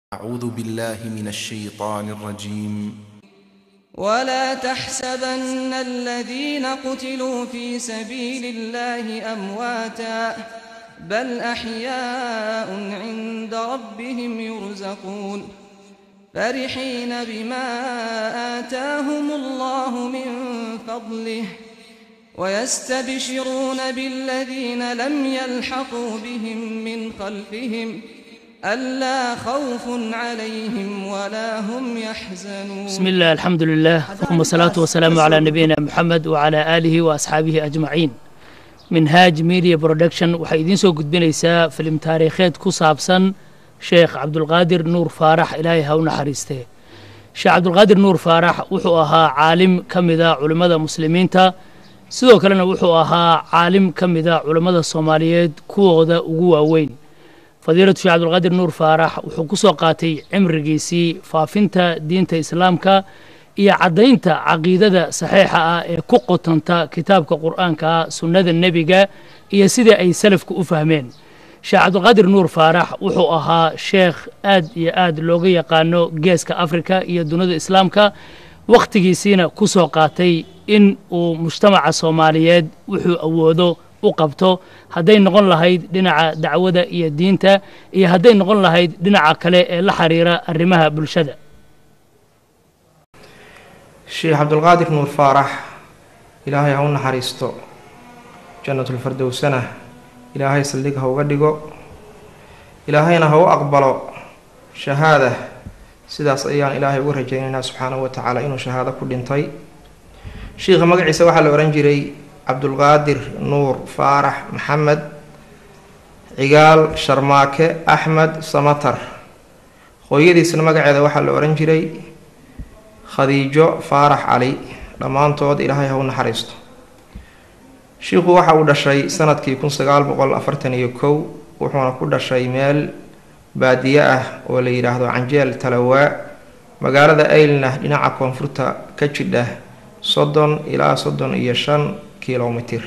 أعوذ بالله من الشيطان الرجيم ولا تحسبن الذين قتلوا في سبيل الله أمواتا بل أحياء عند ربهم يرزقون فرحين بما آتاهم الله من فضله ويستبشرون بالذين لم يلحقوا بهم من خلفهم ألا خوف عليهم ولا هم يحزنون بسم الله الحمد لله ثم الصلاة والسلام على نبينا محمد وعلى آله وأصحaabihi أجمaعين minhaaj media production waxay idiin soo gudbinaysaa filim taariikheed ku saabsan sheekh cabdulqaadir nuur faarax ilaahay ha u naxariistee sheekh cabdulqaadir nuur faarax wuxuu ahaa caalim ka mida culimmada muslimiinta sidoo kalena wuxuu ahaa caalim ka mida culimmada soomaaliyeed kuwooda ugu waaweyn fadiilatu sheekh cabdulqaadir nuur faarax wuxuu ku soo qaatay cimrigiisii faafinta diinta islaamka iyo caddaynta caqiidada saxiixa ah ee ku qotanta kitaabka qur'aanka sunnada nebiga iyo sidai ay salafku u fahmeen sheekh cabdulqaadir nuur faarax wuxuu ahaa sheekh aad iyo aad looga yaqaano geeska afrika iyo dunida islaamka wakhtigiisiina ku soo qaatay in uu mujtamaca soomaaliyeed wuxuu awoodo u qabto hadday noqon lahayd dhinaca dacwada iyo diinta iyo hadday noqon lahayd dhinaca kale ee la xiriira arrimaha bulshada sheekh cabdulqaadir nuur faarax ilaahay ha u naxariisto jannatulfardowsana ilaahay saldhig ha uga dhigo ilaahayna ha u aqbalo shahaada sidaas ayaan ilaahay uga rajaynaynaa subxaanahu wa tacaala inuu shahaado ku dhintay sheikha magaciisa waxaa la odhan jiray cabdulqaadir nuur faarax maxamed cigaal sharmaake axmed samatar hooyadiisna magaceeda waxaa la odhan jiray khadiijo faarax cali dhammaantood ilaahay ha u naxariisto shiikhu waxa uu dhashay sanadkii kun sagaal boqol afartan iyo kow wuxuuna ku dhashay meel baadiye ah oo la yidhaahdo canjeel talawaa magaalada aylna dhinaca koonfurta ka jidha soddon ilaa soddon iyo shan kilomitir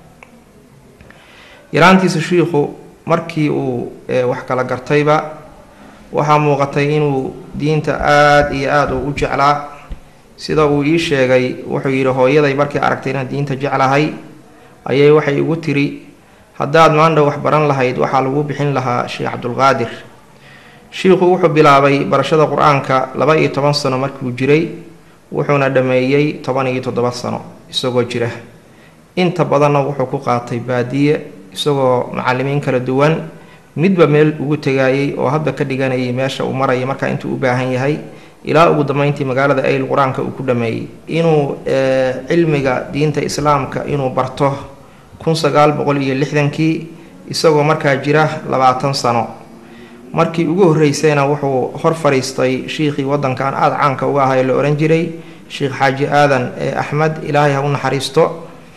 yaraantiisa shiikhu markii uu wax kala gartayba waxaa muuqatay inuu diinta aada iyo aada u u jeclaa sida uu ii sheegay wuxuu yidhi hooyaday markii aragtay inaan diinta jeclahay ayay waxay igu tiri haddaad maandha wax baran lahayd waxaa lagu bixin lahaa sheekh cabdulqaadir shiikhu wuxuu bilaabay barashada qur-aanka laba iyo toban sano markuu jiray wuxuuna dhammeeyey toban iyo toddoba sano isagoo jira inta badanna wuxuu ku qaatay baadiye isagoo macalimiin kala duwan midba meel ugu tegaayay oo hadba ka dhiganayay meesha uu maraya markaa intuu u baahan yahay ilaa ugu dambeyntii magaalada ayl qur-aanka uu ku dhameeyey inuu cilmiga diinta islaamka inuu barto kun sagaal boqol iyo lixdankii isagoo markaa jira labaatan sano markii ugu horreysayna wuxuu hor fadhiistay shiikhii waddankan aada caanka uga ahay la odhan jiray sheekh xaaji aadan axmed ilaahay ha u naxariisto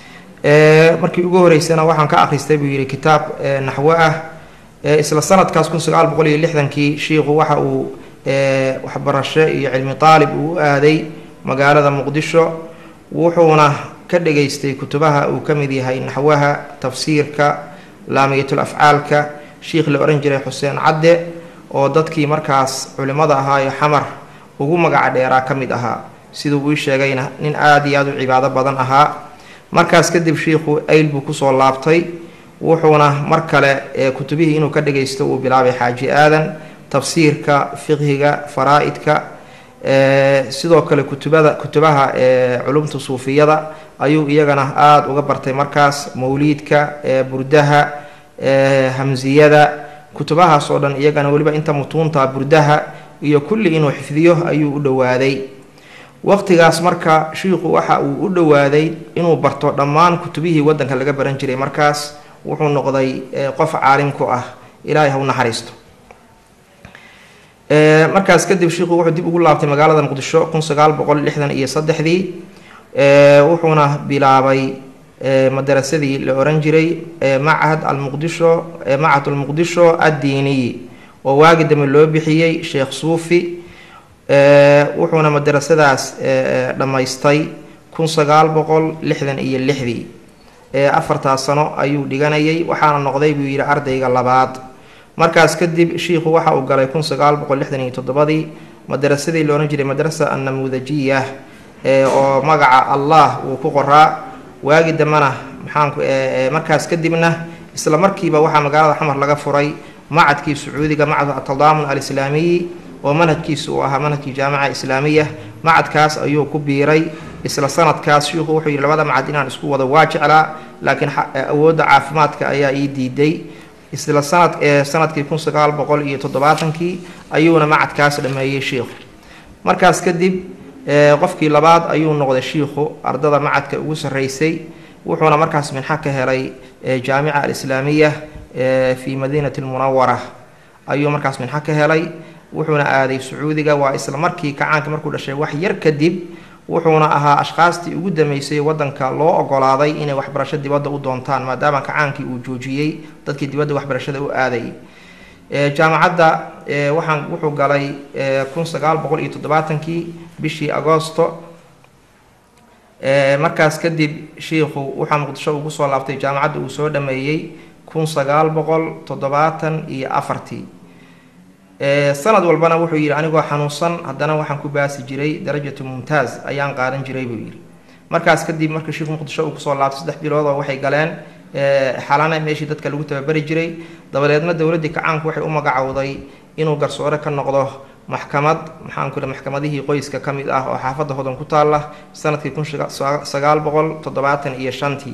markii ugu horreysayna waxaan ka akhristay buu yidhi kitaab naxwo ah isla sanadkaas kun sagaal boqol iyo lixdankii shiikhu waxa uu waxbarasho iyo cilmi taalib uu u aaday magaalada muqdisho wuxuuna ka dhageystay kutubaha uu ka mid yahay naxwaha tafsiirka laamiyatul afcaalka shiikh la odhan jiray xuseen cadde oo dadkii markaas culimmada ahaa ee xamar ugu magaca dheeraa ka mid ahaa siduu uu sheegayna nin aada iyo aada u cibaado badan ahaa markaas kadib shiikhu ayl buu kusoo laabtay wuxuuna mar kale kutubihii inuu ka dhagaysto uu bilaabay xaaji aadan tafsiirka fiqhiga faraa-idka sidoo kale kutubada kutubaha culumta suufiyada ayuu iyagana aada uga bartay markaas mawliidka burdaha hamsiyada kutubahaas oo dhan iyagana weliba inta mutuunta burdaha iyo kulli inuu xifdiyo ayuu u dhowaaday waqtigaas marka shiikhu waxa uu u dhowaaday inuu barto dhammaan kutubihii waddanka laga baran jiray markaas wuxuu noqday qof caalim ku ah ilaahay ha u naxariisto markaas kadib shiikhu wuxuu dib ugu laabtay magaalada muqdisho kun sagaal boqol lixdan iyo saddexdii wuxuuna bilaabay madarasadii la oran jiray machad almuqdisho machad almuqdisho addiiniyi oo waagi dambe loo bixiyey sheekh suufi wuxuuna madarasadaas dhammaystay kun sagaal boqol lixdan iyo lixdii afartaas sano ayuu dhiganayay waxaana noqday buu yidhi ardayga labaad markaas kadib shiikhu waxa uu galay kun sagaal boqol lixdan iyo toddobadii madarasadii loodhan jiray madrasa annamuudajiya oo magaca allah uu ku qoraa waagi dambena maxaanku markaas kadibna isla markiiba waxaa magaalada xamar laga furay macadkii sacuudiga macad atadaamun alislaamiyi oo manhajkiisa uu ahaa manhajkii jaamica islaamiya macadkaas ayuu ku biiray isla sanadkaas shiikhu wuxuu yidhi labada macad inaan isku wado waa jeclaa laakiin awoodda caafimaadka ayaa ii diiday isla sanad sanadkii kun sagaal boqol iyo toddobaatankii ayuuna macadkaas dhameeyey shiikhu markaas kadib qofkii labaad ayuu noqday shiikhu ardada macadka ugu sarreysay wuxuuna markaas minxa ka helay jaamica alislaamiya fi madiinati lmunawara ayuu markaas minxa ka helay wuxuuna aaday sacuudiga waa isla markii kacaanka markuu dhashay wax yar kadib wuxuuna ahaa ashkaastii ugu dambeysay wadanka loo ogolaaday inay waxbarasho dibadda u doontaan maadaama kacaankii uu joojiyey dadkii dibadda waxbarashada u aaday jaamacadda waxaan wuxuu galay kun sagaal boqol iyo toddobaatankii bishii agoosto markaas kadib shiikhu waxaa muqdisho ugu soo laabtay jaamacadda uu soo dhameeyey kun sagaal boqol toddobaatan iyo afartii sanad walbana wuxuu yidhi anigoo xanuunsan haddana waxaan ku baasi jiray darajatu mumtaaz ayaan qaadan jiray buu yidhi markaas kadib markii shiikhu muqdisho uu kusoo laabtay saddex bilood oo waxay galeen xalana meeshii dadka lagu tababari jiray dabadeedna dowladdii kacaanku waxay u magacowday inuu garsoore ka noqdo maxkamad maxaan ku maxkamadihii qoyska ka mid ah oo xaafadda hodan ku taalla sanadkii kun sagaal boqol toddobaatan iyo shantii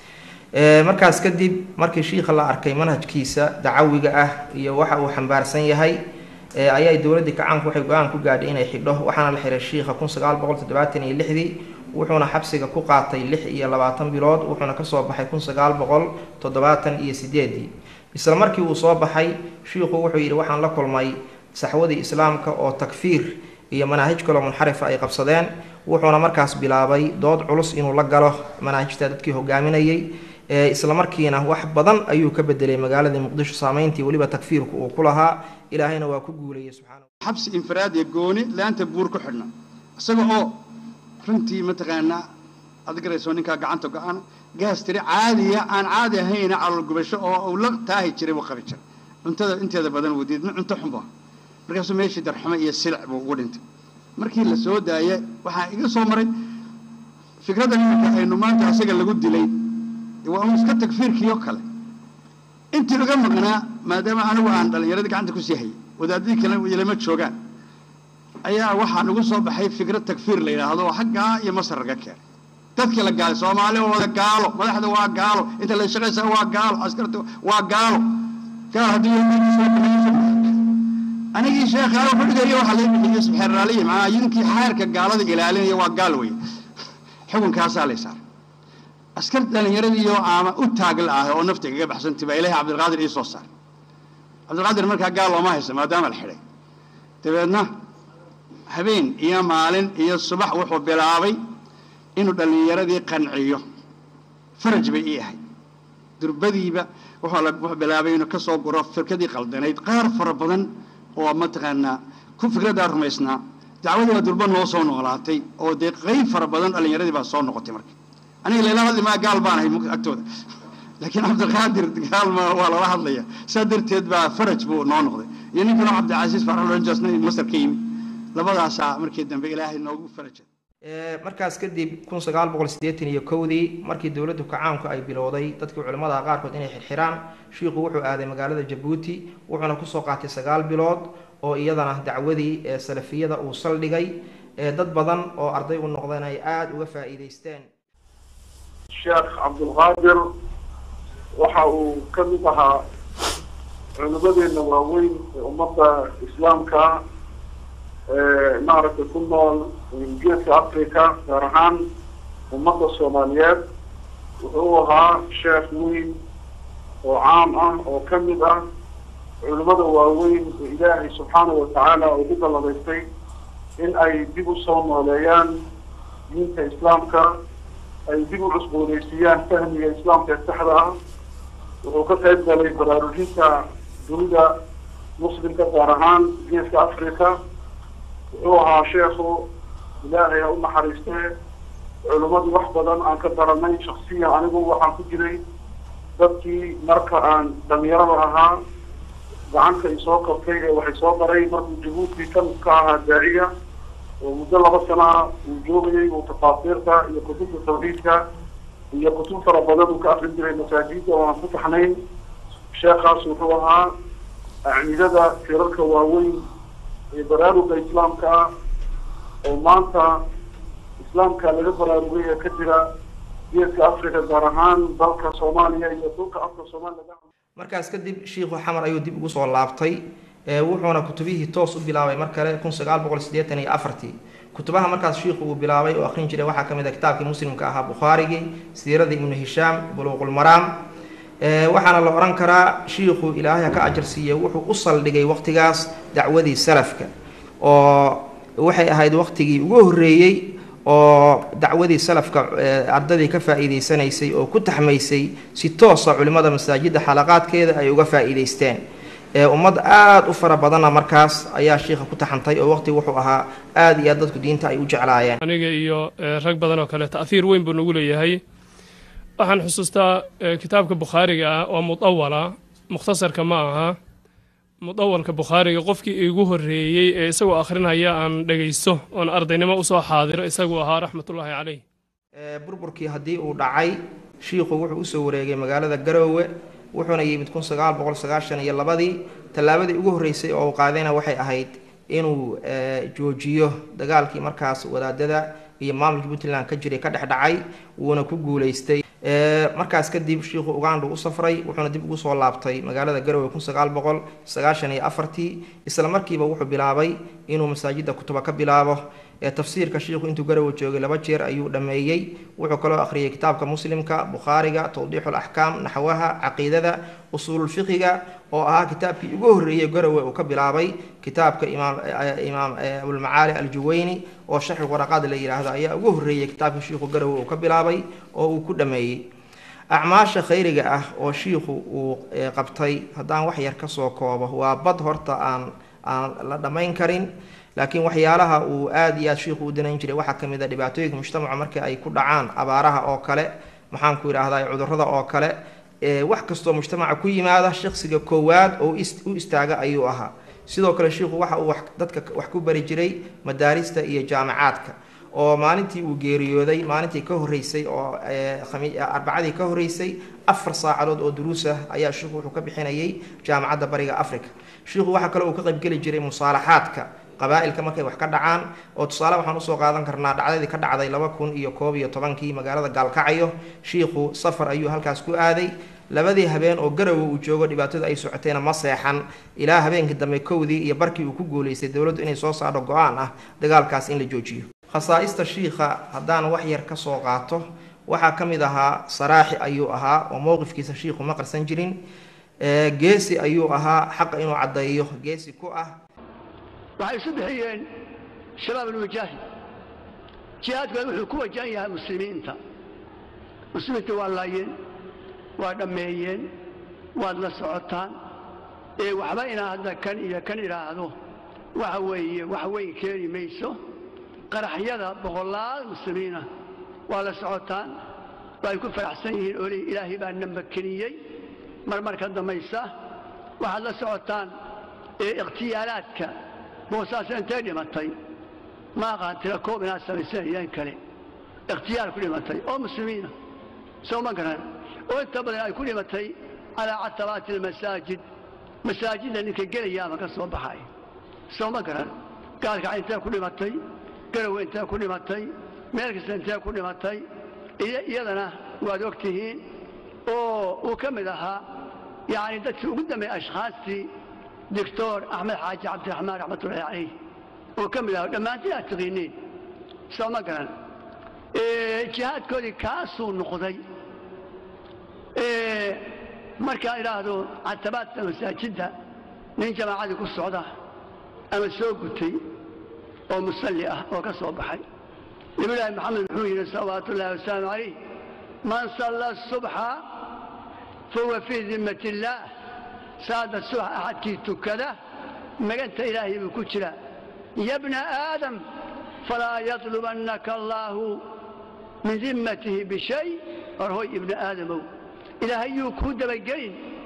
markaas kadib markii shiikha la arkay manhajkiisa dacawiga ah iyo waxa uu xambaarsan yahay ayaa dowladdii kacaanku waxay go-aan ku gaadhay inay xidho waxaana la xiray shiikha kun sagaal boqol toddobaatan iyo lixdii wuxuuna xabsiga ku qaatay lix iyo labaatan bilood wuxuuna kasoo baxay kun sagaal boqol toddobaatan iyo sideedii isla markii uu soo baxay shiikhu wuxuu yidhi waxaan la kulmay saxwadii islaamka oo takfiir iyo manaahij kaloo munxarifa ay qabsadeen wuxuuna markaas bilaabay dood culus inuu la galo manaahijta dadkii hogaaminayay isla markiina wax badan ayuu ka bedelay magaaladii muqdisho saameyntii weliba takfiirku uu ku lahaa ilaahayna waa ku guulayay subxaana xabsi infiraad iyo gooni laanta buur ku xidhna isaga oo runtii mataqaanaa aad garayso ninkaa gacanta go-aan gaas tiri caadiya aan caadi ahayna calool gubasho oo uu la taahi jiray buu qabi jiray cuntada inteeda badan wuu diidna cunto xun baa markaasuu meeshii darxumo iyo silic buu ugu dhintay markii la soo daaya waxaa iga soo maray fikradda iminka aynu maanta asaga lagu dilay waa un iska takfiirkiio kale intii uga maqnaa maadaama anigu aan dhallinyaradii gacanta kusii hayay wadaadadii kale ilama joogaan ayaa waxaa nagu soo baxay fikrad takfiir la yidhaahdo oo xaggaa iyo masar laga keenay dadkii la gaalay soomaali waa wada gaalo madaxda waa gaalo inta la shaqaysaa waa gaalo askarta waa gaalo gaal haddii anigii sheekha wuxuu dhigaya waxaa laga bixiyey subxeeraaliyi macnaa yinkii xeerka gaalada ilaalinaya waa gaal weeye xukunkaasaa lay saaray askar dhallinyaradiioo aama u taagla ah oo nafta kaga baxsantay baa ilaahay cabdilqaadir ii soo saaray cabdilqaadir markaa gaal looma haysa maadaama la xidhay dabeedna habeen iyo maalin iyo subax wuxuu bilaabay inuu dhallinyaradii qanciyo faraj bay ii ahay durbadiiba wuxuu bilaabay inuu ka soo guro firkadii qaldanayd qaar fara badan oo mataqaanaa ku fikraddaa rumaysnaa dacwadii baa durba noo soo noolaatay oo dee qayb fara badan dhallinyaradii baa soo noqotay marka aniga layla hadli maa gaal baan ahay agtooda laakiin cabdiqaadir gaal ma waa lala hadlaya saa darteed baa faraj buu noo noqday iyo ninkan oo cabdicasiis farxulanjasna masar ka yimid labadaasaa markii dambe ilaahay noogu farajay markaas kadib kun sagaal boqol siddeetan iyo kowdii markii dowladdu kacaanku ay bilowday dadkii culimmadaha qaarkood inay xirxiraan shiikhu wuxuu aaday magaalada jabuuti wuxuuna kusoo qaatay sagaal bilood oo iyadana dacwadii ee salafiyada uu saldhigay dad badan oo arday u noqdeen ay aada uga faa'iidaysteen sheekh cabdulqaadir waxa uu ka mid ahaa culimadeena waaweyn ee ummadda islaamka maaragtay ku nool geeska africa gaar ahaan ummadda soomaaliyeed wuxuu ahaa sheekh weyn oo caam ah oo ka mid ah culimada waaweyn ee ilaahay subxaanahu watacaala ugu dalladaystay in ay dib u soo nooleeyaan diinta islaamka ay dib u cusbooneysiiyaan fahmiga islaamka ee saxda ah wuxuu ka qayb galay baraarujinta dunida muslimka gaar ahaan geeska africa wuxuu ahaa sheekhu ilaahay ha u naxariistee culimmadii wax badan aan ka baranay shaksiyan anigu waxaan ku jiray dadkii marka aan dhalinyarada ahaa gacanta ay soo qabtay ee waxay soo baray markuu jabuuti kan ka ahaa daaciya oo muddo laba sana ah uu joogayay uu tafaasiirta iyo kutubta tawxiidka iyo kutub fara badan uu ka akrin jiray masaajidda oo aan ku taxnayn sheekhaas wuxuu ahaa acnidada tirarka waaweyn ee baraaruga islaamka ah oo maanta islaamka laga baraarugay ee ka jira geeska africa gaar ahaan dalka soomaaliya iyo dhulka afka soomaaliya markaas kadib shiikhu xamar ayuu dib ugu soo laabtay ee wuxuuna kutubihii toos u bilaabay mar kale kun sagaal boqol siddeetan iyo afartii kutubaha markaas shiikhu uu bilaabay oo akhrin jiray waxaa ka mid ah kitaabkii muslimka ahaa bukhaarigii siiradii ibnu hishaam buluuqulmaraam waxaana la odhan karaa shiikhu ilaahay ha ka ajar siiye wuxuu u saldhigay waqtigaas dacwadii salafka oo waxay ahayd waqtigii ugu horreeyey oo dacwadii salafka ardadii ka faa'iideysanaysay oo ku taxmaysay si toosa culimmada masaajidda xalaqaadkeeda ay uga faa'iideysteen ummad aada u fara badanna markaas ayaa shiikha ku taxantay oo waqti wuxuu ahaa aada iyo aad dadku diinta ay u jeclaayeen aniga iyo rag badan oo kale ta'hiir weyn buu nagu leeyahay waxaan xusuustaa kitaabka bukhaariga ah oo mudawala mukhtasarka ma aha mudawalka bukhaariga qofkii iigu horreeyey ee isagoo akhrinaya aan dhegaysto oon ardaynimo usoo xaadiro isaguu ahaa raxmatullaahi caleyh burburkii haddii uu dhacay shiikhu wuxuu usoo wareegay magaalada garoowe wuxuuna yimid kun sagaal boqol sagaashan iyo labadii tallaabadii ugu horreysay oo uu qaadayna waxay ahayd inuu joojiyo dagaalkii markaas wadaadada iyo maamulka puntland ka jiray ka dhex dhacay wuuna ku guulaystay markaas kadib shiikhu uganda u safray wuxuuna dib ugu soo laabtay magaalada garowe kun sagaal boqol sagaashan iyo afartii isla markiiba wuxuu bilaabay inuu masaajidda kutuba ka bilaabo tafsiirka shiikhu intuu garowe joogay laba jeer ayuu dhammeeyey wuxuu kaloo akhriyay kitaabka muslimka bukhaariga tawdiixu laxkaam naxwaha caqiidada usuululfiqiga oo ahaa kitaabkii ugu horreeyey garowe uu ka bilaabay kitaabka imaam imaam abulmacaali aljuweyni oo sharxi waraqaad la yidhaahdo ayaa ugu horreeyey kitaabkii shiikhu garowe uu ka bilaabay oo uu ku dhammeeyey acmaasha khayriga ah oo shiikhu uu qabtay haddaan wax yar kasoo koobo waa bad horta aan aan la dhammayn karin laakiin waxyaalaha uu aada iyo aad shiikhu u danayn jiray waxaa ka mid a dhibaatooyinka mujtamaca markii ay ku dhacaan abaaraha oo kale maxaan ku yidhaahdaa cudurrada oo kale wax kastoo mujtamaca ku yimaada shaksiga koowaad oo u istaaga ayuu ahaa sidoo kale shiikhu waxa uu dadka wax ku bari jiray madaarista iyo jaamacaadka oo maalintii uu geeriyooday maalintii ka horreysay oo arbacadii ka horreysay afar saacadood oo duruus ah ayaa shiikhu wuxuu ka bixinayay jaamacadda bariga africa shiikhu waxaa kale uu ka qaybgeli jiray musaalaxaadka qabaa'ilka markay wax ka dhacaan oo tusaale waxaan usoo qaadan karnaa dhacdadii ka dhacday laba kun iyo koob iyo tobankii magaalada gaalkacyo shiikhu safar ayuu halkaas ku aaday labadii habeen oo garowe uu joogo dhibaatada ay socotayna ma seexan ilaa habeenkii dambe kowdii iyo barkii uu ku guulaystay dowladdu inay soo saadho go-aan ah dagaalkaas in la joojiyo khasaa'ista shiikha haddaan wax yar ka soo qaato waxaa ka mid ahaa saraaxi ayuu ahaa oo mowqifkiisa shiikhu ma qarsan jirin geesi ayuu ahaa xaqa inuu caddeeyo geesi ku ah waxay isu bixiyeen shabaab alwajaahid jihaadkooda wuxuu ku wajahan yahay muslimiinta muslimiinta waa laayeen waa dhammeeyeen waad la socotaan ee waxba inaa hadda kan iyo kan idhaahdo waxa weeye wax weyn keeni mayso qaraxyada boqolaal muslimiinah waa la socotaan way ku faraxsan yihiin oo leeyihin ilaahay baa na makeniyey marmarka dambaysa waxaad la socotaan ee ikhtiyaalaadka boosaasa intay dhimatay ma aqaan tira koob inaad samaysanayan kale ikhtiyaal ku dhimatay oo muslimiina soo ma garan oo inta badan ay ku dhimatay calaa catabaati almasaajid masaajidda ninka gelayaama ka soo baxay soo ma garan gaalkaca intee ku dhimatay garowe intee ku dhimatay meel kasta intee ku dhimatay iyadana waad og tihiin oo uu ka mid ahaa yacni dadkii ugu dambeeyey ashkhaastii doctor axmed xaaji cabdiraxmaan raxmatullahi calayh oo ka mid ahaa dhammaantiin aad taqiiniin soo ma garan jihaadkoodii kaasuu noqday markaan idhaahdo catabaadka masaajidda nin jamaacadii ku socda ama soo gutay oo musalli ah oo ka soo baxay nabiyulaahi maxamed muxuu yidhi salawaatu ullahi wasalaamu calayh man salla subxa fahuwa fii dimmat illaah saada subax axadkii tukada maganta ilaahay buu ku jiraa ya bna aadam falaa yatlubannaka allaahu min dimmatihi bishay horhoy ibna aadamow ilaahay yuu kuu dabagelin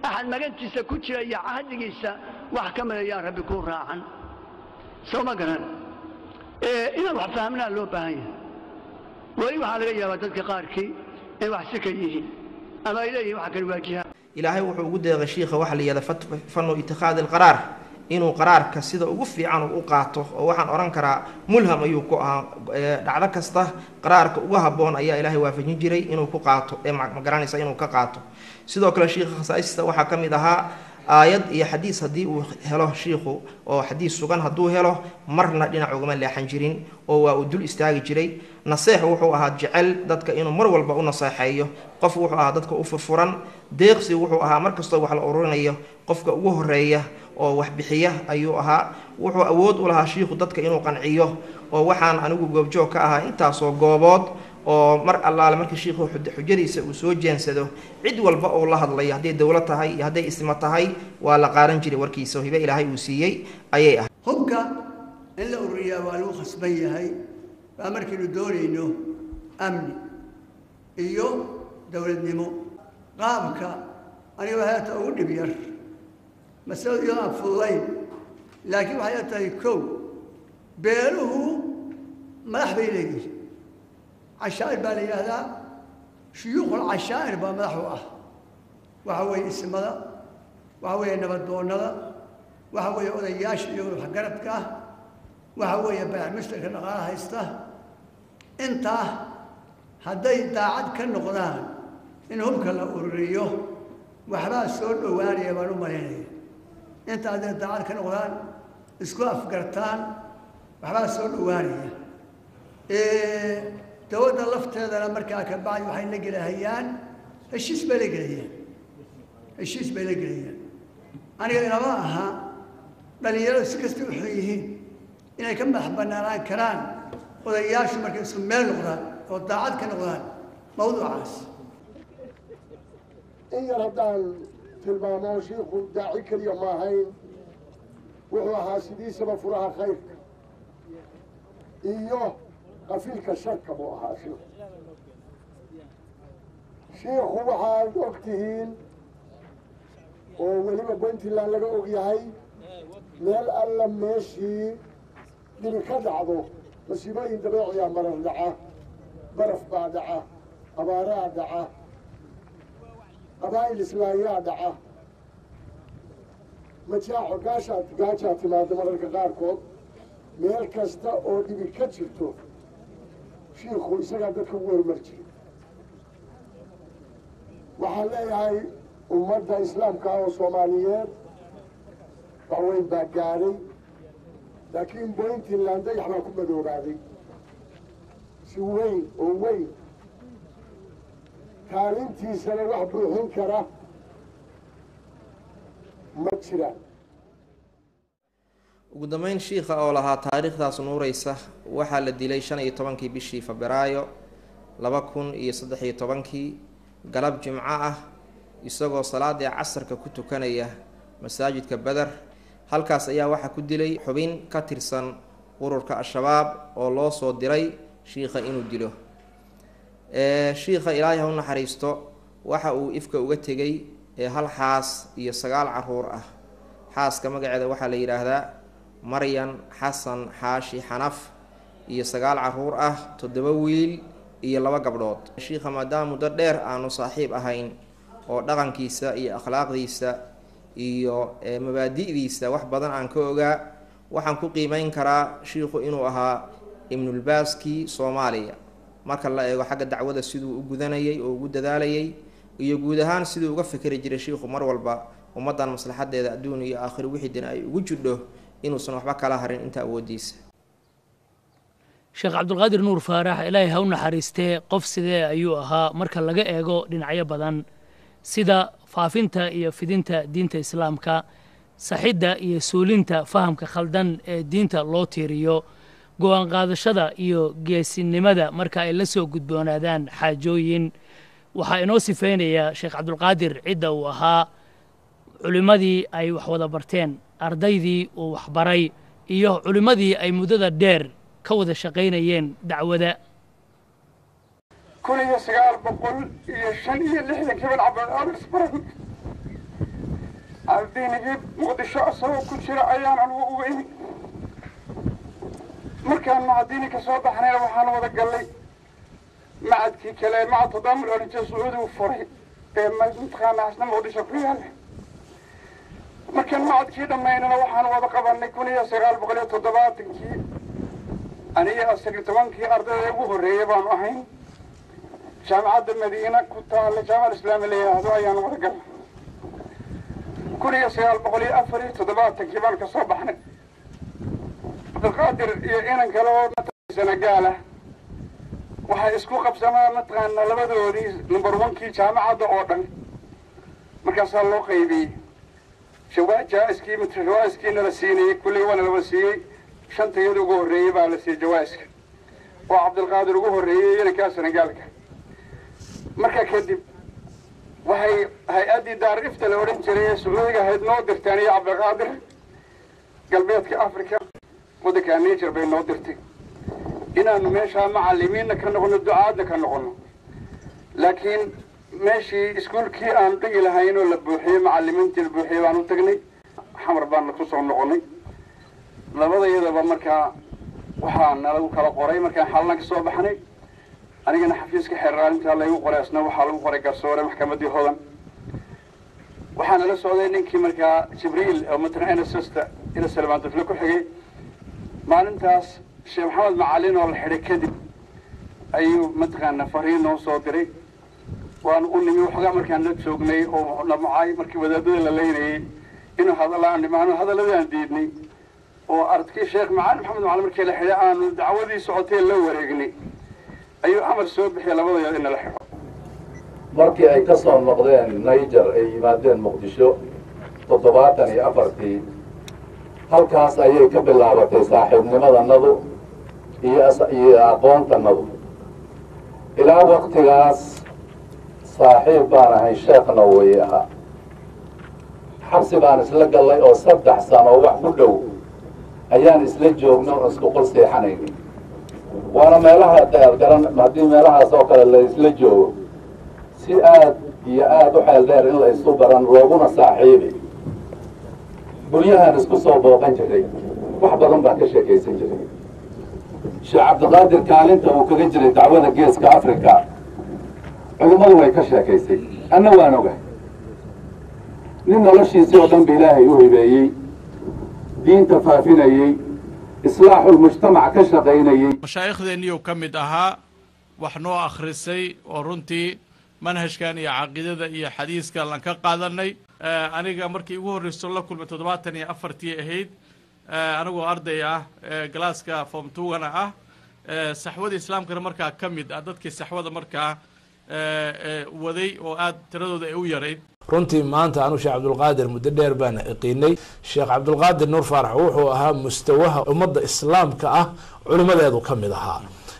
axad magantiisa ku jira iyo cahdigiisa wax ka midayaan rabbi kuu raacan soo ma garan inaan wax fahmnaa loo baahan yahay weli waxaa laga yaabaa dadka qaarkii inay wax si ka yihiin ama ay leeyihin waxa kale waajihaan ilaahay wuxuu ugu deeqay shiikha waxa la yihahda fanu itikhaadi alqaraar inuu qaraarka sida ugu fiican uu u qaato oo waxaan odhan karaa mulham ayuu ku ahaa dhacdo kasta qaraarka ugu habboon ayaa ilaahay waafajin jiray inuu ku qaato ee magaranaysa inuu ka qaato sidoo kale shiikha khasaa'ista waxaa ka mid ahaa aayad iyo xadiis haddii uu helo shiikhu oo xadiis sugan hadduu helo marna dhinac ugama leexan jirin oo waa uu dul istaagi jiray naseex wuxuu ahaa jecel dadka inuu mar walba u naseexeeyo qof wuxuu ahaa dadka u furfuran deeqsi wuxuu ahaa mar kastoo wax la ururinayo qofka ugu horeeya oo wax bixiya ayuu ahaa wuxuu awood u lahaa shiikhu dadka inuu qanciyo oo waxaan anigu goobjoog ka ahaa intaasoo goobood oo mar allaale markii shiikhu xujadiisa uu soo jeensado cid walba oo la hadlayo hadday dowlad tahay iyo hadday isma tahay waa la qaadan jiray warkiisa oo hibe ilaahay uu siiyey ayay ahay hubka in la ururiyaa waa lagu khasban yahay waa markaynu doonayno amni iyo dowladnimo qaabka aniga heeta ugu dhib yar masaladu iyadoo aan fududayn laakiin waxay tahay kow beeluhu madax bay leeyihin cashaa'ir baa la yidhaahdaa shuyuukhul cashaa'ir baa madax u ah waxa weeye ismada waxa weeye nabadoonnada waxa weeye odayaasha iyo waxgaradka ah waxa weeye bayaxmustarka dhaqaala haysta intaa hadday daacad ka noqdaan in hubka la ururiyo waxbaa soo dhowaanaya baan u malaynaya inta hadday daacad ka noqdaan isku afgartaan waxbaa soo dhowaanaya dowladda lafteedana markaa ka bacdi waxay la gelahayaan heshiis bay la gelayaan heshiis bay la gelayaan aniga inama aha dhalinyaradu si kasta waxay yihiin inay ka madax banaanaan karaan odayaashu markay isku meel noqdaan oo daacad ka noqdaan mawduucaas in yar haddaan tilmaamo shiikhu daaci keliya ma ahayn wuxuu ahaa sidiisaba furaha khayrka iyo qafiilka sharka buu ahaa shiikhu shiikhu waxaad og tihiin oo weliba puntland laga og yahay meel alla meeshii dhibi ka dhacdo masiibooyin dabeeciya marar dhaca baraf baa dhaca abaaraa dhaca qabaa'il islaayaa dhaca majaaco gaashaa gaajaa timaada mararka qaarkood meel kasta oo dhibi ka jirto shiikhu isagaa dadka ugu hormar jiray waxaan leeyahay ummadda islaamka oo soomaaliyeed waxweyn baa gaadhay laakiin puntland dayax baa ku madoobaaday si weyn oo weyn kaalintiisana wax buuxin kara ma jiraan ugu dambeyn shiikha oo lahaa taariikhdaas nuureysa waxaa la dilay shan iyo tobankii bishii febraayo laba kun iyo saddex iyo tobankii galab jimco ah isagoo salaadii casarka ku tukanaya masaajidka beder halkaas ayaa waxaa ku dilay xubin ka tirsan ururka al-shabaab oo loo soo diray shiikha inuu dilo shiikha ilaahay ha u naxariisto waxa uu ifka uga tegay hal xaas iyo sagaal caruur ah xaaska magaceeda waxaa la yidhaahdaa maryan xasan xaashi xanaf iyo sagaal caruur ah toddoba wiil iyo laba gabdhood shiikha maadaama muddo dheer aanu saaxiib ahayn oo dhaqankiisa iyo akhlaaqdiisa iyo mabaadi'diisa wax badan aan ka ogaa waxaan ku qiimeyn karaa shiikhu inuu ahaa ibnulbaaskii soomaaliya marka la eego xagga dacwada siduu u gudanayay oo ugu dadaalayay iyo guud ahaan siduu uga fikri jiray shiikhu mar walba ummaddan maslaxadeeda adduun iyo aakhiro wixii dina ay ugu jidho inuusan waxba kala harin inta awoodiisa sheekh cabdulqaadir nuur faarax ilaahay ha u naxariistee qof sidee ayuu ahaa marka laga eego dhinacyo badan sida faafinta iyo fidinta diinta islaamka saxidda iyo suulinta fahamka khaldan ee diinta loo tiiriyo go-aan qaadashada iyo geesinimada marka ay la soo gudboonaadaan xaajooyin waxaa inoo sifeynayaa sheekh cabdulqaadir cidda uu ahaa culimmadii ay wax wada barteen ardaydii uu waxbaray iyo culimmadii ay muddada dheer ka wada shaqaynayeen dacwada kun iyo sagaal boqol iyo shan iyo lixdankii baan cabdulqaadir isbaran ardaynigii muqdisho isagoo ku jira ayaan anugu uga imi markaan macadiini ka soo baxnayna waxaan wada gallay macadkii kale macad tadaamul oranjee sacuudigu furay ee mataqaana asna muqdisho ku yaalla markaan macadkii dhammaynana waxaan wada qabanay kun iyo sagaal boqol iyo toddobaatankii aniga asaga tobankii ardayda ugu horreeyay baanu ahayn jaamacadda madiina ku taalla jaamaca islaami la yidhaahdo ayaan wada galnay kun iyo sagaal boqol iyo afar iyo toddobaatankii baan ka soo baxnay cabdilqaadir iyo inan kale oo senagaal ah waxay isku qabsamaan mataqaana labadoodii number onkii jaamacadda oo dhan markaasaa loo qaybiyey jawaa-iskii jawaa-iskiina la siinayey kulley waana laba siiyey shantayada ugu horreeyey baa la siiyey jawaa-iska oo cabdilqaadir ugu horreeyey inankaa senagaalka markaa kadib waxay hay-addii daar ifta la odhan jiray ee sacuudiga ahayd noo dirteen iyo cabdiqaadir galbeedka africa waddankaa niger bay noo dirtay inaanu meeshaa macallimiinna ka noqono ducaadna ka noqono laakiin meeshii iskuolkii aanu dhigi lahayn oo la buuxiyey macallimiintii la buuxiyey baan u tagnay xamar baana ku soo noqonay labadayadaba markaa waxaa nalagu kala qoray markaan xallan ka soo baxnay anigana xafiiska xeeraalintaa laygu qoray asna waxaa lagu qoray garsoore maxkamaddii hodan waxaana la socday ninkii markaa jibriil oo mataqana nssta ina salmaan dufle ku xigay maalintaas sheekh maxamed macalin oo la xidhay kadib ayuu mataqaana fariin noo soo diray waanu u nimi waxoogaa markaan la joognay oo dhamacay markii wadaadada la leynayey inuu hadallaan dhimaano hadalladaan diidnay oo ardkii sheekh macalin maxamed macalin markii la xidhay aanu dacwadii socotay la wareegnay ayuu amar soo bixiyay labadayood in nala xidho markii ay ka soo noqdeen niger ay yimaadeen muqdisho toddobaatan iyo afartii halkaas ayay ka bilaabatay saaxiibnimadanadu iyo iyo aqoontanadu ilaa waktigaas saaxiib baan ahay sheekhna way ahaa xabsi baan isla gallay oo saddex sano wax ku dhow ayaan isla joogna oo isku qol seexanayni waana meelaha garan haddii meelahaas oo kale la isla joogo si aad iyo aada u xeel dheer in la isu baran looguna saaxiibi guryahaan isku soo booqan jiray wax badan baan ka sheekaysan jiray sheekh cabdiqaadir kaalinta uu kaga jiray dacwada geeska africa culimmadu way ka sheekaysay anna waan ogahay nin noloshiisii oo dhan ba ilaahay u hibeeyey diinta faafinayey islaaxulmujtamac ka shaqaynayey mashaayikhdeenniyuu ka mid ahaa wax noo akhrisay oo runtii manhajkan iyo caqiidada iyo xadiiskan lan ka qaadanay aniga markii ugu horreyso la kulmay toddobaatan iyo afartii ahayd anigoo arday ah galaaska form tugana ah saxwada islaamkana markaa ka mid ah dadkii saxwada markaa waday oo aad tiradooda ay u yarayd runtii maanta anuu sheekh cabdulqaadir muddo dheer baan iqiinay sheekh cabdulqaadir nuur faarax wuxuu ahaa mustawaha ummadda islaamka ah culimadeedu ka mid ahaa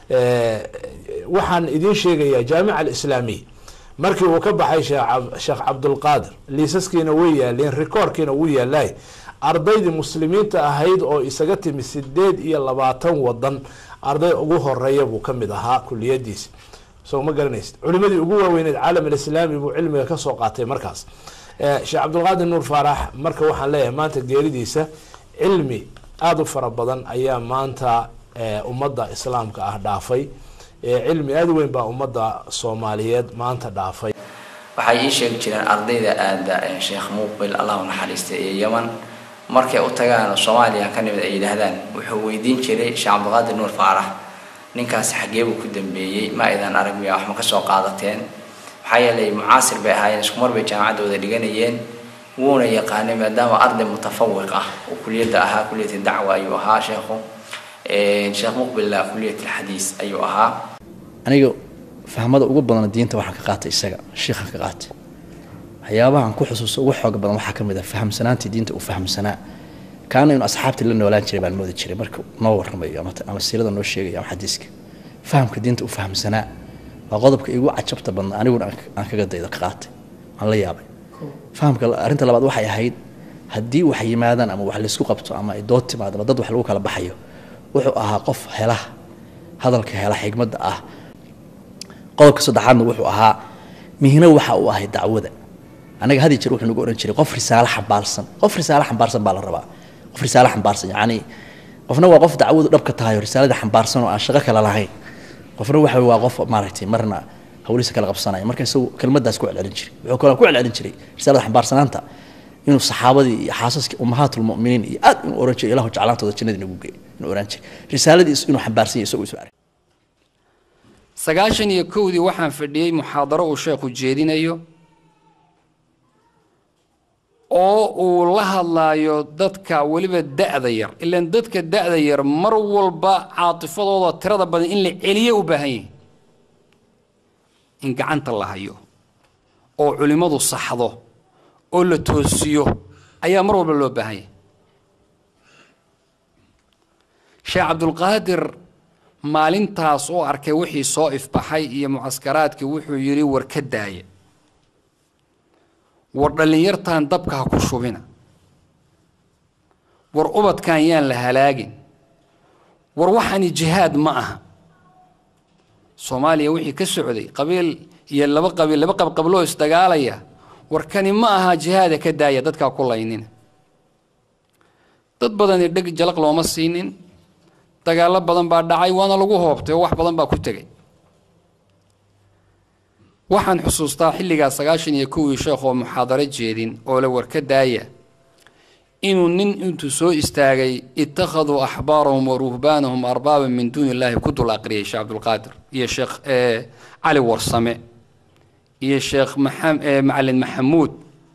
waxaan idiin sheegayaa jaamica alislaamiya markii uu ka baxay sheekh cabdulqaadir liisaskiina way yaaleen rikoorkiina wuu yaalaay ardaydii muslimiinta ahayd oo isaga timi sideed iyo labaatan wadan arday ugu horeeya buu ka mid ahaa kuliyadiisa soo ma garanaysid culimadii ugu waaweyneed caalam alislaami buu cilmiga kasoo qaatay markaas sheekh cabdulqaadir nuur faarax marka waxaan leeyahay maanta geeridiisa cilmi aada u fara badan ayaa maanta ummadda islaamka ah dhaafay cilmi aada u weyn baa ummadda soomaaliyeed maanta dhaafay waxay ii sheegi jireen ardayda aada sheekh muuqbil allahu naxariista ee yeman markay u tagaan soomaaliya ka nimid ay yidhaahdaan wuxuu weydiin jiray sheekh cabdulqaadir nuur faarax ninkaasi xaggee buu ku dambeeyey ma aydan arag miya wax ma kasoo qaadateen maxaa yeelay mucaasir bay ahaayeen iskumar bay jaamacaddooda dhiganayeen wuuna yaqaanay maadaama arday mutafawiq ah oo kuliyadda ahaa kuliyat dacwa ayuu ahaa sheekhu sheekh muqbilla kuliyat alxadiis ayuu ahaa aniga fahmada ugu badan diinta waxaan ka qaatay isaga shiikhan ka qaatay waxyaabahan ku xusuusto ugu xooga badan waxaa ka mid ah fahamsanaantii diinta uu fahamsanaa kaana inuu asxaabtii la noolaan jiray baan moodi jiray marka noo warramayo ama siirada noo sheegayo ama xadiiska fahamka diinta uu fahamsanaa waa qodobka igu cajabta badnaa aniguna aan kaga daydo ka qaatay aan la yaabay fahamka arrinta labaad waxay ahayd haddii wax yimaadaan ama wax laysku qabto ama ay dood timaado ama dad wax lagu kala baxayo wuxuu ahaa qof hela hadalka hela xigmadda ah qodobka saddexaadna wuxuu ahaa mihno waxa uu ahay dacwada anaga hadi jir wuxuu nagu oran jiray qof risaalo xambaarsan qof risaalo xambaarsan baa la rabaa qof risaalo xambaarsan yacni qofna waa qof dacwadu dhabka tahay oo risaalada xambaarsan oo aan shaqo kale lahayn qofna waxa waa qof maaragtay marna hawlihiisa kala qabsanaya marka isagu kelmaddaas ku celcelin jiray wuxuu kaloo ku celcelin jiray risaalada xambaarsanaanta inuu saxaabadii iyo xaasaskii ummahaatulmu'miniin iyo aad inuu oran jiray ilahu jeclaantooda jannada inagu geey inuu oran jiray risaaladiis inuu xambaarsan yahay isagoo isu arkay sagaashan iyo kowdii waxaan fadhiyey muxaadaro uu sheekhu jeedinayo oo uu la hadlaayo dadka weliba da'da yar ilaan dadka da'da yar mar walba caatifadooda tirada badan in la celiyo u baahan yahay in gacanta la hayo oo culimmadu saxdo oo la toosiyo ayaa mar walba loo baahan yahay sheekh cabdulqaadir maalintaas oo arkay wixii soo ifbaxay iyo mucaskaraadkii wuxuu yidhi war ka daaya war dhallinyartan dabka ha ku shubina war ubadkan yaan la halaagin war waxani jihaad ma aha soomaaliya wixii ka socday qabiil iyo laba qabiil laba qabqabloo isdagaalaya war kani ma aha jihaada ka daaya dadkaa ku laynina dad badani dheg jalaq looma siinin dagaallo badan baa dhacay waana lagu hoobtay oo wax badan baa ku tegay waxaan xusuustaa xilligaa sagaashan iyo kowii sheekh oo muxaadaro jeedin oo la warka daaya inuu nin intuu soo istaagay ittakhaduu axbaarahum wa ruhbaanahum arbaaban min duuni illaahi ku dul aqriyay sheekh cabdulqaadir iyo sheekh cali warsame iyo sheekh macalin maxamuud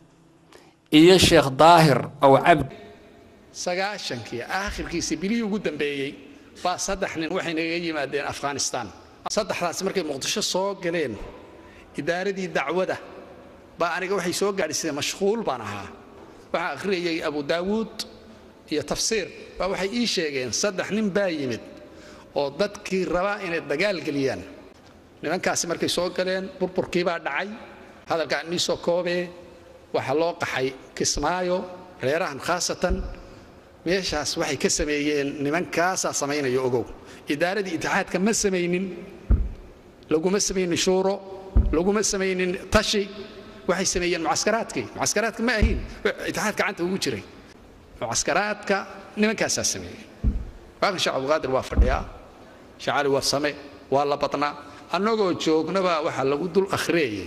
iyo sheekh daahir aw cabdi sagaashankii aakhirkiisii bilihii ugu dambeeyey baa saddex nin waxay naga yimaadeen afghanistan saddexdaasi markay muqdisho soo galeen idaaradii dacwada baa aniga waxay soo gaadhisay mashquul baan ahaa waxaa akhriyayay abu daawuud iyo tafsiir baa waxay ii sheegeen saddex nin baa yimid oo dadkii rabaa inay dagaal geliyaan nimankaasi markay soo galeen burburkii baa dhacay hadalkaan inii soo koobee waxaa loo qaxay kismaayo reerahan khaasatan meeshaas waxay ka sameeyeen nimankaasaa samaynayo ogow idaaradii itixaadka ma samaynin laguma samaynin shuuro laguma samaynin tashi waxay sameeyeen mucaskaraadkii mucaskaraadka ma ahin itixaad gacanta ugu jiray mucaskaraadka nimankaasaa sameeyey waakan sheekh cabdulqaadir waa fadhiyaa sheekh cali waa same waa la badnaa annagoo joognaba waxaa lagu dul akhriyayay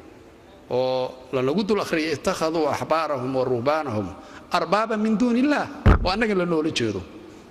oo lanagu dul akhriyay ittakhaduu axbaarahum wa ruhbaanahum arbaaba min duuni illaah oo annaga la noola jeedo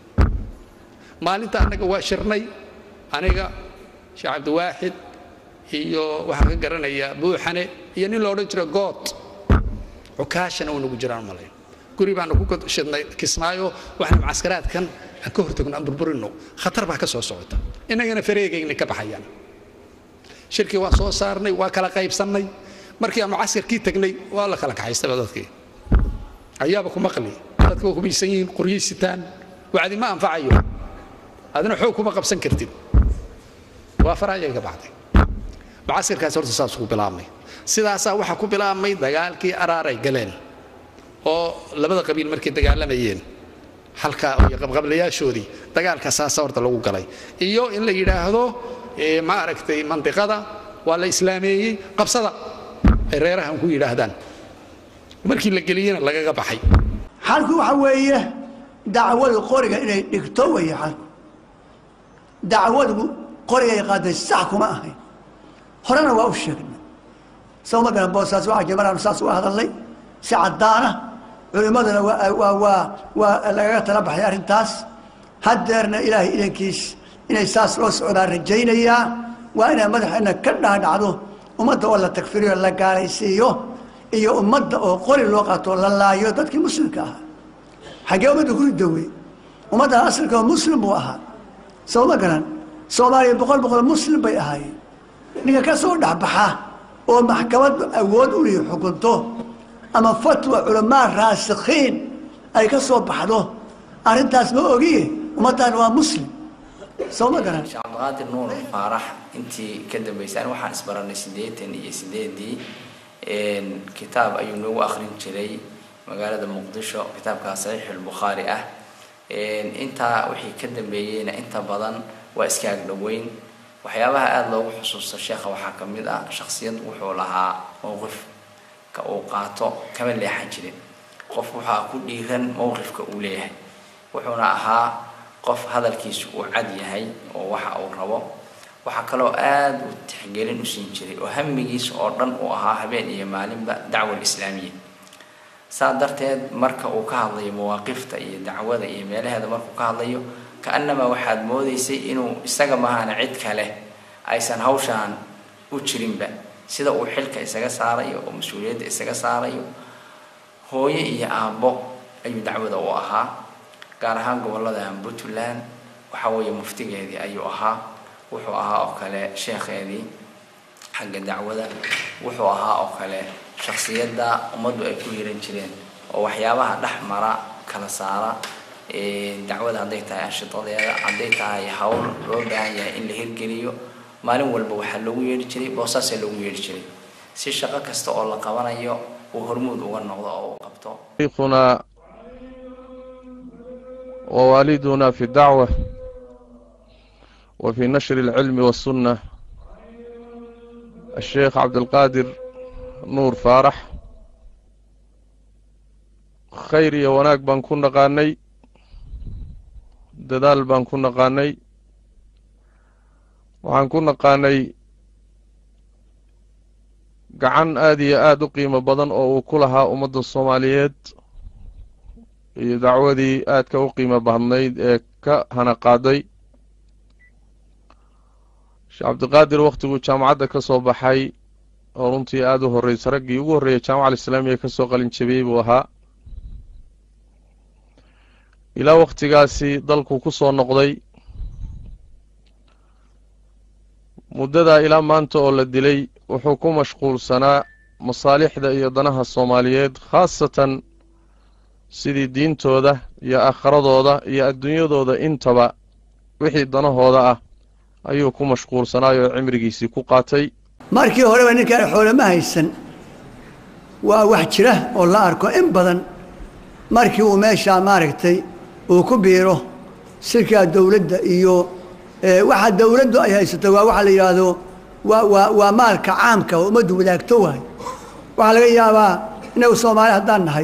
maalinta annaga waa shirnay aniga sheekh cabdiwaaxid iyo waxaan ka garanayaa buuxane iyo nin la odhan jira good cukaashana uu nagu jiraan malayn guri baanu ku shidnay kismaayo waxaan mucaskaraadkan aan ka hortagno aan burburino khatar baa ka soo socota innagana fareegayna ka baxayaan shirkii waan soo saarnay waa kala qaybsannay markii aan mucaskarkii tagnay waa la kala kaxaystaba dadkii ayaaba ku maqli dadka waa hubaysan yihiin qoryay sitaan wacdi ma anfacayo adina xoog kuma qabsan kartid waa farayay ka baxday mucaskarkaas horta saas ku bilaabmay sidaasaa waxaa ku bilaabmay dagaalkii araaray galeen oo labada qabiil markay dagaalamayeen halkaa iyo qabqablayaashoodii dagaalka saasa horta lagu galay iyo in la yidhaahdo ma aragtay mandiqada waa la islaameeyey qabsada ay reerahan ku yidhaahdaan markii la geliyena lagaga baxay xalku waxa weeye dacwadu qoriga inay dhigto weeye xalku dacwadu qorigay qaaday sax kuma ahayn horena waa u sheegnay sawma garan boosaas waxaa jira maraanu saas uga hadalnay si caddaana culimmaduna waa waa waa waa lagaga tala baxay arrintaas haddeerna ilaahay idankiis inay saas loo socdaan rajaynayaa waa inay madaxeena ka dhaadhacdo ummadda oo la tagfiriyo la gaalaysiiyo iyo ummadda oo qori loo qaato la laayo dadkii muslimka ahaa xaggee ummadda ku ridowey ummaddan asalka oo muslim buu ahaa sawma garan soomaaliya boqol boqol muslim bay ahaayeen ninka ka soo dhexbaxa oo maxkamad awood u lihi xukunto ama fatwa culamaa raasikhiin ay ka soo baxdo arrintaas ma ogiye ummaddan waa muslim soo ma garan sheekh cabdiqaadir nuur faarax intii ka dambaysay ani waxaan isbaranay siddeetan iyo siddeedii kitaab ayuu noogu akhrin jiray magaalada muqdisho kitaabka saxiixulbukhaari ah intaa wixii ka dambeeyeyna inta badan waa iska agdhoweyn waxyaabaha aada loogu xusuusta sheekha waxaa ka mid ah shaksiyad wuxuu lahaa mowqif ka uu qaato kama leexan jirin qof waxaa ku dhiiran mowqifka uu leeyahay wuxuuna ahaa qof hadalkiisu uu cad yahay oo waxa uu rabo waxaa kaloo aada u tixgelin u siin jiray oo hamigiisa oo dhan uu ahaa habeen iyo maalinba dacwa alislaamiya saa darteed marka uu ka hadlayo mawaaqifta iyo dacwada iyo meelaheeda markuu ka hadlayo ka-annamaa waxaad moodaysay inuu isaga mahana cid kale aysan hawshaan u jirinba sida uu xilka isaga saarayo oo mas-uuliyadda isaga saarayo hooyo iyo aabbo ayuu dacwada u ahaa gaar ahaan gobollada puntland waxa weeye muftigeedii ayuu ahaa wuxuu ahaa oo kale sheekheedii xagga dacwada wuxuu ahaa oo kale shaksiyadda ummaddu ay ku hiran jireen oo waxyaabaha dhex mara kala saara dacwada hadday tahay anshidadeeda hadday tahay hawl loo baahan yahay in la hirgeliyo maalin walba waxaa loogu yeedhi jiray boosaasaa loogu yeedhi jiray si shaqo kasta oo la qabanayo uu hormuud uga noqdo oo uu qabto شيخنا ووالدنا في الدعوة وفي نشر العلم والسنة الشيخ عبد القادر نور فارح khayr iyo wanaag baan ku naqaanay dadaal baan ku naqaanay waxaan ku naqaanay gacan aada iyo aada u qiimo badan oo uu ku lahaa ummadda soomaaliyeed iyo dacwadii aadka u qiimo badnayd ee ka hana qaaday sheekh cabdiqaadir wakhtiguu jaamacadda ka soo baxay oo runtii aada u horreysay raggii ugu horreeyay jaamaca alislaamiya ka soo qalin jabiyey buu ahaa ilaa wakhtigaasi dalku ku soo noqday muddadaa ilaa maanta oo la dilay wuxuu ku mashquulsanaa masaalixda iyo danaha soomaaliyeed khaasatan sidii diintooda iyo aakhiradooda iyo adduunyadooda intaba wixii danahooda ah ayuu ku mashquulsanaayoo cimrigiisii ku qaatay markii horeba ninkaan xoole ma haysan waa wax jira oo la arko in badan markii uu meeshaa maaragtay uu ku biiro sirkaa dowladda iyo waxa dowladdu ay haysato waa waxa la yidhaahdo waa waa waa maalka caamka oo ummaddu wadaagto waay waxaa laga yaabaa inagu soomaali haddaan nahay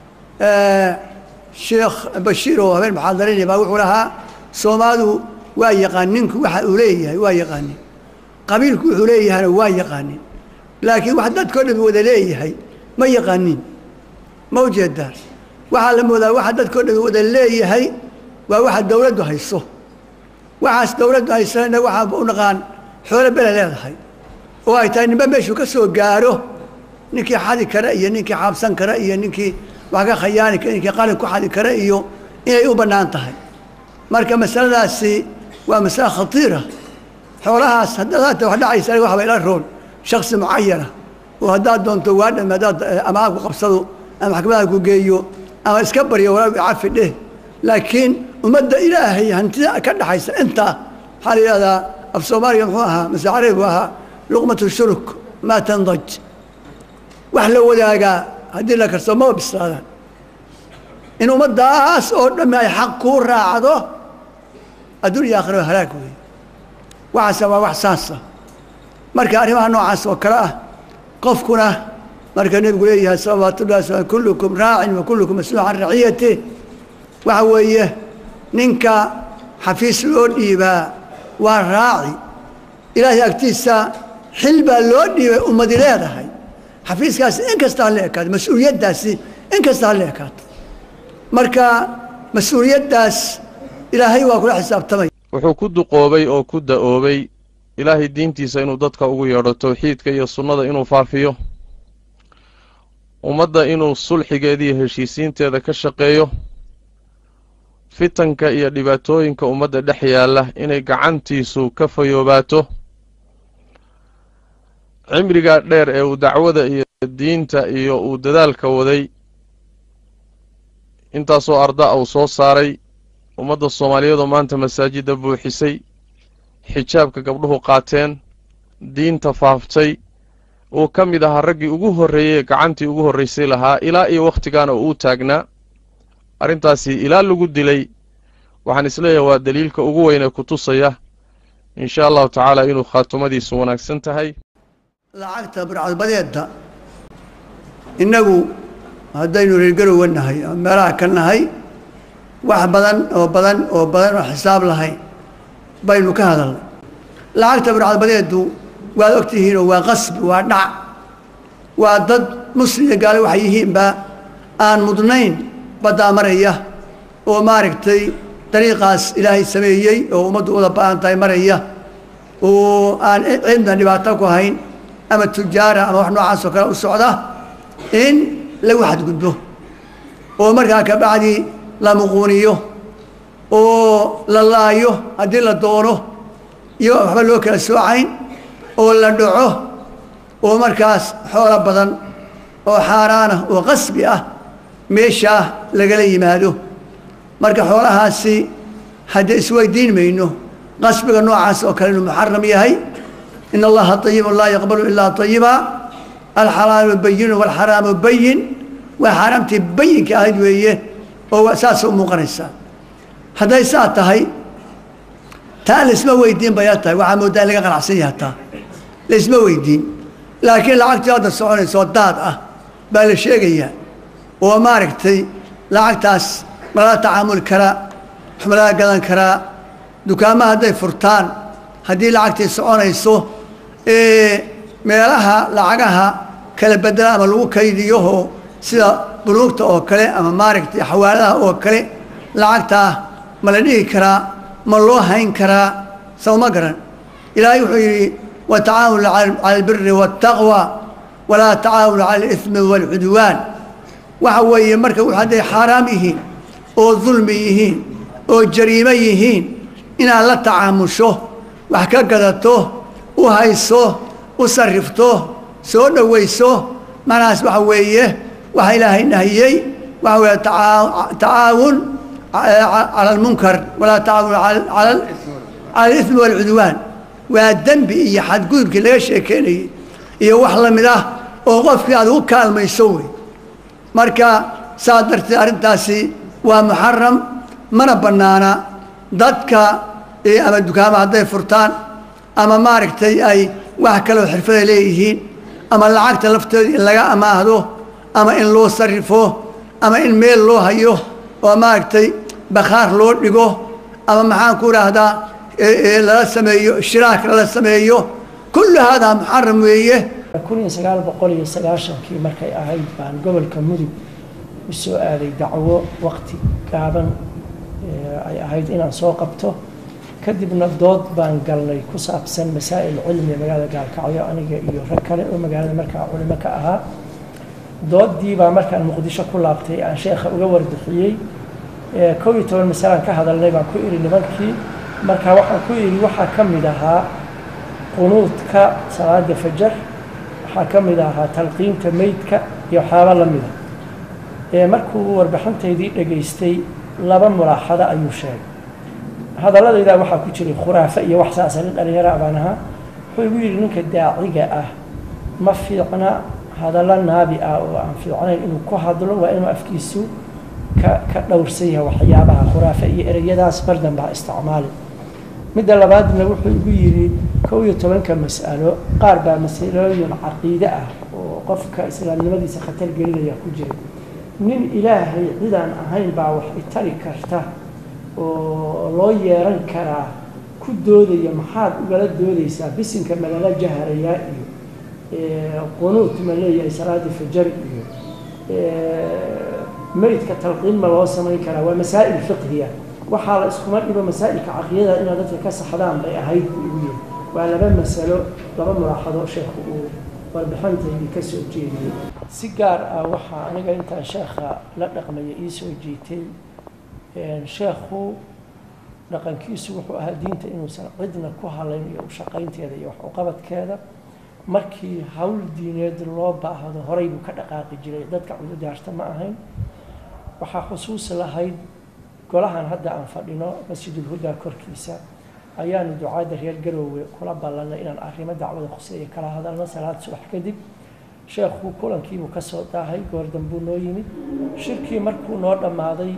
sheekh bashiir oo habeen muxaadarinaya baa wuxuu lahaa soomaalidu waa yaqaan ninku waxa uu leeyahay waa yaqaanin qabiilku wuxuu leeyahayna waa yaqaanin laakiin wax dadkao dhan wada leeyahay ma yaqaanin ma ujeedaa waxaa la moodaa waxa dadkao dhan wada leeyahay waa waxa dowladdu hayso waxaas dowladdu haysana innaga waxaa u naqaan xoolo bele leedahay oo ay tahay ninba meeshuu ka soo gaaro ninkii xadi kara iyo ninkii xaabsan kara iyo ninkii wax ka khayaani kara ninkii qalin ku xadi kara iyo inay u bannaan tahay marka masaladaasi waa masale khatiira xoolahaas haddaad haata wax dhacaysa aniga waxba ila roon shaksi mucayana oo haddaad doonto waa dhame haddaad ama aabku qabsado ama maxkamadaha ku geeyo ama iska baryo walaa cafi dheh laakiin ummadda ilaahay hantida ka dhaxaysa intaa waxaa la yidhahdaa af soomaaliga muxuu ahaa mase carabi buu ahaa luqmatu shuruk maa tandaj wax la wadaagaa haddii la karsoo maba bislaadaan in ummaddaas oo dhamme ay xaq kuu raacdo adduun iyo aakhira halaag weeye waxaase waa wax saasa marka arrimaha noocaas oo kale ah qofkuna marka nebigu leeyahay salawaatullahi wasalaam kullukum raacin wa kullukum mas-uul can raciyati waxa weeye ninka xafiis loo dhiibaa waa raaci ilaahay agtiisa xil baa loo dhiibay ummadi leedahay xafiiskaasi in kasta ha la ekaato mas-uuliyaddaasi in kasta ha la ekaato marka mas-uuliyaddaas ilaahay waa kula xisaabtamay wuxuu ku duqoobay oo ku da-oobay ilaahay diintiisa inuu dadka ugu yeedho towxiidka iyo sunnada inuu faafiyo ummadda inuu sulxigeeda iyo heshiisiinteeda ka shaqeeyo fitanka iyo dhibaatooyinka ummadda dhex yaalla inay gacantiisu ka fayoobaato cimrigaa dheer ee uu dacwada iyo diinta iyo uu dadaalka waday intaasoo arda uu soo saaray ummadda soomaaliyeedoo maanta masaajidda buuxisay xijaabka gabdhuhu qaateen diinta faaftay uu ka mid ahaa raggii ugu horreeyey gacantii ugu horraysay lahaa ilaa iyo wakhtigaana uu u taagnaa arrintaasi ilaa lagu dilay waxaan isleeyahay waa daliilka ugu weyn ee ku tusaya in sha allahu tacaala inuu khaatumadiisu wanaagsan tahay lacagta burcadbadeedda innagu haddaynu reergarowa nahay ama meelaha ka nahay wax badan oo badan oo badan oo xisaab lahayn baynu ka hadalnay lacagta burcadbadeedu waad ogtihiinoo waa qasbi waa dhac waa dad muslim iyo gaale waxay yihiinba aan mudnayn baddaa maraya oo maaragtay dariiqaas ilaahay sameeyey oo ummaddu uda ba-an tahay maraya oo aan cidna dhibaato ku hayn ama tujaara ama wax noocaas oo kale u socda in lagu xadgudbo oo markaa kabacdi la muquuniyo oo la laayo haddii la doono iyo waxba loo kala soocayn oo la dhaco oo markaas xoolo badan oo xaaraanah oo qasbi ah meeshaa lagala yimaado marka xoolahaasi haddee isweydiin mayno qasbiga noocaas oo kale inuu muxaram yahay in allaha ayibun laa yaqbalu ilaa ayiba alxalaalu bayinu walxaraamu bayin waa xaaraamtii bayinka ahayd weeye oo saasa u muuqanaysaa hadday saa tahay taa laisma weydiin bay la tahay waxaa moodaa in laga qanacsan yaha taa laisma weydiin laakiin lacagtii hadda soconaysa oo daad ah baa la sheegayaa oo maaragtay lacagtaas malala tacaamuli karaa wax malala gadan karaa dukaamaha hadday furtaan haddii lacagtii soconayso meelaha lacagaha kala bedela ama lagu kaydiyoho sida buluugta oo kale ama maaragtay xawaaladaha oo kale lacagtaa ma la dhihi karaa ma loo hayn karaa sawma garan ilaahay wuxuu yidhi watacaawanu cala albiri waاtaqwa walaa tacaawanu cala اlismi wاlcudwaan waxa weeye marka w hadday xaaraam yihiin oo dulmi yihiin oo jariimo yihiin inaad la tacaamusho wax ka gadato u hayso u sarrifto soo dhowayso macnahaas waxa weeye waxa ilaahay nahiyey waxa weeye tacaawun cala almunkar walaa tacaawun cala alismi waalcudwaan waa dembi iyo xadgudubkii laga sheekeynayey iyo wax la mid ah oo qofkii aad ugu kaalmayso wey marka saas darteed arrintaasi waa muxaram mana bannaana dadka ama dukaama hadday furtaan ama maaragtay ay wax kaloo xirfaday leeyihiin ama lacagta lafteeda in laga amaahdo ama in loo sarrifo ama in meel loo hayo oo maaragtay bakhaar loo dhigo ama maxaan ku idhaahdaa lala sameeyo shiraak lala sameeyo kullu haadaa muxaram weeye kun iyo sagaal boqol iyo sagaashankii markay ahayd baan gobolka mudug u soo aaday dacwo waqti gaaban ay ahayd inaan soo qabto kadibna dood baan galnay ku saabsan masaa'il cilmiga magaalada gaalkacyo aniga iyo rag kale oo magaalada markaa culimo ka ahaa doodii baa markaan muqdisho ku laabtay aan sheekha uga warbixiyey kow iyo toban masalaan ka hadalnay baan ku idhi nimankii marka waxaan ku idhi waxaa ka mid ahaa qunuudka salaada fajar waxaa ka mid ahaa talqiinta meydka iyo waxyaaba la mida markuu warbixintaydii dhegaystay laba mulaaxado ayuu sheegay hadaladaydaa waxaa ku jiray khuraafe iyo wax saasa nin dhalinyaro baan ahaa wuxuu igu yidhi ninka daaciga ah ma fiicna hadallo naabi ah oo aan fiicnayn inuu ku hadlo waa inuu afkiisu ka ka dhowrsan yahay waxyaabaha khuraafe iyo ereyadaas mar dambe ha isticmaali midda labaadna wuxuu igu yidhi kow iyo tobanka mas'alo qaar baa masalooyin caqiide ah oo qofka islaamnimadiisa khatar gelinaya ku jira nin ilaahay cidaan ahayn baa wax itari karta oo loo yeeran karaa ku doodaya maxaad ugala doodaysaa bisinka malala jaharayaa iyo qunuut ma leeyahay salaada fajar iyo meydka talqiin ma loo samayn karaa waa masaa'il fiqhiya waxaa la iskuma dhibo masaa'ilka caqiidada inaad dadka ka saxdaan bay ahayd buu igu yiri waa laba masalo laba mulaaxado sheekhu uu warbixintaydii ka soo jeediyey si gaar ah waxaa aniga intaan sheekha la dhaqmaya ii soo jiitay sheekhu dhaqankiisu wuxuu ahaa diinta inuusan cidna ku halayn iyo ushaqaynteeda iyo wax uqabadkeeda markii hawl diineed loo baahdo horay buu ka dhaqaaqi jiray dadka cududaarta ma ahayn waxaa xusuus lahayd golahan hadda aan fadhino masjidulhudaa korkiisa ayaanu ducaadda reer garoowe kula ballanay inaan arrimo dacwada khuseeya kala hadalno salaad subax kadib sheekhu kulankiibuu ka soo daahay goor dambuu noo yimid shirkii markuu noo dhammaaday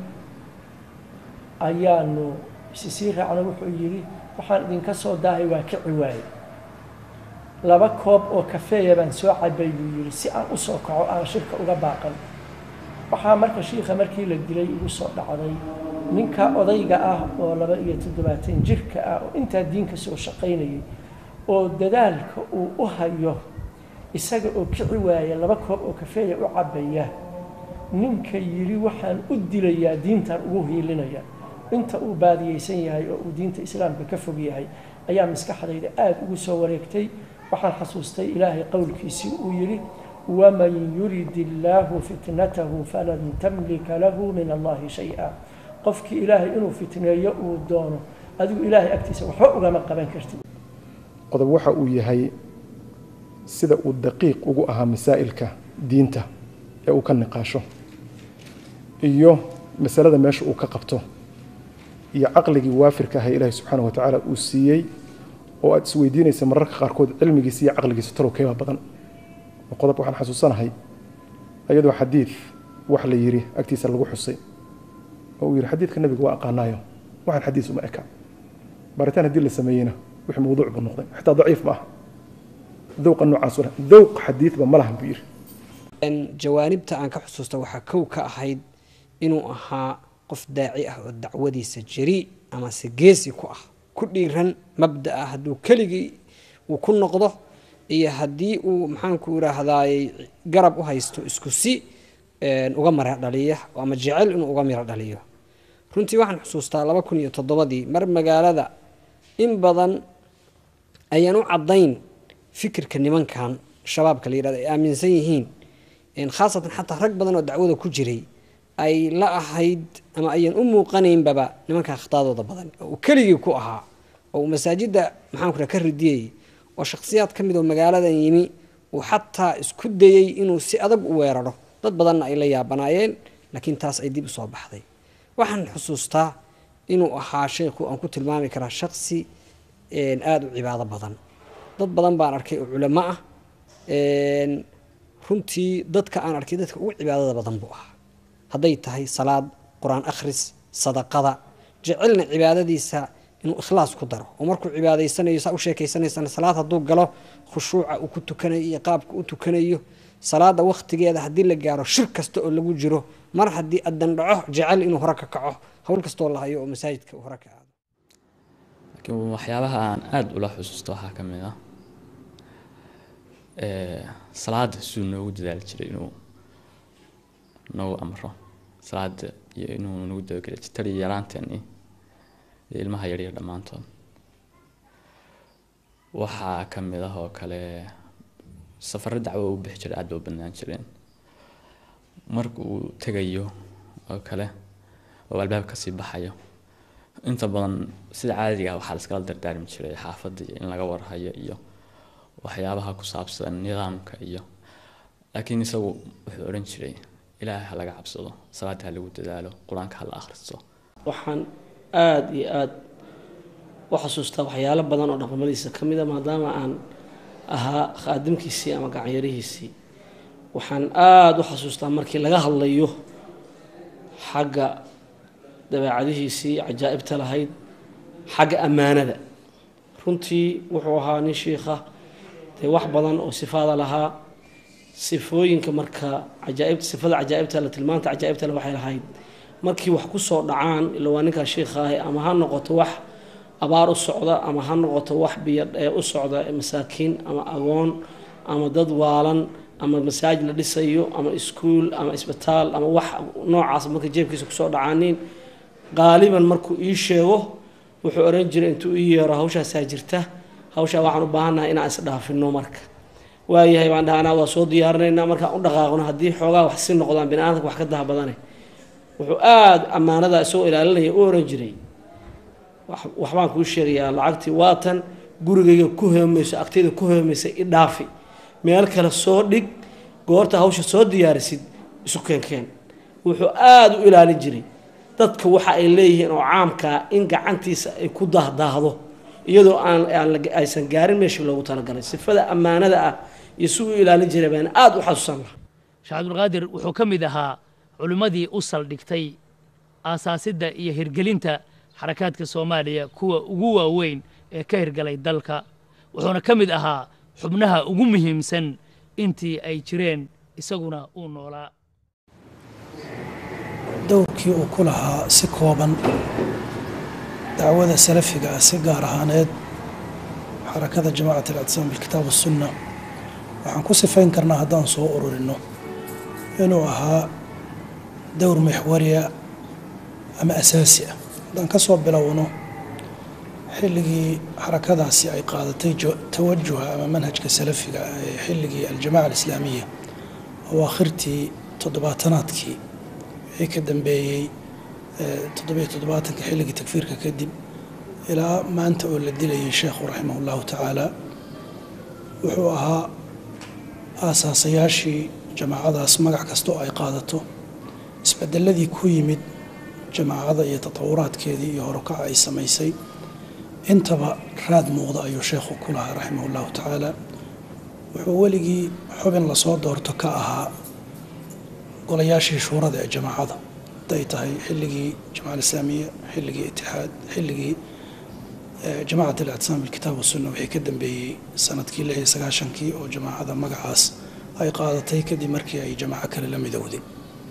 ayaanu isi sii raacno wuxuu yidhi waxaan idinka soo daahay waa kici waaye laba koob oo kafeeya baan soo cabay buu yidhi si aan u soo kaco aan shirka uga baaqan waxaa marka shiikha markii la dilay igu soo dhacday ninka odayga ah oo laba iyo toddobaatan jirka ah oo intaa diinka soo shaqaynayay oo dadaalka uu u hayo isaga oo kici waaya laba koob oo kafeeya u cabaya ninka yidhi waxaan u dilayaa diintan ugu hiilinaya inta uu baadiyeysan yahay oo uu diinta islaamka ka fog yahay ayaa maskaxdayda aada ugu soo wareegtay waxaan xasuustay ilaahay qowlkiisii uu yidhi waman yurid illaahu fitnatahu falan tamlika lahu min allahi shay-a qofkii ilaahay inuu fitneeyo uu doono adigu ilaahay agtiisa waxba ugama qaban kartid qodob waxa uu yahay sida uu daqiiq ugu ahaa masaa'ilka diinta ee uu ka niqaasho iyo masalada meesha uu ka qabto iyo caqligii waafirka ahaa ilaahay subxaana wa tacaala uu siiyey oo aad isweydiinaysa mararka qaarkood cilmigiisa iyo caqligiisa talow keeba badan qodob waxaan xasuusanahay iyadoo xadiid wax la yidhi agtiisa lagu xusay oo uu yidhi xadiidka nebiga waa aqaanaayo waxaan xadiis uma eka baaritaan haddii la sameeyeyna wixii mawduuc buu noqday xitaa daciif ma aha dowqa noocaas leh dowq xadiidba ma lahan buu yidhi jawaanibta aan ka xusuusta waxaa kow ka ahayd inuu ahaa qof daaci ah oo dacwadiisa jari amase geesi ku ah ku dhiiran mabda ah hadduu keligii uu ku noqdo iyo haddii uu maxaanku yidhaahdaayey garab u haysto isku si uga mara dhaliya ama jecel inuu uga miro dhaliyo runtii waxaan xusuustaa laba kun iyo toddobadii mar magaalada in badan ayaan u caddayn fikirka nimankan shabaabka la yidhahdo ay aaminsan yihiin khaasatan xataa rag badan oo dacwada ku jiray ay la ahayd ama ayaan u muuqanaynbaba nimanka akhtaadooda badan oo uu keligii ku ahaa oo uu masaajidda maxaanku raha ka ridiyey oo shakhsiyaad ka mid oo magaaladan yimi uu xataa isku dayey inuu si adag u weeraro dad badanna ay la yaabanaayeen laakiin taas ay dib u soo baxday waxaan xusuustaa inuu ahaa sheekhu aan ku tilmaami karaa shaksi aada u cibaado badan dad badan baan arkay oo culamo ah runtii dadka aan arkay dadka ugu cibaadada badan buu ahaa hadday tahay salaad qur-aan akhris sadaqada jecelna cibaadadiisa inuu ikhlaas ku daro oo markuu cibaadaysanayo saa u sheekaysanaysana salaad hadduu galo khushuuca uu ku tukanayo iyo qaabka u tukanayo salaada wakhtigeeda haddii la gaaro shir kasta oo lagu jiro mar haddii adan dhaco jecel inuu hore ka kaco howl kastoo la hayo oo masaajidka uu hore ka aado laakiin waxyaabaha aan aada ula xusuusto waxaa ka mid ah salaada siduu noogu dadaali jiray inuu nagu amro salaada iyo inuu nagu dabageli jiray taliya yaraanteeni iyo ilmaha yaryar dhammaantood waxaa ka mid ah oo kale safaro dacwo u bixi jiray aad ba u badnaan jireen marka uu tegayo oo kale oo albaab kasii baxayo inta badan sida caadiga ah waxaa la iskala dardaarmi jiray xaafadda iyo in laga warhayo iyo waxyaabaha ku saabsan nidaamka iyo laakiin isagu wuxuu odhan jiray ilaahay ha laga cabsado salaada ha lagu dadaalo qur-aanka ha la akhristo waxaan aada iyo aada u xasuustaa waxyaalo badan oo dhaqamadiisa ka mid a maadaama aan ahaa khaadimkiisii ama gacanyarihiisii waxaan aada u xasuustaa markii laga hadlayo xagga dabeecadihiisii cajaa'ibta lahayd xagga ammaanada runtii wuxuu ahaa nin shiikha dee wax badan oo sifaada lahaa sifooyinka marka cajaaib sifada cajaa'ibta la tilmaanta cajaa'ibta le waxay lahayd markii wax ku soo dhacaan ila waa ninkaa shiikha ahi ama ha noqoto wax abaar u socda ama ha noqoto wax biyo ee u socda masaakiin ama agoon ama dad waalan ama masaajid la dhisayo ama iskuul ama isbitaal ama wax noocaas marka jeebkiisa kusoo dhacaaniin qaaliban markuu ii sheego wuxuu oran jiray intuu ii yeero hawshaasaa jirta hawshaa waxaan u baahannahay inaan isdhaafino marka waayahay baan dhahanaa waa soo diyaarinaynaa markaan u dhaqaaqno haddii xoogaa wax si noqdaan bini aadamka wax ka daha badane wuxuu aada ammaanada isagoo ilaalinaya u oran jiray waxbaan kuu sheegayaa lacagtii waatan gurigayga ku hoomayso agtayda ku hoomaysa i dhaafi meel kale soo dhig goorta hawsha soo diyaarisid isu keenkeen wuxuu aada u ilaalin jiray dadka waxa ay leeyihiin oo caamkaa in gacantiisa ay ku dahdaahdo iyadoo aan aysan gaarin meeshii loogu talagalay sifada ammaanada ah iyo si uu ilaalin jiray baan aada u xasuusan lahaa sheekh cabdulqaadir wuxuu ka mid ahaa culimmadii u saldhigtay aasaasidda iyo hirgelinta xarakaadka soomaaliya kuwa ugu waaweyn ee ka hirgalay dalka wuxuuna ka mid ahaa xubnaha ugu muhiimsan intii ay jireen isaguna uu noolaa dowrkii uu ku lahaa si kooban dacwada salafiga ah si gaar ahaaneed xarakada jamacat alictisaam bilkitaab wasunna waxaan ku sifayn karnaa haddaan soo ururinno inuu ahaa dowr mixwariya ama asaasi ah haddaan ka soo bilowno xilligii xarakadaasi ay qaadatay tawajuha ama manhajka salafiga ah ee xilligii aljamaca alislaamiya awaakhirtii toddobaatanaadkii wixii ka dambeeyey toddobiyo toddobaatanka xilligii takfiirka kadib ilaa maanta oo la dilayay sheekhu raximah ullahu tacaala wuxuu ahaa aasaasayaashii jamaacadaas magac kasta oo ay qaadato isbedeladii ku yimid jamaacada iyo tatawuraadkeedii iyo horukaca ay samaysay intaba raad muuqda ayuu sheekhu ku lahaa raximah ullahu tacaala wuxuu weligii xubin lasoo doorto ka ahaa golayaashii shuurada ee jamaacada haday tahay xilligii jamaca alislaamiya xilligii itixaad xilligii jamacat alictisaam bilkitaab wasunna wixii ka dambeeyey sanadkii lix iyo sagaashankii oo jamaacada magacaas ay qaadatay kadib markii ay jamaaco kale la midowday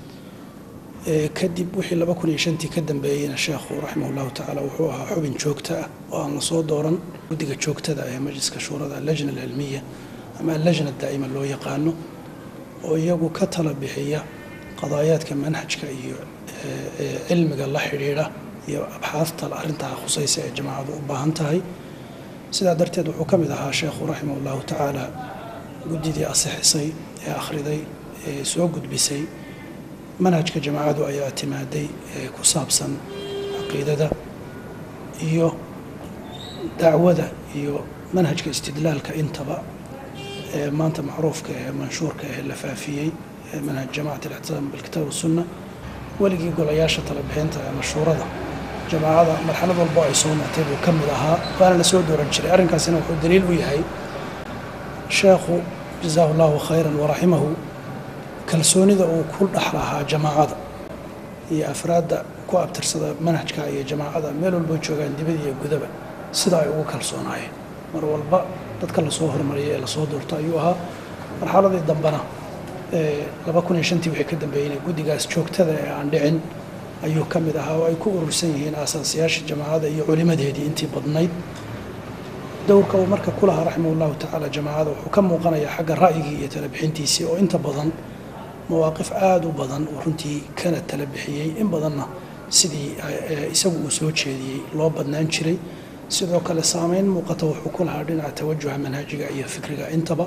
kadib wixii laba kun iyo shantii ka dambeeyeyna sheekhu raximah ullahu tacaala wuxuu ahaa xubin joogto ah oo aan lasoo dooran guddiga joogtada ee majliska shuurada allajna alcilmiya ama allajna daa'ima loo yaqaano oo iyagu ka tala bixiya qadaayaadka manhajka iyo cilmiga la xidhiidha iyo abxaafta arrintaa khusaysa ee jamaacadu u baahan tahay sidaa darteed wuxuu ka mid ahaa sheekhu raximah ullahu tacaala guddidii asixisay ee akhriday ee soo gudbisay manhajka jamaacadu ayaa timaaday ee ku saabsan caqiidada iyo dacwada iyo manhajka istidlaalka intaba ee maanta macruufka ee manshuurka ee la faafiyey ee manhaj jamacat alictisaam bilkitaab wasunna weligii golayaasha talabixinta ee mashhuurada jamaacada marxalad walbo ay soo martay buu ka mid ahaa waana la soo dooran jiray arrinkaasina wuxuu daliil u yahay sheekhu jazaahu allahu khayran waraximahu kalsoonida uu ku dhex lahaa jamaacada iyo afraadda ku abtirsada manhajka iyo jamaacada meel walbo joogaan dibad iyo gudaba sida ay ugu kalsoonaayeen mar walba dadka lasoo hormariyay ee lasoo doorto ayuu ahaa marxaladii dambena laba kun iyo shantii wixii ka dambeeyeyna guddigaas joogtada ee aan dhicin ayuu ka mid ahaa oo ay ku urursan yihiin aasaasiyaasha jamaacada iyo culimadeedii intii badnayd dowrka uu marka ku lahaa raximah ullahu tacaala jamaacada wuxuu ka muuqanayaa xagga ra'yigii iyo talabixintiisii oo inta badan mawaaqif aada u badan oo runtii kana tala bixiyey in badanna sidii isagu uu soo jeediyey loo badnaan jiray sidoo kale saameyn muuqata wuxuu ku lahaa dhinaca tawajuha manhajiga iyo fikriga intaba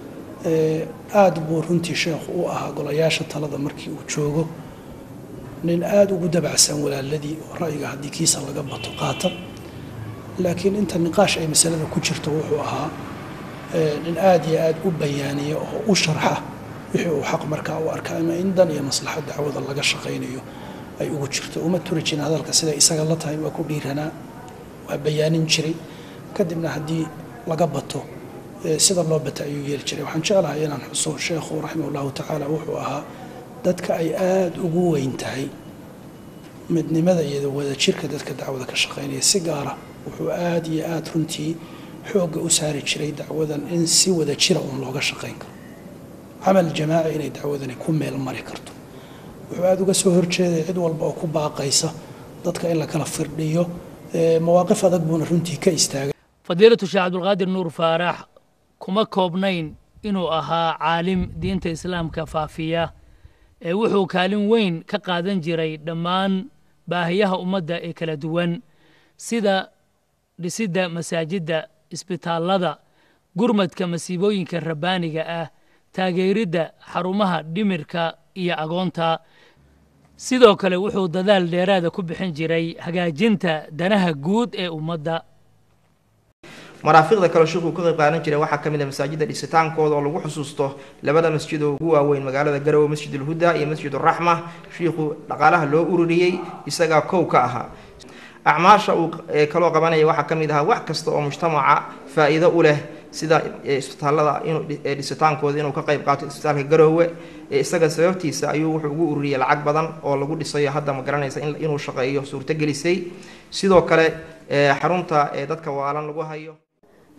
aada buu runtii sheekhu u ahaa golayaasha talada markii uu joogo nin aada ugu dabacsan walaaladii oo ra'yiga haddii kiisa laga bato qaata laakiin inta niqaash ay masalada ku jirto wuxuu ahaa nin aada iyo aada u bayaaniya oo u sharxa wixii uu xaq markaa u arka ama in dan iyo maslaxa dacwada laga shaqaynayo ay ugu jirto uma turi jirin hadalka siday isaga la tahay waa ku dhiiranaa waa bayaanin jiray kadibna haddii laga bato sida loo bata ayuu yeeli jiray waxaan jeclahay inaan xuso sheekhu raximah ullahu tacaala wuxuu ahaa dadka ay aada ugu weyn tahay midnimada iyo wadajirka dadka dacwada ka shaqaynaya si gaara wuxuu aada iyo aada runtii xoogga u saari jiray dacwadan in si wadajira uun looga shaqayn karo camal jamaaci inay dacwadani ku meel mari karto wuxuu aada uga soo horjeeday cid walba oo ku baaqaysa dadka in la kala firdhiyo mawaaqif adag buuna runtii ka istaagay fadiilatu sheekh cabdulqaadir nuur faarax kuma koobnayn inuu ahaa caalim diinta islaamka faafiya ee wuxuu kaalin weyn ka qaadan jiray dhammaan baahiyaha ummadda ee kala duwan sida dhisidda masaajidda isbitaallada gurmadka masiibooyinka rabbaaniga ah taageeridda xarumaha dhimirka iyo agoonta sidoo kale wuxuu dadaal dheeraada ku bixin jiray hagaajinta danaha guud ee ummadda maraafiqda kale sheekuu ka qayb qaadan jiray waxaa ka mid ah masaajidda dhisitaankooda oo lagu xusuusto labada masjid oo ugu waaweyn magaalada garowe masjid ulhuda iyo masjid uraxma shiikhuu dhaqaalaha loo ururiyey isagaa kow ka ahaa acmaasha uu kaloo qabanaya waxaa ka mid ahaa wax kasta oo mujtamaca faa-iido u leh sida isbitaallada dhisitaankooda inuu ka qayb qaato isbitaalka garoowe isaga sababtiisa ayuu wuxuu ugu ururiyey lacag badan oo lagu dhisayo hadda ma garanaysa inuu shaqeeyo suurtogelisay sidoo kale xarunta dadka waalan lagu hayo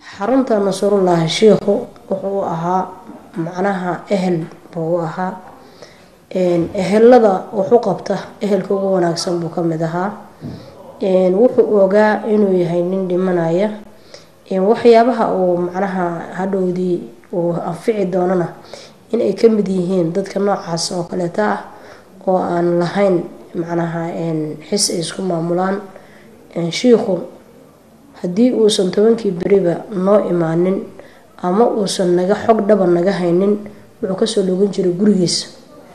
xarunta nasrullaahi shiikhu wuxuu ahaa macnaha ehel buu u ahaa ehelada wuxu qabta ehelka ugu wanaagsan buu kamid ahaa wuxuu ogaa inuu yahay nin dhimanaya waxyaabaha uu macnaha hadhowdii uu anfici doonana inay kamid yihiin dadka noocaas oo kaleeta ah oo aan lahayn macnaha xis ay isku maamulaan shiikhu haddii uusan tobankii beriba noo imaanin ama uusan naga xog dhaba naga haynin wuxuu kasoo dhoogan jiray gurigiisa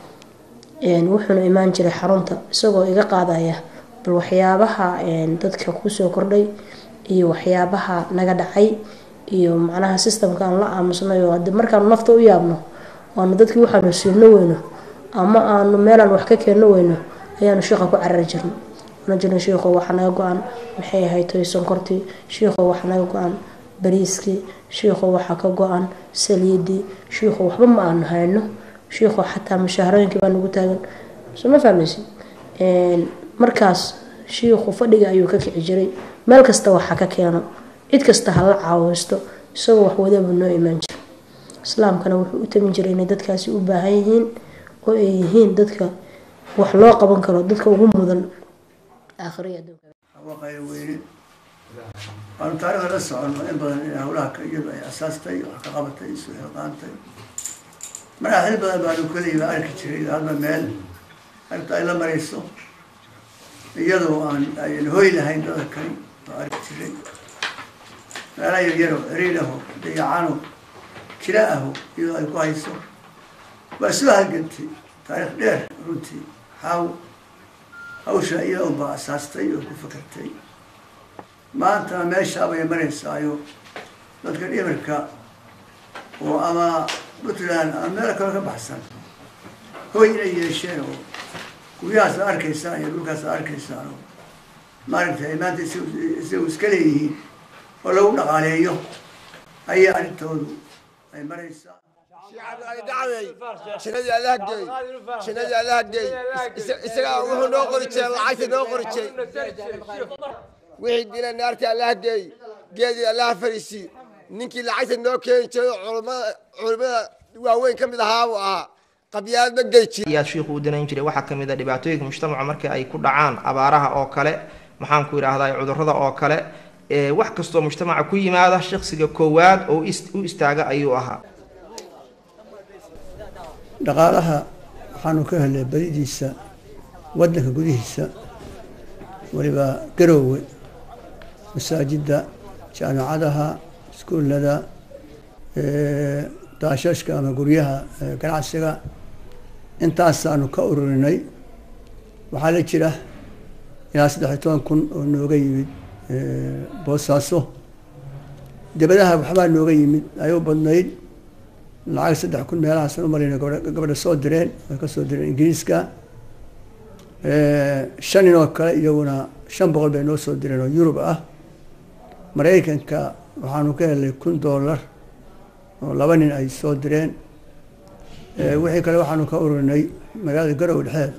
wuxuuna imaan jiray xarunta isagoo iga qaadaya bal waxyaabaha dadka kusoo kordhay iyo waxyaabaha naga dhacay iyo macnaha systemka aan la aamusnay oo hadi markaanu nafta u yaabno aanu dadkii waxaanu siino weyno ama aanu meelaan wax ka keenno weyno ayaanu shiiqa ku carari jirnay ana jirna shiikho waxa naga go-an maxay ahayd toy sonkortii shiikho waxa naga go-an bariiskii shiikho waxaa ka go-an saliidii shiikho waxba ma aanu hayno shiikho xataa mushaharooyinkii baa nagu taagan soo ma fahmaysi markaas shiikhu fadhiga ayuu ka kici jiray meel kasta waxa ka keeno cid kasta hala caaweysto isagoo wax wadabu noo imaan jira islaamkana wuxuu u tamin jiray inay dadkaasi u baahan yihiin oo ay yihiin dadka wax loo qaban karo dadka ugu mudan aakhiriya adduunka waqaya weyne waanu taariikhda la soconno in badan in howlaha ka iyadu ay asaastay wax ka qabatay isu xilqaantay markaa xil badan baanu keliya arki jiray hadba meel arta ay la marayso iyadoo aan ayan hoy lahayn dada kale oo arki jiray meela yaryaro ciriir aho dayacano jira aho iyadoo ay ku hayso waa soo halgantay taariikh dheer runtii xaaw hawsha iyada unbaa asaastay oo ku fakartay maanta meeshaabay maraysaayo dadka dhimirka oo ama puntland ama meel kale ka baxsan hoy inay yeesheen oo guryahaas ad arkaysaan iyo dhulkaas ad arkaysaan oo maaragtay maanta isagu iska leeyihiin oo lagu dhaqaaleeyo ayaa arrintoodu ay maraysaa jinadii allaha geey jinadii allaha geey isagaa wuxuu noo qori jiray lacagta noo qori jiray wixii dila naartii allaha geey geedii allaha fariisii ninkii lacagta noo keeni jiray culimada culimada waaweyn ka mid ahaa buu ahaa qabyaad ma gey jiri ayaad shiikhu u danayn jiray waxaa kamid a dhibaatooyinka mujtamaca marka ay ku dhacaan abaaraha oo kale maxaan ku idhaahdaa cudurrada oo kale wax kastoo mujtamaca ku yimaada shaksiga koowaad oo u istaaga ayuu ahaa dhaqaalaha waxaanu ka helnay badidiisa waddanka gudihiisa weliba garoowe masaajidda jaamicadaha iskuullada daashashka ama guryaha ganacsiga intaasaanu ka ururinay waxaa la jira ilaa saddex iyo toban kun oo nooga yimid boosaaso debadaha waxbaa nooga yimid ay u badnayd lacag saddex kun meelahaasaan u marayna gabadha soo direen way ka soo direen ingiriiska shan nin oo kale iyaguna shan boqol bay noo soo direen oo yurub ah maraykanka waxaanu ka helnay kun dollar oo laba nin ay soo direen wixii kale waxaanu ka ururinay magaalada garowe dhexeeda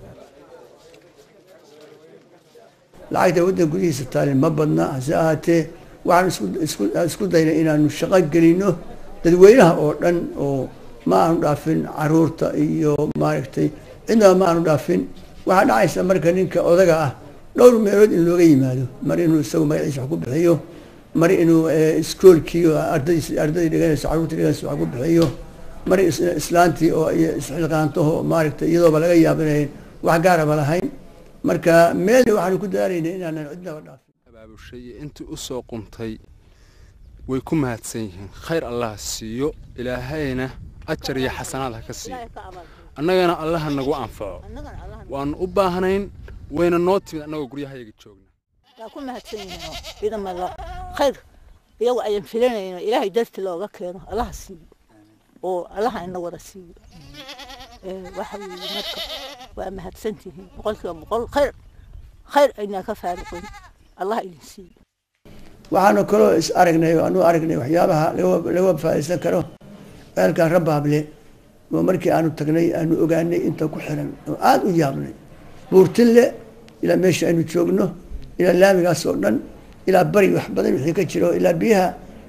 lacagta waddanka gudihiisa taalin ma badna hase ahaatee waxaan isku isku daynay inaanu shaqo gelino dadweynaha oo dhan oo ma aanu dhaafin caruurta iyo maaragtay cidnaba ma aanu dhaafin waxaa dhacaysa marka ninka odaga ah dhowr meelood in looga yimaado mar inuu isagu magaciisa wax ku bixiyo mar inuu iskoolkii ardays ardaydii dhiganayso carruurtii dhiganayso wax ku bixiyo mar islaantii oo isxilqaantaho maaragtay iyadooba laga yaabinayn wax gaaraba lahayn marka meelna waxaanu ku daaraynay inaanan cidnaba dhaafin abaabushay intii u soo quntay way ku mahadsan yihiin khayr allah siiyo ilaahayna ajar iyo xasanaad ha ka siiyo annagana allaha nagu anfaco waanu u baahnayn wayna noo timid annagoo guryahayaga joogna waa ku mahadsan yihiin ciidamada khayr iyagu ayan filanayno ilaahay darti looga keeno allaha siiyo oo allaha ina wada siiyo waxa weeye marka waa mahadsantihiin boqolkiiba boqol khayr khayr aynaa ka faaruqin allah idin siiyo waxaanu kaloo is aragnay oo anu aragnay waxyaabaha laga faaiidsan karo ceelkan rabaable oo markii aanu tagnay aanu ogaanay inta ku xiran oo aada u yaabnay buurtille ilaa meesha aynu joogno ilaa laamigaas oo dhan ilaa bari wax badan wixii ka jiro ilaa biyaha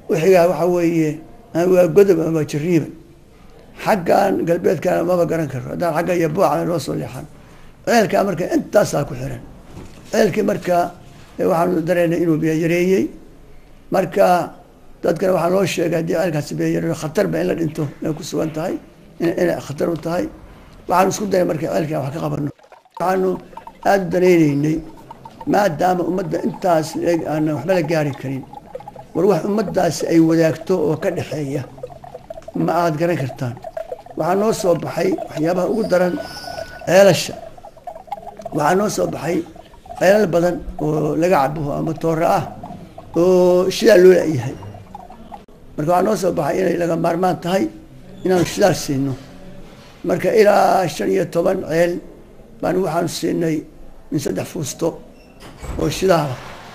wixigaa waxa weeye ama waa godob ama waa jariiban xaggan galbeedkana maba garan karo haddaan xagga iyo buucana noo soo leexan ceelkaa marka intaasaa ku xiran ceelkii marka waxaanu dareynay inuu biyo yareeyey marka dadkana waxaa loo sheegay haddii ceelkaasi biyo yareeyo khatarba in la dhinto inay ku sugan tahay inay khatar u tahay waxaanu isku dayay marka ceelkii aan wax ka qabano waxaanu aada u danayneynay maadaama ummadda intaas aanan waxba la gaari karin war wax ummaddaasi ay wadaagto oo ka dhexeeya ma aad garan kartaan waxaa noo soo baxay waxyaabaha ugu daran ceelasha waxaa noo soo baxay ceelal badan oo laga cabuho ama toora ah oo shidaal loo yahay marka waxaa noo soo baxay inay laga maarmaan tahay inaanu shidaal siino marka ilaa shan iyo toban ceel baan waxaanu siinay min saddex fuusto oo shidaala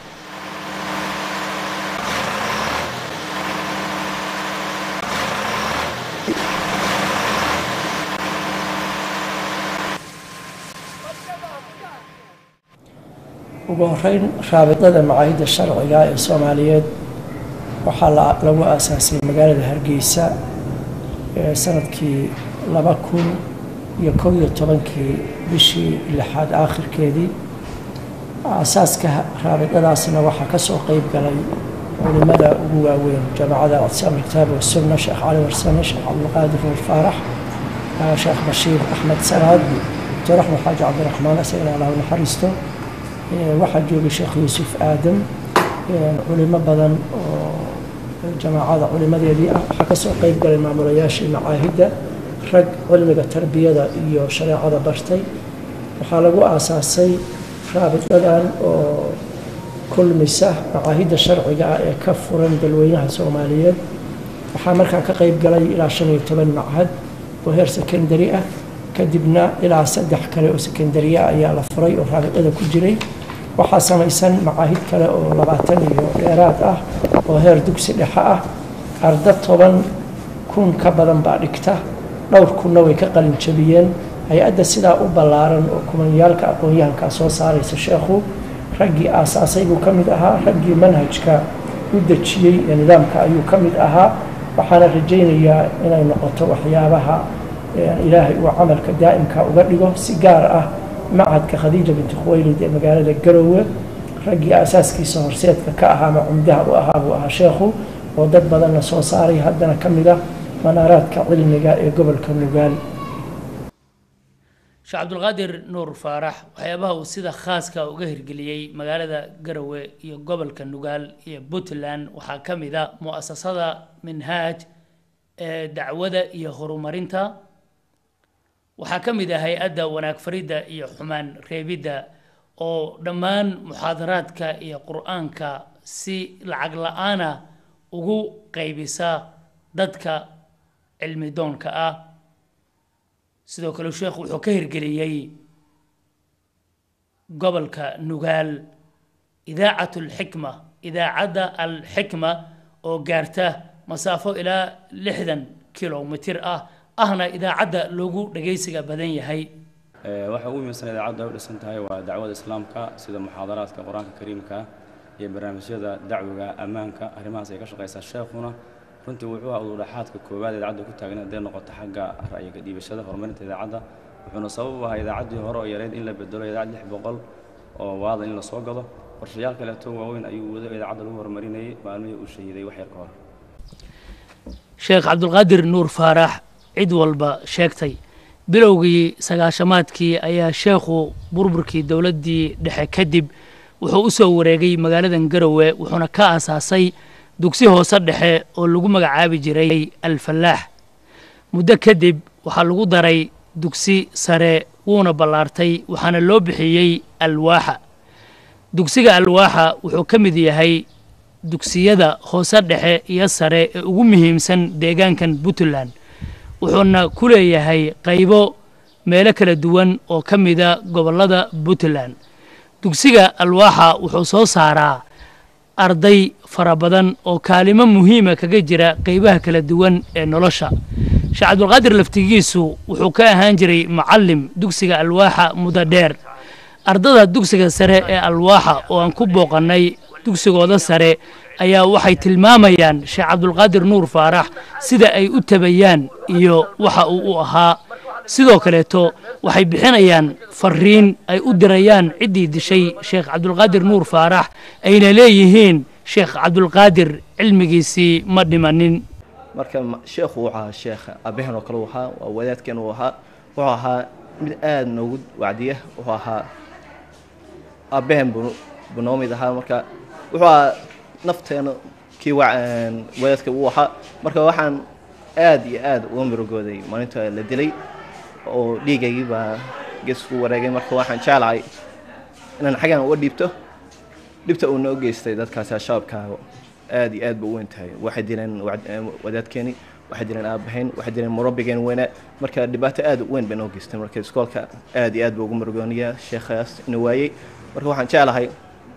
ugu horeyn raabidada macaahidda sharciga ee soomaaliyeed waxaa lagu aasaasay magaalada hargeysa ee sanadkii laba kun iyo kow iyo tobankii bishii lixaad aakhirkeedii aasaaska raabidadaasna waxaa kasoo qeyb galay culimada ugu waaweyn jaamacada ictisaam alkitaab wasunna sheekh cali warsame sheekh cabdulqaadir nuur faarax sheekh bashiir axmed salaad doctor axmed xaaji cabdiraxmaan isagana allahu naxariisto waxaa joogay sheekh yuusuf aadam culimo badan oo jamaacada culimadeedii ah waxaa kasoo qeyb galay maamulayaashii macaahidda rag cilmiga tarbiyada iyo shareecada bartay waxaa lagu aasaasay raabidadan oo kulmisa macaahidda sharciga ah ee ka furan dalweynaha soomaaliyeed waxaa markaa ka qeyb galay ilaa shan iyo toban machad oo heer secondary ah kadibna ilaa saddex kale oo secondary ah ayaa la furay oo raabidada ku jiray waxaa samaysan macaahid kale oo labaatan iyo dheeraad ah oo heer dugsi dhexe ah arda toban kun ka badan baa dhigta dhowr kunna way ka qalin jabiyeen hay-adda sidaa u ballaaran oo kumanyaalka aqoon-yahankaa soo saaraysa sheekhu raggii aasaasay buu ka mid ahaa raggii manhajka u dejiyey ee nidaamka ayuu ka mid ahaa waxaana rajaynayaa inay noqoto waxyaabaha ilaahay uu camalka daa'imka uga dhigo si gaar ah macadka khadiija binti khuwaylid ee magaalada garoowe raggii aasaaskiisa horseedka ka ahaa ama cumdaha u ahaa buu ahaa sheekhu oo dad badanna soo saaray haddana ka mid ah manaaraadka cilmiga ee gobolka nugaal sheekh cabdulqaadir nuur faarax waxyaabaha uu sida khaaska uga hirgeliyey magaalada garowe iyo gobolka nugaal iyo puntland waxaa ka mid a mu'asasada minhaaj ee dacwada iyo horumarinta waxaa ka mid ah hay-adda wanaag faridda iyo xumaan reebidda oo dhammaan muxaadaraadka iyo qur-aanka si lacag la-aana ugu qaybisa dadka cilmi doonka ah sidoo kale sheekhu wuxuu ka hirgeliyey gobolka nugaal idaacat alxikma idaacadda alxikma oo gaarta masaafo ilaa lixdan kilomitir ah ahna idaacadda loogu dhagaysiga badan yahay waxa ugu muhiimsan idaacaddu ay u dhisan tahay waa dacwada islaamka sida muxaadaraadka qur-aanka kariimka iyo barnaamijyada dacwiga ammaanka arrimahaas ay ka shaqaysaa sheekhuna runtii wuxuu ahaa ududhaxaadka koowaad idaacadda ku taagan hadday noqoto xagga ra'yiga dhiibashada horumarinta idaacadda wuxuuna sabab u ahaa idaacaddii hore oo yareyd in la bedelo idaacad lix boqol oo waada in la soo gado qorshayaal kaleeto waaweyn ayuu wado idaacadda lagu horumarinayay maalmihii uu shahiiday wax yar ka hor sheekh cabdulqaadir nuur faarax cid walba sheegtay bilowgii sagaashamaadkii ayaa sheekhu burburkii dowladdii dhexe kadib wuxuu u soo wareegay magaaladan garowe wuxuuna ka aasaasay dugsi hoose dhexe oo lagu magacaabi jiray alfallaax muddo kadib waxaa lagu daray dugsi sare wuuna ballaartay waxaana loo bixiyey alwaaxa dugsiga alwaaxa wuxuu ka mid yahay dugsiyada hoose dhexe iyo sare ee ugu muhiimsan deegaankan puntland wuxuuna ku leeyahay qaybo meelo kala duwan oo ka mida gobollada puntland dugsiga alwaaxa wuxuu soo saaraa arday fara badan oo kaalimo muhiima kaga jira qaybaha kala duwan ee nolosha sheekh cabdulqaadir laftigiisu wuxuu ka ahaan jiray macallim dugsiga alwaaxa muddo dheer ardada dugsiga sare ee alwaaxa oo aan ku booqannay dugsigooda sare ayaa waxay tilmaamayaan sheekh cabdulqaadir nuur faarax sida ay u tabayaan iyo waxa uu u ahaa sidoo kaleeto waxay bixinayaan fariin ay u dirayaan ciddii dishay sheekh cabdulqaadir nuur faarax ayna leeyihiin sheekh cabdulqaadir cilmigiisii ma dhimanin marka ma- sheekhu wuxuu ahaa sheekh aabbahen oo kale uu ahaa waa wadaadkeen uu ahaa wuxuu ahaa mid aada noogu wacdiya wuxuu ahaa aabbahen buu buu noo mid ahaa marka wuxuu ahaa nafteena kii wa- een, wadaadka uu ahaa marka waxaan aada iyo aada uga mirogooday maalinta la dilay oo dhiigaygii baa geesku wareegay marka waxaan jeclahay inaan xaggan uga dhiibto dhibta uu noo geystay dadkaasi shabaabkaaga aada iyo aad ba u weyn tahay waxay dileen wacd- eh, wadaadkeeni waxay dileen aabahayn waxay dileen murabbigeen weynaa marka dhibaato aada u weyn bay noo geystay marka iskoolka aada iyo aad buu ugu murugooniyaa sheekhaas ina waayey marka waxaan jeclahay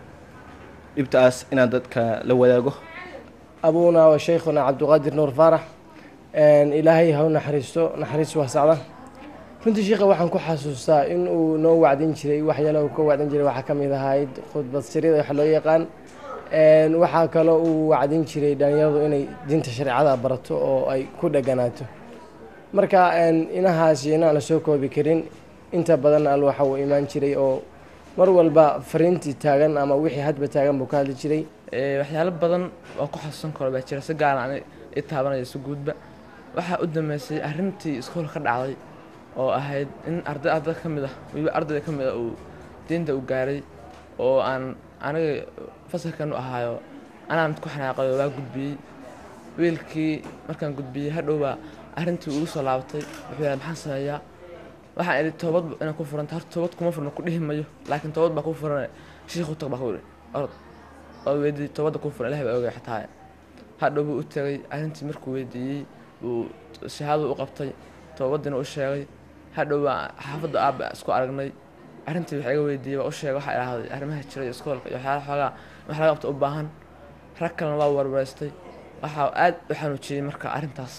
dhibtaas inaan dadka la wadaago أبونا وشيخنا عبد القادر نور فارح إن إلهي هو نحرسته نحرس وسعده runtii sheekha waxaan ku xasuustaa in uu noo wacdin jiray waxyaalaha uu ka wacdin jiray waxaa ka mid ahayd khudbad sirida wax loo yaqaan Een, waxaa kaloo uu wacdin jiray dhalinyaradu inay diinta shareecada barato oo ay ku dheganaato marka een, inahaasi inaan la soo koobi karin inta badan al waxa uu imaan jiray oo mar walba fariintii taagan ama wixii hadba taagan buu ka hadli jiray Ee, waxyaalo badan oo ku xasuusan karo baa jira si gaar aan i taabanaya si guudba waxaa u dambeysay arrintii iskool ka dhacday oo ahayd in arday arday ka mid ah weliba ardayda ka mid ah uu diinta u gaaray oo aan aniga fasalkan u ahaayo anaa mid ku xanaaqay oo waa gudbiyey wiilkii markaan gudbiyey hadhowbaa arrintii ugu soo laabatay wuxuu yahay maxaan sameeyaa waxaan idhi toobad inaan ku furanta horta toobad kuma furno ku dhihi mayo laakiin toobad baa ku furan shiikhu tag baa ku idhi orod oo weydiiyey toobadda ku furan ilahi baa ogay xataa hadhow buu u tegay arrintii markuu weydiiyey buu shahaadadu u qabtay toobadiina u sheegay hadhow baa xaafadda aabba isku aragnay arrintii wax iga weydiiyey waa u sheegay waxaa idhaahday arrimaha jira iyo iskoolka iyo waxyaala xoogaa wax laga qabta u baahan rag kalena waa warwareystay waxaa aad u xanuujiyey marka arrintaas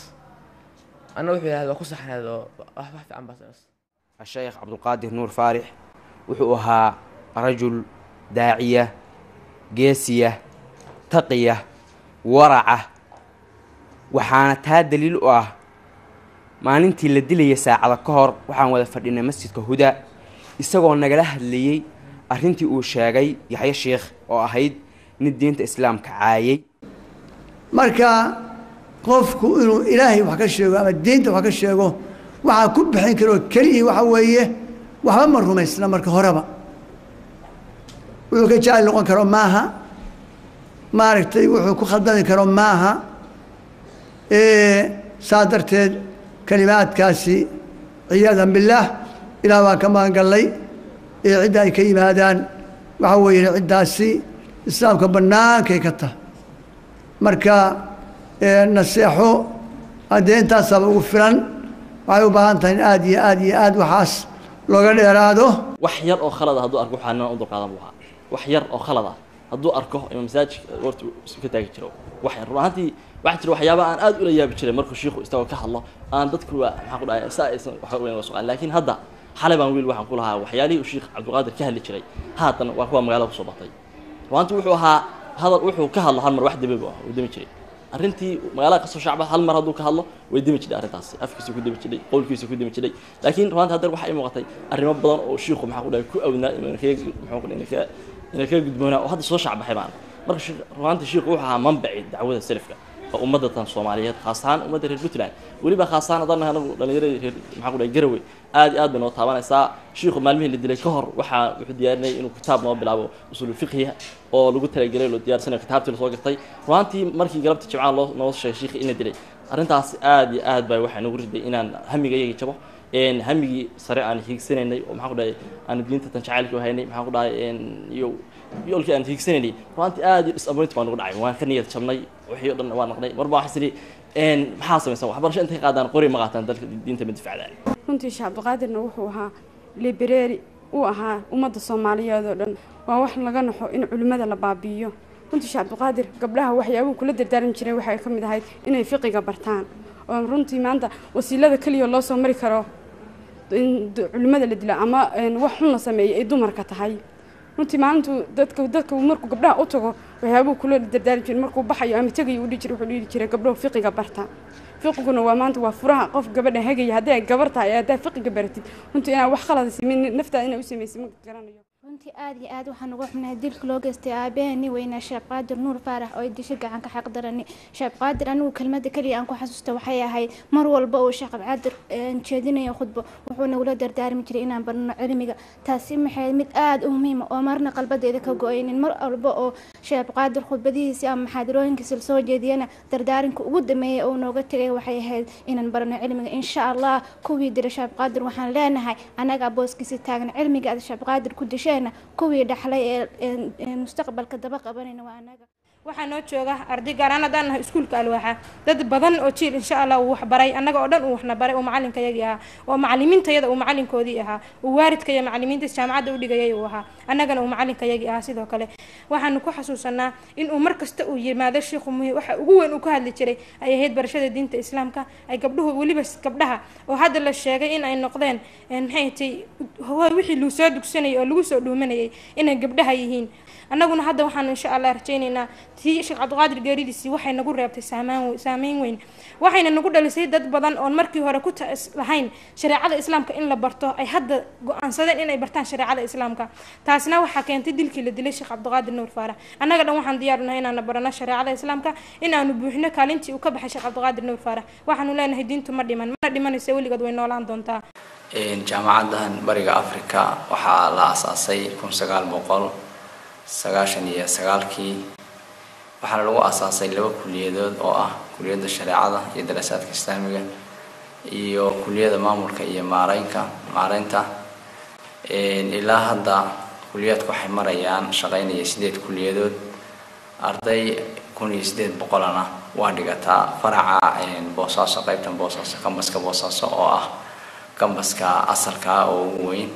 anna wuxuu yidhahday waa ku saxneed oo wax wax fiican baa samaysay الشيخ عبد القادر نور فارح wuxuu ahaa rajul daaciya geesiya taqiya waraca waxaana taa daliil u ah maalintii la dilaya saacada ka hor waxaan wada fadhinay masjidka huda isagoo nagala hadlayey arrintii uu sheegay yaxyo sheikh oo ahayd nin diinta islaamka caayay marka qofku inuu ilaahay wax ka sheego ama diinta wax ka sheego waxaa ku bixin karoo keliya waxa weeye waxba ma rumaysna marka horeba wuxuu ka jacayl noqon karo maaha maaragtay wuxuu ku khaldami karo maaha saa darteed kalimaadkaasi ciyaadan billaah ilaah baan ka magangallay ee cidda ay ka yimaadaan waxa weeye ciddaasi islaamka bannaankay ka tahay marka naseexo haddee intaasaaba ugu filan waxay u baahan tahay in aad iyo aad iyo aad waxaas looga dheeraado wax yar oo khalad ah hadduu arko waxaa nina u dulqaadan buu ahaa wax yar oo khalad ah hadduu arko ima masaajidka goorta isu ka taagi jiro wax yar run ahaantii waxaa jira waxyaaba aan aad ula yaabi jiray markuu shiikhu isagoo ka hadlo aan dadku waa maxaa ku dhahay saa aysan waxa weyn waa suqaan laakiin hadda xalay baan wiil waxaan ku lahaa waxyaalihii uu shiikh cabdulqaadir ka hadli jiray haatan waa kuwa magaalada kusoo batay runaantii wuxuu ahaa hadal wuxuu ka hadlo hal mar wax demi buu ah uu demi jiray arrintii magaalada kasoo shacba hal mar hadduu ka hadlo way demi jidhay arrintaasi afkiisa ku demi jidhay qowlkiisa ku demi jidhay laakiin runaantii haddana waxaa ii muuqatay arrimo badan oo shiikhu maxaa ku dhahay ku awnaa inuu kaga muxuu ku dhahay inay kaga gudboonaa oo hadda soo shacbaxay baan marka runaantii shiikhu wuxuu ahaa manbaci dacwada salafka oo ummadda tan soomaaliyeed khaas ahaan ummadda reer puntland weliba khaas ahaan haddaan nahay anagu dhallinyaradii reer maxaa ku dhahay garowe aad iyo aad bay noo taabanaysaa shiikhu maalmihii la dilay ka hor waxaa wuxuu diyaarinayay inuu kitaab noo bilaabo usuul fiqhiya oo lagu talagelay loo diyaarsanayo kitaabtii lasoo gatay runaantii markii galabta jimcaha loo noo sheegay shiikhi in la dilay arrintaas aad iyo aad baa waxay nagu riday inaan hamiga iyagii jabo hamigii sare aan hiigsanaynay oo maxaa ku dhahay aan diinta tan jacaylka u haynay maxaa ku dhahay iyo yoolkii aan hiigsanaynay runaantii aad iyo disappoint baa nagu dhacay waan ka niyad jabnay wixii o dhan waa naqnay marba waxaa sidhi maxaa samaysan waxbarasho intay qaadaan qori ma qaataan dalka diinta ma difacdaan runtii sheekh cabdiqaadirna wuxuu ahaa libereeri uu ahaa ummadda soomaaliyeed oo dhan waa wax laga naxo in culimmada la baabi'iyo runtii sheekh cabdiqaadir gabdhaha waxyaabuu kula dardaaran jiray waxay ka mid ahayd inay fiqiga bartaan oo runtii maanta wasiilada keliya loo soo mari karo in culimmada la dilo ama wax xun la sameeyo ay dumarka tahay runtii maalintuu dadka dadka markuu gabdhaha u tago waxyaabuu kula dardaari jiray markuu baxayo ama tegayo u dhihi jiray wuxuu dhihi jiray gabdhow fiqiga barta fiqiguna waa maanta waa furaha qof gabadha hagaya haddii ay gabar tahay haddaa fiqiga baratid runtii inaan wax khalada sameyn naftaada inaa u samaysid ma garanayo runtii aad iyo aad waxaan uga xubnahay dilka loo geystay aabaheeni weynaa sheekh qaadir nuur faarax oo ay disho gacan ka xaq darani sheekh qaadir anigu kelmada keliya aan ku xasuusta waxay ahayd mar walba uu sheekh qaadir jeedinayo khudbo wuxuu nagula dardaarmi jiray inaan barno cilmiga taasi maxay mid aad u muhiima oo marna qalbadeeda ka go-aynin mar walba oo sheekh qaadir khudbadihiisi ama maxaadarooyinkiisa lasoo jeediyana dardaarinka ugu dameeyay oo nooga tegay waxay ahayd inaan barno cilmiga insha allah kuwii dira sheekh qaadir waxaan leenahay anaga booskiisa taagan cilmiga aad sheekh qaadir ku dishay kuwii dhaxlay ee mustaqbalka daba qabanayna waa anaga waxaa noo jooga arday gaar ahaan haddaan nahay iskuulka alwaaxa dad badan oo jiil insha allah uu waxbaray annaga oo dhan uu waxna baray oo macalinkayagii ahaa oo macalimiintayada uu macalinkoodii ahaa uu waalidka iyo macalimiinta jaamacadda u dhigayay uu ahaa annagana uu macalinkayagii ahaa sidoo kale waxaanu ku xasuusanaa in uu mar kasta uu yimaado shiikhu muhi waxa ugu weyn uu ka hadli jiray ay ahayd barashada diinta islaamka ay gabdhuhu weliba gabdhaha oo hadda la sheegay in ay noqdeen maxay tay wixii lagu soo dugsanayay oo lagu soo dhuumanayay inay gabdhaha yihiin annaguna hadda waxaanu insha allah rajaynaynaa tii sheekh cabdiqaadir geeridiisii waxay nagu reebtay saamaan saameyn weyn waxayna nagu dhalisay dad badan oon markii hore ku lahayn shareecada islaamka in la barto ay hadda go-aansadeen inay bartaan shareecada islaamka taasna waxaa keentay dilkii la dilay sheekh cabdiqaadir nuur faarax annaga dhan waxaan diyaarnahay inaanu barano shareecada islaamka in aanu buuxino kaalintii uu ka baxay sheekh cabdiqaadir nuur faarax waxaanu leenahay diintu ma dhiman mana dhimanayso weligood way noolaan doontaa jaamacaddan bariga africa waxaa la asaasay kun sagaal boqol sagaashan iyo sagaalkii waxaana lagu asaasay laba kuliyadood oo ah kuliyadda shareecada iyo daraasaadka islaamiga iyo kuliyadda maamulka iyo maareynka maareynta ilaa hadda kuliyaadku waxay marayaan shaqaynaya sideed kuliyadood arday kun iyo sideed boqolana waa dhigataa faraca boosaaso qaybtan boosaaso kambaska boosaaso oo ah kambaska asalka oo ugu weyn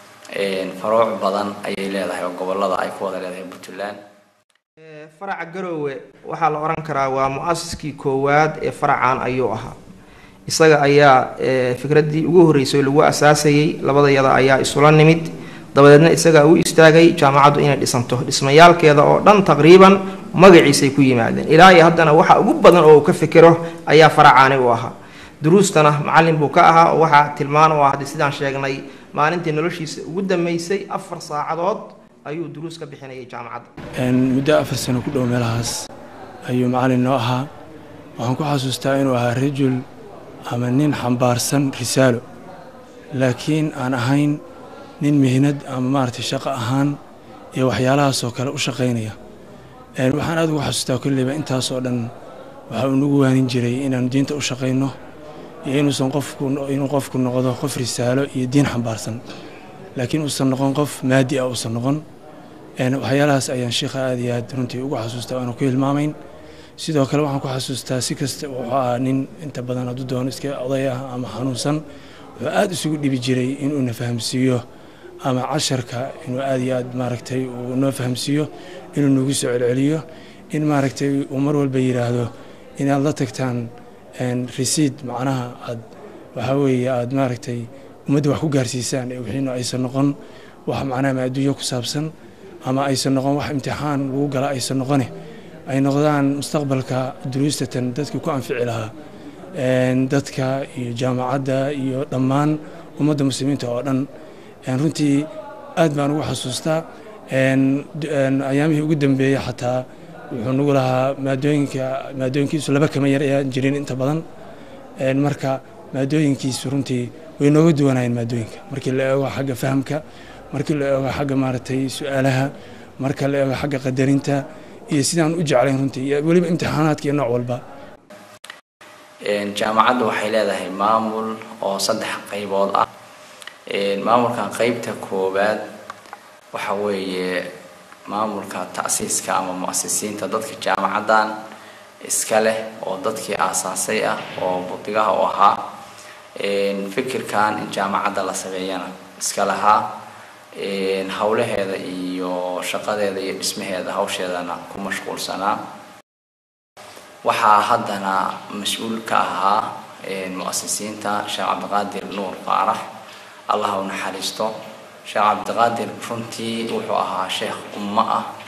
faruuc badan ayay leedahay oo gobolada ay ku wada leedahay puntland faraca garoowe waxaa la oran karaa waa mu-asiskii koowaad ee faracan ayuu ahaa isaga ayaa fikraddii ugu horreysay lagu asaasayey labadayada ayaa isula nimid dabadeedna isagaa u istaagay jaamacaddu inay dhisanto dhismayaalkeeda oo dhan taqriiban magaciisay ku yimaadeen ilaa iyo haddana waxa ugu badan oo uu ka fikiro ayaa faracaani u ahaa duruustana macallin buu ka ahaa oo waxaa tilmaan u ah haddii sidaan sheegnay maalintii noloshiisa ugu dambeysay afar saacadood ayuu duruus ka bixinayay jaamacadda muddo afar sano ku dhow meelahaas ayuu macallin noo ahaa waxaan ku xasuustaa inuu ahaa rajul ama nin xambaarsan risaalo laakiin aan ahayn nin mihnad ama maaragtay shaqo ahaan iyo waxyaalahaasoo kale u shaqaynaya waxaan aad ugu xasuustaa kolleyba intaasoo dhan waxa uu nagu waanin jiray inaanu diinta u shaqayno iyo inuusan qofku inuu qofku noqdo qof risaalo iyo diin xambaarsan laakiin uusan noqon qof maadi ah uusan noqon waxyaalahaas ayaan sheikha aad iyo aad runtii ugu xasuustaa aanu ku hilmaamayn sidoo kale waxaan ku xasuustaa si kasta wuxuu ahaa nin inta badan hadduu doono iska oday ah ama xanuunsan wuxuu aad isugu dhibi jiray inuuna fahamsiiyo ama casharka inuu aad iyo aad maaragtay uu noo fahamsiiyo inuu nagu soo celceliyo in maaragtay uu mar walba yidhaahdo inaad la tagtaan resiid macnaha aad waxaa weeye aad maaragtay ummadda wax ku gaarsiisaan ee wixiina aysan noqon wax macnaha ma adduunyo ku saabsan ama aysan noqon wax imtixaan lagu gala aysan noqone ay noqdaan mustaqbalka duruustatan dadka ku anfici lahaa dadka iyo jaamacadda iyo dhammaan ummadda muslimiinta oo dhan runtii aad baan ugu xasuustaa ayaamihii ugu dambeeyey xataa wuxuu nagu lahaa maadooyinka maadooyinkiisu laba kama yar ayaan jirin inta badan marka maadooyinkiisu runtii way nooga duwanayeen maadooyinka markii la eego xagga fahamka markii la eego xagga maaragtay su-aalaha marka la eego xagga qadarinta iyo sidaan u jeclayn runtii iyo weliba imtixaanaadka iyo nooc walba jaamacaddu waxay leedahay maamul oo saddex qaybood ah maamulkan qeybta koowaad waxa weeye maamulka ta'siiska ama mu'asisiinta dadka jaamacaddan iska leh oo dadkii aasaasay ah oo budigaha u ahaa fikirkan in jaamacadda la sameeyana iska lahaa howlaheeda iyo shaqadeeda iyo dhismaheeda hawsheedana ku mashquulsanaa waxaa haddana mas-uul ka ahaa mu'asisiinta sheekh cabdiqaadir nuur faarax allah u naxariisto sheekh cabdiqaadir runtii wuxuu ahaa sheekh ummo ah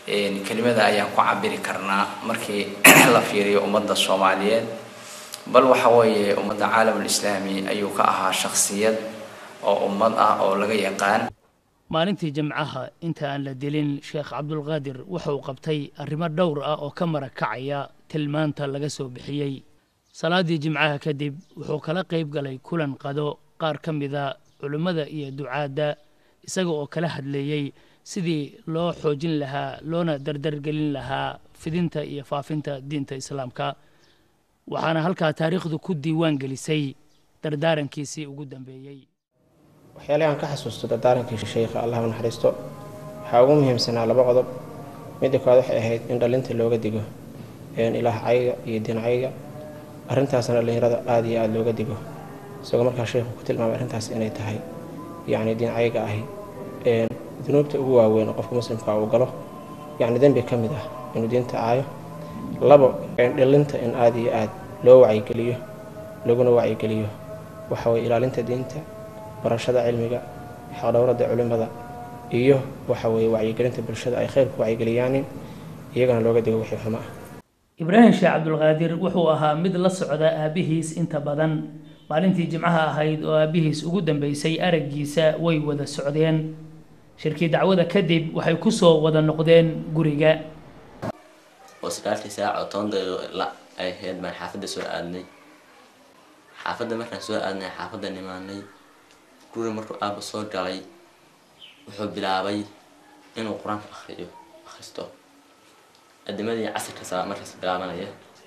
kelimada ayaan ku cabiri karnaa markii la fiiriyo ummadda soomaaliyeed bal waxa weeye ummadda caalamul islaami ayuu ka ahaa shakhsiyad oo ummad ah oo laga yaqaan maalintii jimcaha inta aan la dilin sheekh cabdulqaadir wuxuu qabtay arrimo dhowr ah oo ka marakacaya tilmaanta laga soo bixiyey salaaddii jimcaha kadib wuxuu kala qayb galay kulan qado qaar ka mida culimmada iyo ducaadda isaga oo kala hadleeyey sidii loo xoojin lahaa loona dardargelin lahaa fidinta iyo faafinta diinta islaamka waxaana halkaa taariikhdu ku diiwaan gelisay dardaarankiisii ugu dambeeyey waxyaalahi aan ka xasuusto dardaarankii sheekha allah u naxariisto waxaa ugu muhiimsanaa laba qodob midda koowaad waxay ahayd in dhalinta looga digo ilaah cayga iyo diin cayga arrintaasna dhallinyarada aada iyo aada looga digo isagoo markaa sheekhu ku tilmaamay arrintaas inay tahay yacni diin cayga ahi dunuubta ugu waaweyn oo qofka muslimka uu galo yacni dembi ka mid ah inuu diinta caayo labo dhalinta in aada iyo aada loo wacyigeliyo laguna wacyigeliyo waxa weye ilaalinta diinta barashada cilmiga xaqdhowrada culimmada iyo waxa weeye wacyigelinta bulshada ay khayrku wacyigeliyaanin iyagana looga digo wixii xumo ah ibraahim sheekh cabdulqaadir wuxuu ahaa mid la socda aabbihiis inta badan maalintii jimcaha ahayd oo aabbihiis ugu dambeysay araggiisa way wada socdeen shirkii dacwada kadib waxay ku soo wada noqdeen guriga oo sagaalkii saac oo toban daqiiqo la ay ahayd baan xaafadda soo aadnay xaafadda markaan soo aadnay xaafadda nimaanay guri markuu aaba soo galay wuxuu bilaabay inuu qur-aanka akhriyo akhristo adimadii casirka saa markaas bilaabanaya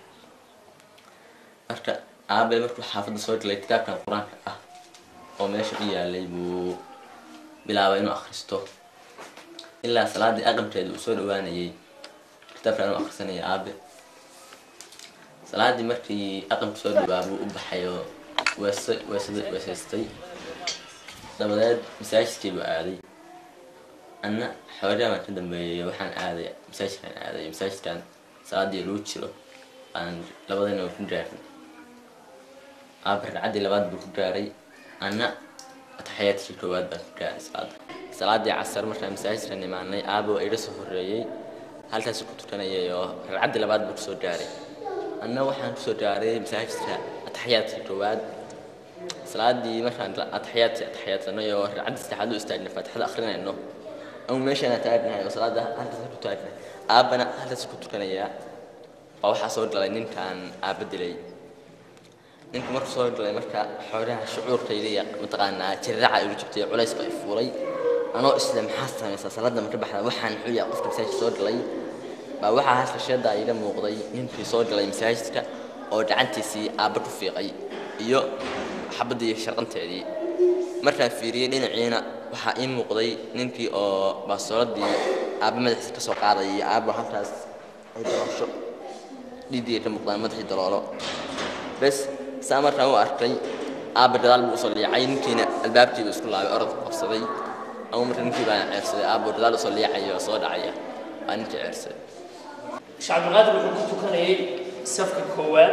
marka aabe markuu xaafadda soo galay kitaabkan qur-aanka ah oo meesha u yaalay buu bilaabay inuu akhristo ilaa salaadii aqamkeeda uu soo dhawaanayay kitaabkan uu akhrisanaya aabe salaadii markii aqamka soo dhawaa buu u baxay oo weese weesada weesaystay dabadeed masaajidkii buu aaday anna xoogaa baan ka dambeeyay waxaan aaday masaajidkaan aaday masaajidkan salaadii lagu jiro aan labadana ku gaarin aaba ragcaddii labaad buu ku gaaray anna ataxayaadkii koowaad baan ku gaaray salaada salaadii casar markaan masaajidkan imaanay aaba waa iga soo horreeyey halkaas ku tukanayay oo ragcaddii labaad buu kusoo gaaray anna waxaan kusoo gaaray masaajidka ataxayaadkii koowaad salaadii markaan ataxiyaadki ataxiyaadsanay oo ragcaddii saddexaad u istaagnay faatixada akhrinayno ama meeshaana taagnahay oo salaada halkaas ku taagnay aabbana halkaas ku tukanayaa baa waxaa soo galay ninkaan aabba dilay ninku markuu soo galay marka xoogaha shucuurkayda iyo mataqaanaa jirraca igu jabtay culays baa i fuulay anoo isle maxaa samaysaa salaada marka baxda waxaan muxuu yahay qofka masaajidka soo galay baa waxaa halka sheeda iga muuqday ninkii soo galay masaajidka oo gacantiisii aabba ku fiiqay iyo xabaddii sharqanteedii markaan fiiriyey dhinaciina waxaa ii muuqday ninkii oo baasooladii aabba madaxiisa ka soo qaaday iyo aabba halkaas ay daloosho dhiiddii ka muuqdaan madaxii daloolo bes saa markaan u arkay aabba gadaal buu usoo liicay ninkiina albaabkiiba isku laabay orod qabsaday ama marka ninkii baana ceersaday aabbo gadaal usoo liicaya oo soo dhacaya waa ninkii ceersaday sheekh cabdulqaadir wuxuu ku tukanayay safka koowaad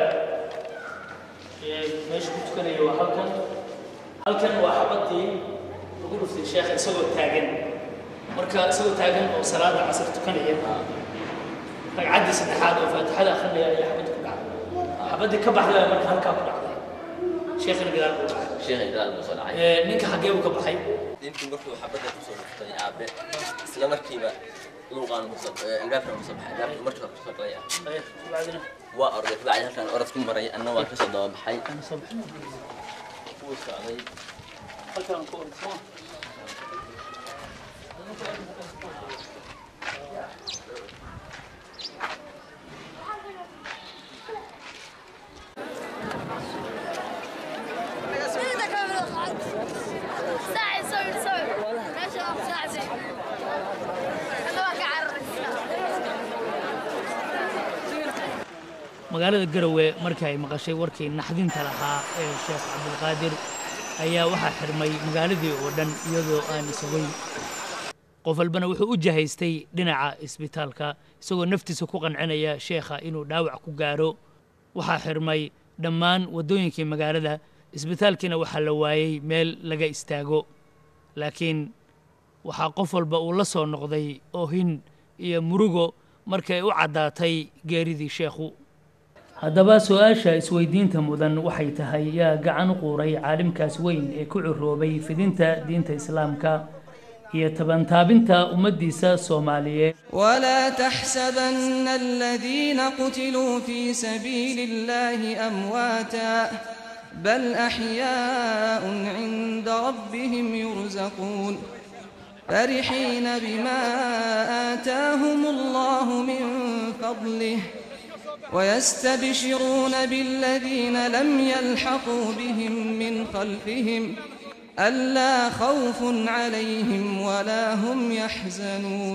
meesha ku tukanaya waa halkan halkan waa xabadii lagu dhuftay sheekha isagoo taagan marka isagoo taagan oo salaada casar tukanaya ragcaddii saddexaad oo faatixada akhrinaya ayaa xabadda ku dhacday xabaddii ka baxday marka halkaa ku dhacday sheekhina gadaal buu dhacay sheekhay gadaal buu soo dhacay ninka xaggee buu ka baxay ninkii markuu xabadda kusoo dhuftay aabe isla markiiba luuqaan kusoo albaabkan kusoo baxay albaabka markii hore kusoo galaya waa orday kabacdi halkaan orod ku maray anna waan kasoo daba baxay wuu socday halkaan ku orday soo magaalada garowe markii ay maqashay warkii naxdinta lahaa ee sheekh cabdulqaadir ayaa waxaa xirmay magaaladii oo dhan iyadoo aan isogay qof walbana wuxuu u jahaystay dhinaca isbitaalka isagoo naftiisa ku qancinaya sheekha inuu dhaawac ku gaaro waxaa xirmay dhammaan waddooyinkii magaalada isbitaalkiina waxaa la waayey meel laga istaago laakiin waxaa qof walba uu la soo noqday oohin iyo murugo markii ay u caddaatay geeridii sheekhu haddaba su-aasha isweydiinta mudan waxay tahay yaa gacan u quuray caalimkaas weyn ee ku curoobay fidinta diinta islaamka iyo tabantaabinta ummaddiisa soomaaliyeed ولا تحسبن الذين قتلوا في سبيل الله أمواتا بل أحياء عند ربهم يرزقون فرحين بما آتاهم الله من فضله ويستبشرون بالذين لم يلحقوا بهم من خلفهم ألا خوف عليهم ولا هم يحزنون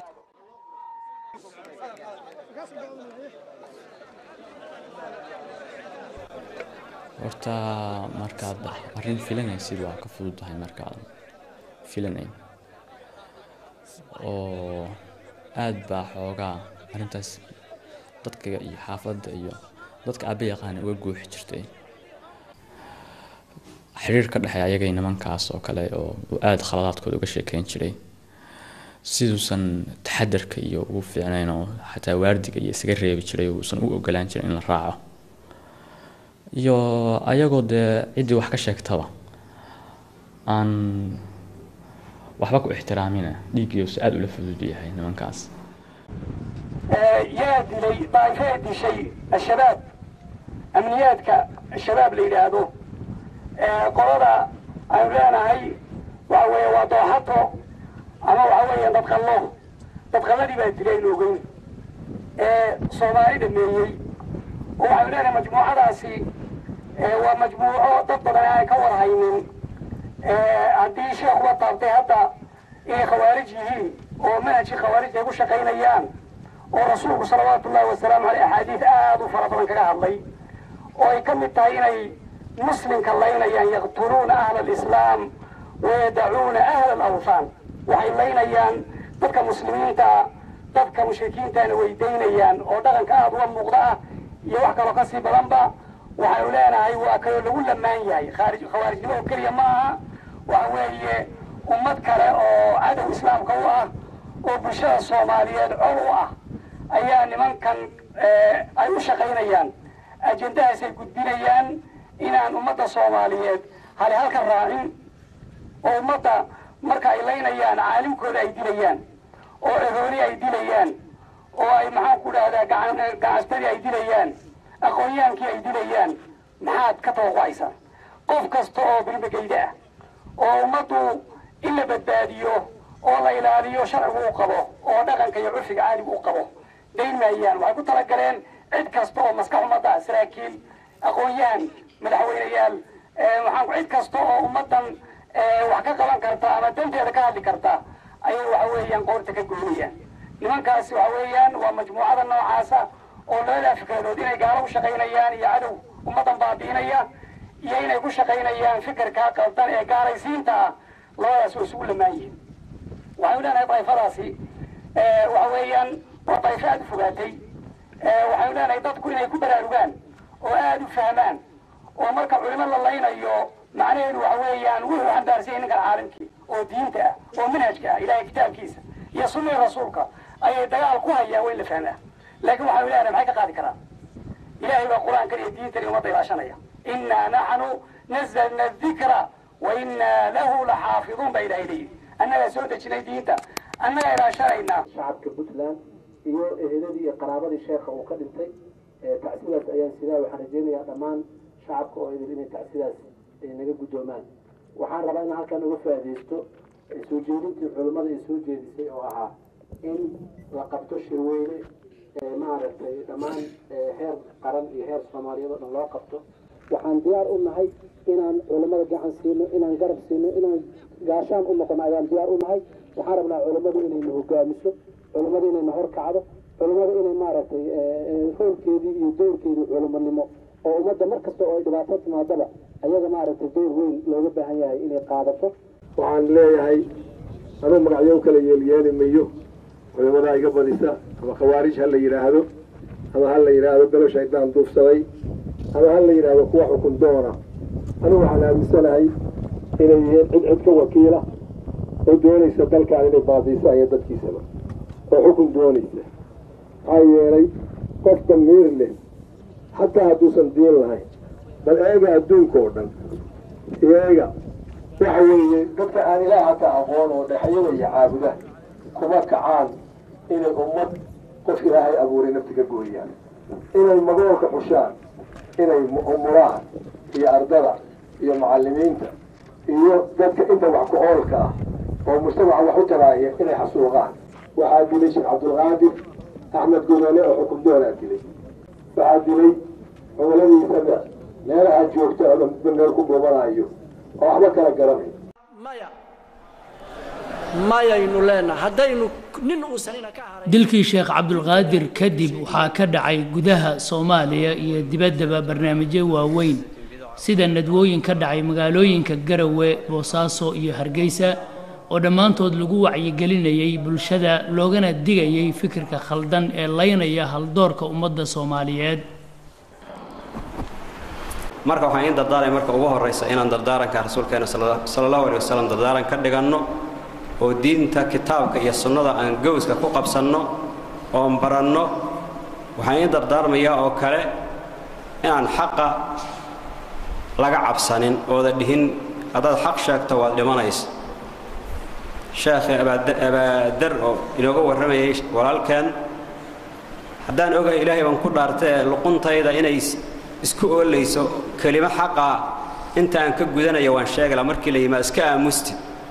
horta markaad arrin filanaysid waa ka fudud tahay markaad filanayn oo aad baa xoogaa arrintaas dadka iyo xaafadda iyo dadka aaba yaqaana uga guuxi jirtay xiriir ka dhexeeya ayagay nimankaas oo kale oo uu aada khaladaadkooda uga sheekeyn jiray siduusan taxadarka iyo ugu fiicnayn oo xataa waardiga iyo isaga reebi jiray uusan u ogolaan jirin in la raaco iyo ayagoo dee ciddii wax ka sheegtaba aan waxba ku ixtiraamina dhiiggiisu aada ula fudud yahay nimankaas yaa dilay daa'ifee dishay al-shabaab amniyaadka al-shabaab la yidhaahdo qolada aynu leenahay waxa weeye waa dooxato ama waxa weeye dadqallo dadqalladii baa dilay aynu ogeyn ee soomaali dhameeyey oo waxaynu leenahay majmuucadaasi waa majmuuco dad badan aan ka warhaynin haddii sheekhuba taabtay hadda inay khawaarij yihiin oo manhajkii khawaarijta ay ku shaqaynayaan oo rasuulku salawaatu ullahi wasalaamu caleyh axaadiid aada u fara badan kaga hadlay oo ay ka mid tahay inay muslimka laynayaan yaqtuluuna ahla alislaam wayadacuuna ahla alawthaan waxay laynayaan dadka muslimiinta dadka mushrikiintaana weydaynayaan oo dhaqanka aada uga muuqda ah iyo wax kaloo kasii badanba waxaynu leenahay waa kaloo lagu lamaan yahay khaarij khawaarijnimo oo keliya ma aha waxa weeye ummad kale oo cadow islaamka u ah oo bulshada soomaaliyeed col u ah ayaa nimankan ay u shaqaynayaan ajendahaasay gudbinayaan inaan ummadda soomaaliyeed hali halka raacin oo ummadda marka ay laynayaan caalimkooda ay dilayaan oo ehooni ay dilayaan oo ay maxaan ku dhahdaa gacan gacastadii ay dilayaan aqoonyaankii ay dilayaan maxaad ka tawaqacaysaa qof kasta oo bilmageyda ah oo ummaddu in la badbaadiyo oo la ilaaliyo sharcigu u qabo oo dhaqanka iyo curfiga caaligu u qabo dayn maayaan waxay ku talagaleen cid kasta oo maskax ummadda ah saraakiil aqoon-yahan madaxweyneyaal waxaan cid kasta oo ummaddan wax ka qaban karta ama danteeda ka hadli karta ayay waxa weeyaan qoorta ka goynayaan nimankaasi waxa weeyaan waa majmuucada noocaasa oo labadaa fikradood inay gaalo u shaqaynayaan iyo cadow ummaddan baabi'inaya iyo inay ku shaqaynayaan fikirkaa qaldan ee gaalaysiinta ah labadaas waa isugu lamaan yihiin waxaynu leenahay daifadaasi waxa weeyaan waa daifo aada u fogaatay waxaynu leenahay dadku inay ku baraarugaan oo aada u fahmaan oo marka culimo la laynayo macnaheedu waxa weeyaan wuxuu xambaarsan yahay ninkan caalimkii oo diinta ah oo manhajka ah ilaahay kitaabkiisa iyo sunnii rasuulka ayay dagaal ku hayaan way la fahmaa laakiin waxaynu leenahay maxay ka qaadi karaan ilaahay baa qur-aankan iyo diintan ummadda ilaashanaya innaa naxnu nazalna dikra wa innaa lahu laxaafiduun baa ilaahay leeyihi annagaa soo dejinay diinta annagaa ilaashanaynaa shacabka puntland iyo eheladii iyo qaraabadii sheekha uu ka dhintay tacsidaas ayaan sidaa waxaan rajeynayaa dhammaan shacabka oo idin inay tacsidaas naga guddoomaan waxaan rabaa inaan halkan uga faa'iidaysto soo jeedintii culimmada ay soo jeedisay oo ahaa in la qabto shirweyne maaragtay dhammaan heer qaran iyo heer soomaaliyeed oo dhan loo qabto waxaan diyaar u nahay inaan culimmada gacan siino inaan garab siino inaan gaashaan u noqono ayaan diyaar u nahay waxaan rabnaa culimmadu inayna hogaamiso culimmadu inayna horkacdo culimmadu inay maaragtay roolkeedii iyo doorkeedii culimonimo oo ummadda mar kasta oo ay dhibaato timaadaba ayaga maaragtay door weyn looga baahan yahay inay qaadato waxaan leeyahay anuu magacyo kala yeelyeeli mayo culimadaa iga badisa ama khawaarij ha la yidhaahdo ama ha la yidhaahdo galo shaydaan duufsaday ama ha la yidhaahdo kuwa xukun doona anigu waxaan aaminsanahay inay yihiin cid cid ka wakiila oo doonaysa dalkaan inay baabiiso aya dadkiisaba oo xukun doonaysa maxaa yeelay qof damiir leh xataa hadduusan diin lahayn bal eega adduunka oo dhan eega waxa weeye dadka aan ilaah hata aqoon oo dhexyada iyo caabuda kuma kacaan inay ummad qof ilaahay abuuray nafti ka gooyaan inay magoolka xushaan inay umuraan iyo ardada iyo macallimiinta iyo dadka inta wax ku oolka ah oo mujtamaca wax u taraaya inay xasuuqaan waxaa dilay sheekh cabdulqaadir axmed gudane oo xukum doonaa dilay waxaa dilay cumiladiisana meelaha joogta oo dhan meel ku buubanayo oo waxba kala garanay mayaynu leenahay haddaynu nin uusanina ka haray dilkii sheekh cabdulqaadir kadib waxaa ka dhacay gudaha soomaaliya iyo dibaddaba barnaamijyo waaweyn sida nadwooyin ka dhacay magaalooyinka garawe boosaaso iyo hargeysa oo dhammaantood lagu wacyigelinayay bulshada loogana digayay fikirka khaldan ee laynaya haldoorka ummadda soomaaliyeed marka waxaan iin dardaaray marka ugu horraysa inaan dardaaranka rasuulkeena sala allahu alay wasalam dardaaran ka dhiganno oo diinta kitaabka iyo sunnada aan gowska ku qabsanno oon baranno waxaan iin dardaarmayaa oo kale inaan xaqa laga cabsanin ooda dhihin haddaad xaq sheegto waad dhimanaysa sheekhi abaadar oo inooga warramayay walaalkeen haddaan ogahay ilaahay baan ku dhaartee luquntayda inay isku oolayso kelimo xaqaa inta aan ka gudanaya waan sheegala markii la yimaa iska aamusti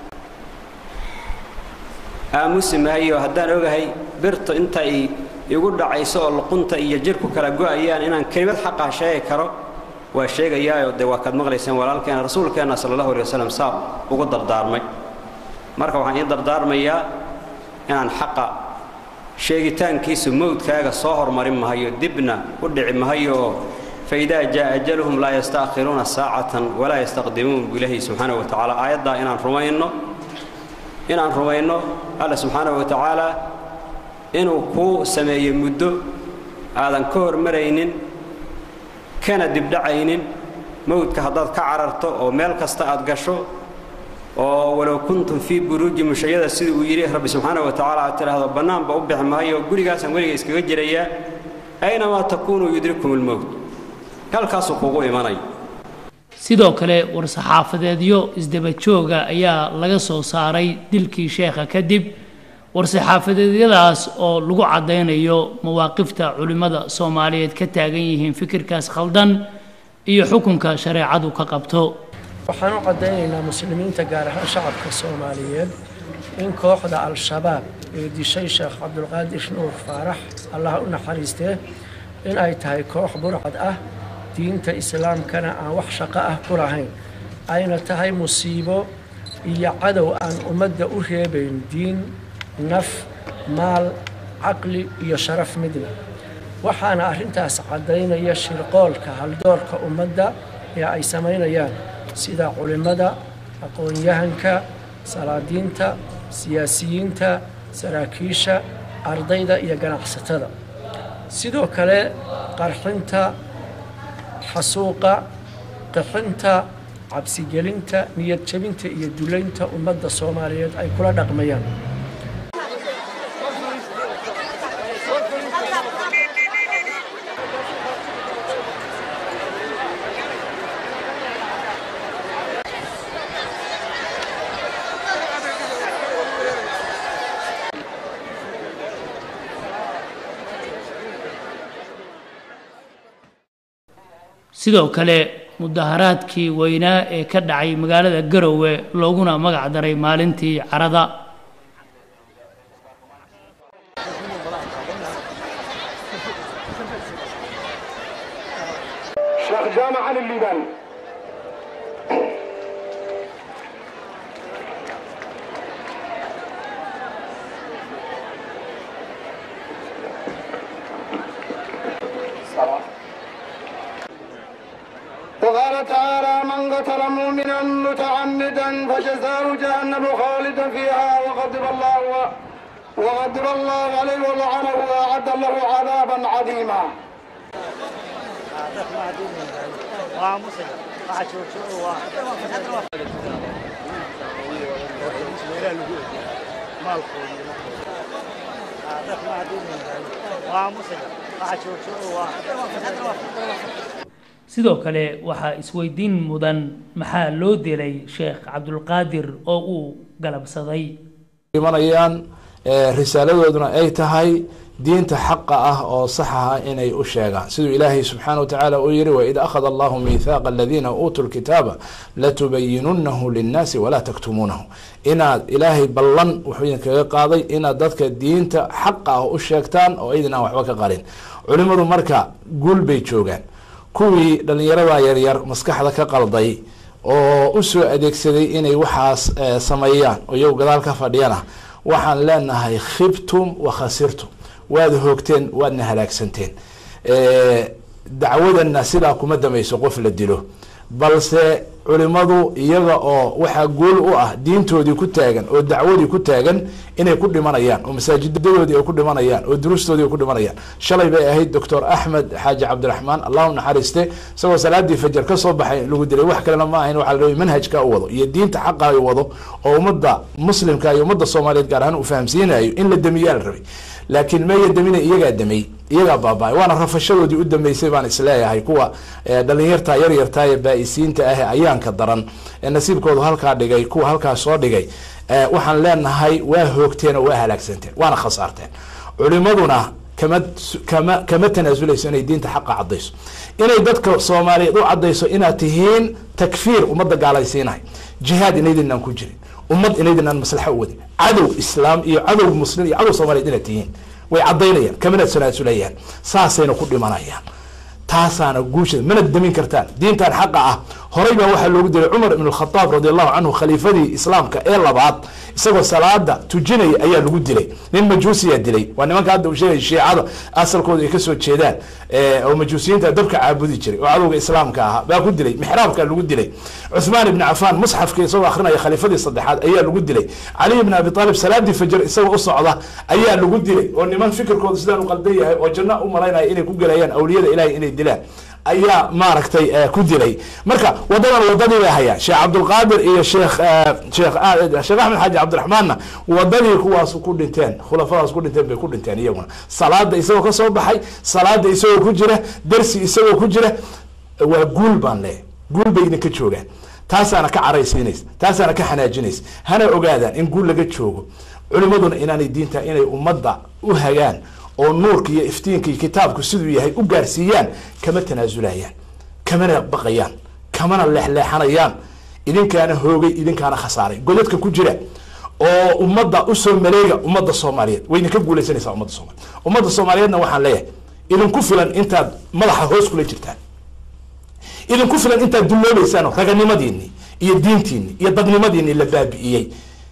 aamusi mahayo haddaan ogahay birtu inta ay igu dhacayso oo luqunta iyo jirku kala go'ayaan inaan kelimad xaqaa sheegi karo waa sheegayaayo dee waa kaad maqlayseen walaalkeena rasuulkeenna sala allahu alay wasalam saa ugu dardaarmay marka waxaan ii dardaarmayaa inaan xaqa sheegitaankiisu mawdkaaga soo hormarin mahayo dibna u dhici mahayo oo faidaa jaa ajaluhum laa yastaakhiruuna saacatan walaa yastaqdimuun buu ilaahay subxaanahu wa tacaala aayaddaa inaan rumayno inaan rumayno alla subxaanahu wa tacaala inuu kuu sameeyey muddo aadan ka hormaraynin kana dibdhacaynin mawdka haddaad ka cararto oo meel kasta aad gasho oo walow kuntum fii buruuji mushayada sida uu yidhi rabbi subxaanahu wa tacaala aad tidhaahdo bannaanba u bixi maayo gurigaasaan weliga iskaga jirayaa aynamaa takuunuu yudrikum lmowt halkaasuu kugu imanay sidoo kale war-saxaafadeedyo isdaba jooga ayaa laga soo saaray dilkii sheekha kadib war-saxaafadeedyadaas oo lagu caddaynayo mawaaqifta culimmada soomaaliyeed ka taagan yihiin fikirkaas khaldan iyo xukunka shareecadu ka qabto waxaan u caddaynaynaa muslimiinta gaar ahaan shacabka soomaaliyeed in kooxda al-shabaab ee dishay sheekh cabdulqaadir nuur faarax allah u naxariistee in ay tahay koox burcad ah diinta islaamkana aan wax shaqo ah ku lahayn ayna tahay musiibo iyo cadow aan ummadda u reebayn diin naf maal caqli iyo sharaf midna waxaana arrintaas caddaynaya shirqoolka haldoorka ummadda ee ay samaynayaan sida culimmada aqoon-yahanka salaadiinta siyaasiyiinta saraakiisha ardayda iyo ganacsatada sidoo kale qarxinta xasuuqa qixinta cabsigelinta niyad jebinta iyo dulaynta ummadda soomaaliyeed ay kula dhaqmayaan sidoo kale mudaharaadkii weynaa ee ka dhacay magaalada garowe looguna magac daray maalintii carada sheekh jaamac cali liibaan وقال تعالى من قتل مؤمنا متعمدا فجزاؤه جهنم خالدا فيها وغضب الله وغضب الله عليه ولعنه واعد له عذابا عظيما sidoo kale waxaa isweydiin mudan maxaa loo dilay sheekh cabdulqaadir oo uu galabsaday imanayaan risaaladooduna ay tahay diinta xaqa ah oo saxa ah inay u sheegaan siduu ilaahay subxaana wa tacaala uu yihi waid akhada allahu miithaaqa aladiina uutuu lkitaaba latubayinunahu linnaasi walaa taktumuunahu inaad ilaahay ballan wuxuu idinkaga qaaday inaad dadka diinta xaqa ah u sheegtaan oo idin aan waxba ka qarin culimadu marka guul bay joogaan kuwii dhalinyarada yaryar maskaxda ka qalday oo usoo adeegsaday inay waxaas sameeyaan oo iyagu gadaal ka fadhiyana waxaan leenahay khibtum wa khasirtum waad hoogteen waadna halaagsanteen dacwadana sidaa kuma damayso qof la dilo balse culimadu iyaga oo waxaa guul u ah diintoodii ku taagan oo dacwadii ku taagan inay ku dhimanayaan oo masaajidadoodii ay ku dhimanayaan oo durustoodii ay ku dhimanayaan shalay bay ahayd doctor axmed xaaji cabdiraxmaan allahu naxariiste isagoo salaadii fajar kasoo baxay lagu dilay wax kalena ma ahayn waxaa la rabay manhajka u wado iyo diinta xaqa u wado oo ummadda muslimka iyo ummadda soomaaliyeed gaar ahaan uu fahamsiinayo in la damiyaa la rabay laakiin meeya damina iyagaa damay iyagaa baaba-ay waana rafashadoodii u dambeysay baan isleeyahay kuwa dhalinyarta yaryarta ee baa-isiinta ah ayaanka daran ee nasiibkoodu halkaa dhigay kuwa halkaa soo dhigay waxaan leenahay waa hoogteen oo waa halaagsanteen waana khasaarteen culimaduna kama kama kama tanaasuleyso inay diinta xaqa cadayso inay dadka soomaaliyeed u cadayso inaad tihiin takfiir ummadda gaalaysiinahay jihaad inaydinaan ku jirin ummad inaydinaan maslaxa u wadin cadow islaam iyo cadow muslim iyo cadow soomaliyeed inaad tihiin way cadaynayaan kamana tanaazulayaan saasayna ku dhimanayaan taasaana guusha mana damin kartaan diintan xaqa ah horay baa waxaa loogu dilay cumar ibn khadaab radi allahu canhu khaliifadii islaamka ee labaad isagoo salaada tujinaya ayaa lagu dilay nin majuusiyaa dilay waa nimanka hadda uu sheegay shiicada asalkooda ay kasoo jeedaan oo majuusiyiinta dabka caabudi jiray oo cadowga islaamka ahaa baa ku dilay mixraabka lagu dilay cuthmaan ibni cafaan musxafka isagoo akrinaya khaliifadii saddexaad ayaa lagu dilay cali ibn abi aalib salaadii fajr isagoo u socda ayaa lagu dilay oo niman fikirkooda sidaan u qaldan yahay oo janno u malaynaya inay ku gelayaan awliyada ilahay inay dilaan ayaa maaragtay ku dilay marka wadadan wadadii bay hayaan sheekh cabdulqaadir iyo sheekh sheekh sheekh axmed xaaji cabdiraxmaanna wadadii kuwaas ku dhinteen khulafadaas ku dhinteen bay ku dhinteen iyaguna salaada isagoo kasoo baxay salaada isagoo ku jira dersi isagoo ku jira waa guul baan leeyahy guul bay idinka joogaan taasaana ka caraysiinaysa taasaana ka xanaajinaysa hana ogaadaan in guul laga joogo culimaduna inaanay diinta inay ummadda u hagaan oo nuurka iyo iftiinka iyo kitaabku siduu yahay u gaarsiiyaan kama tanaasulayaan kamana baqayaan kamana leexleexanayaan idinkaana hoogay idinkaana khasaaray godadka ku jira oo ummadda usoo maleega ummadda soomaaliyeed way idinka guuleysanaysaa ummadda soomaliyeed ummadda soomaaliyeedna waxaan leeyahay idinku filan intaad madaxa hoos kula jirtaan idinku filan intaad dulloobeysaan raganimadiini iyo diintiini iyo dadnimadiini la baabi'iyey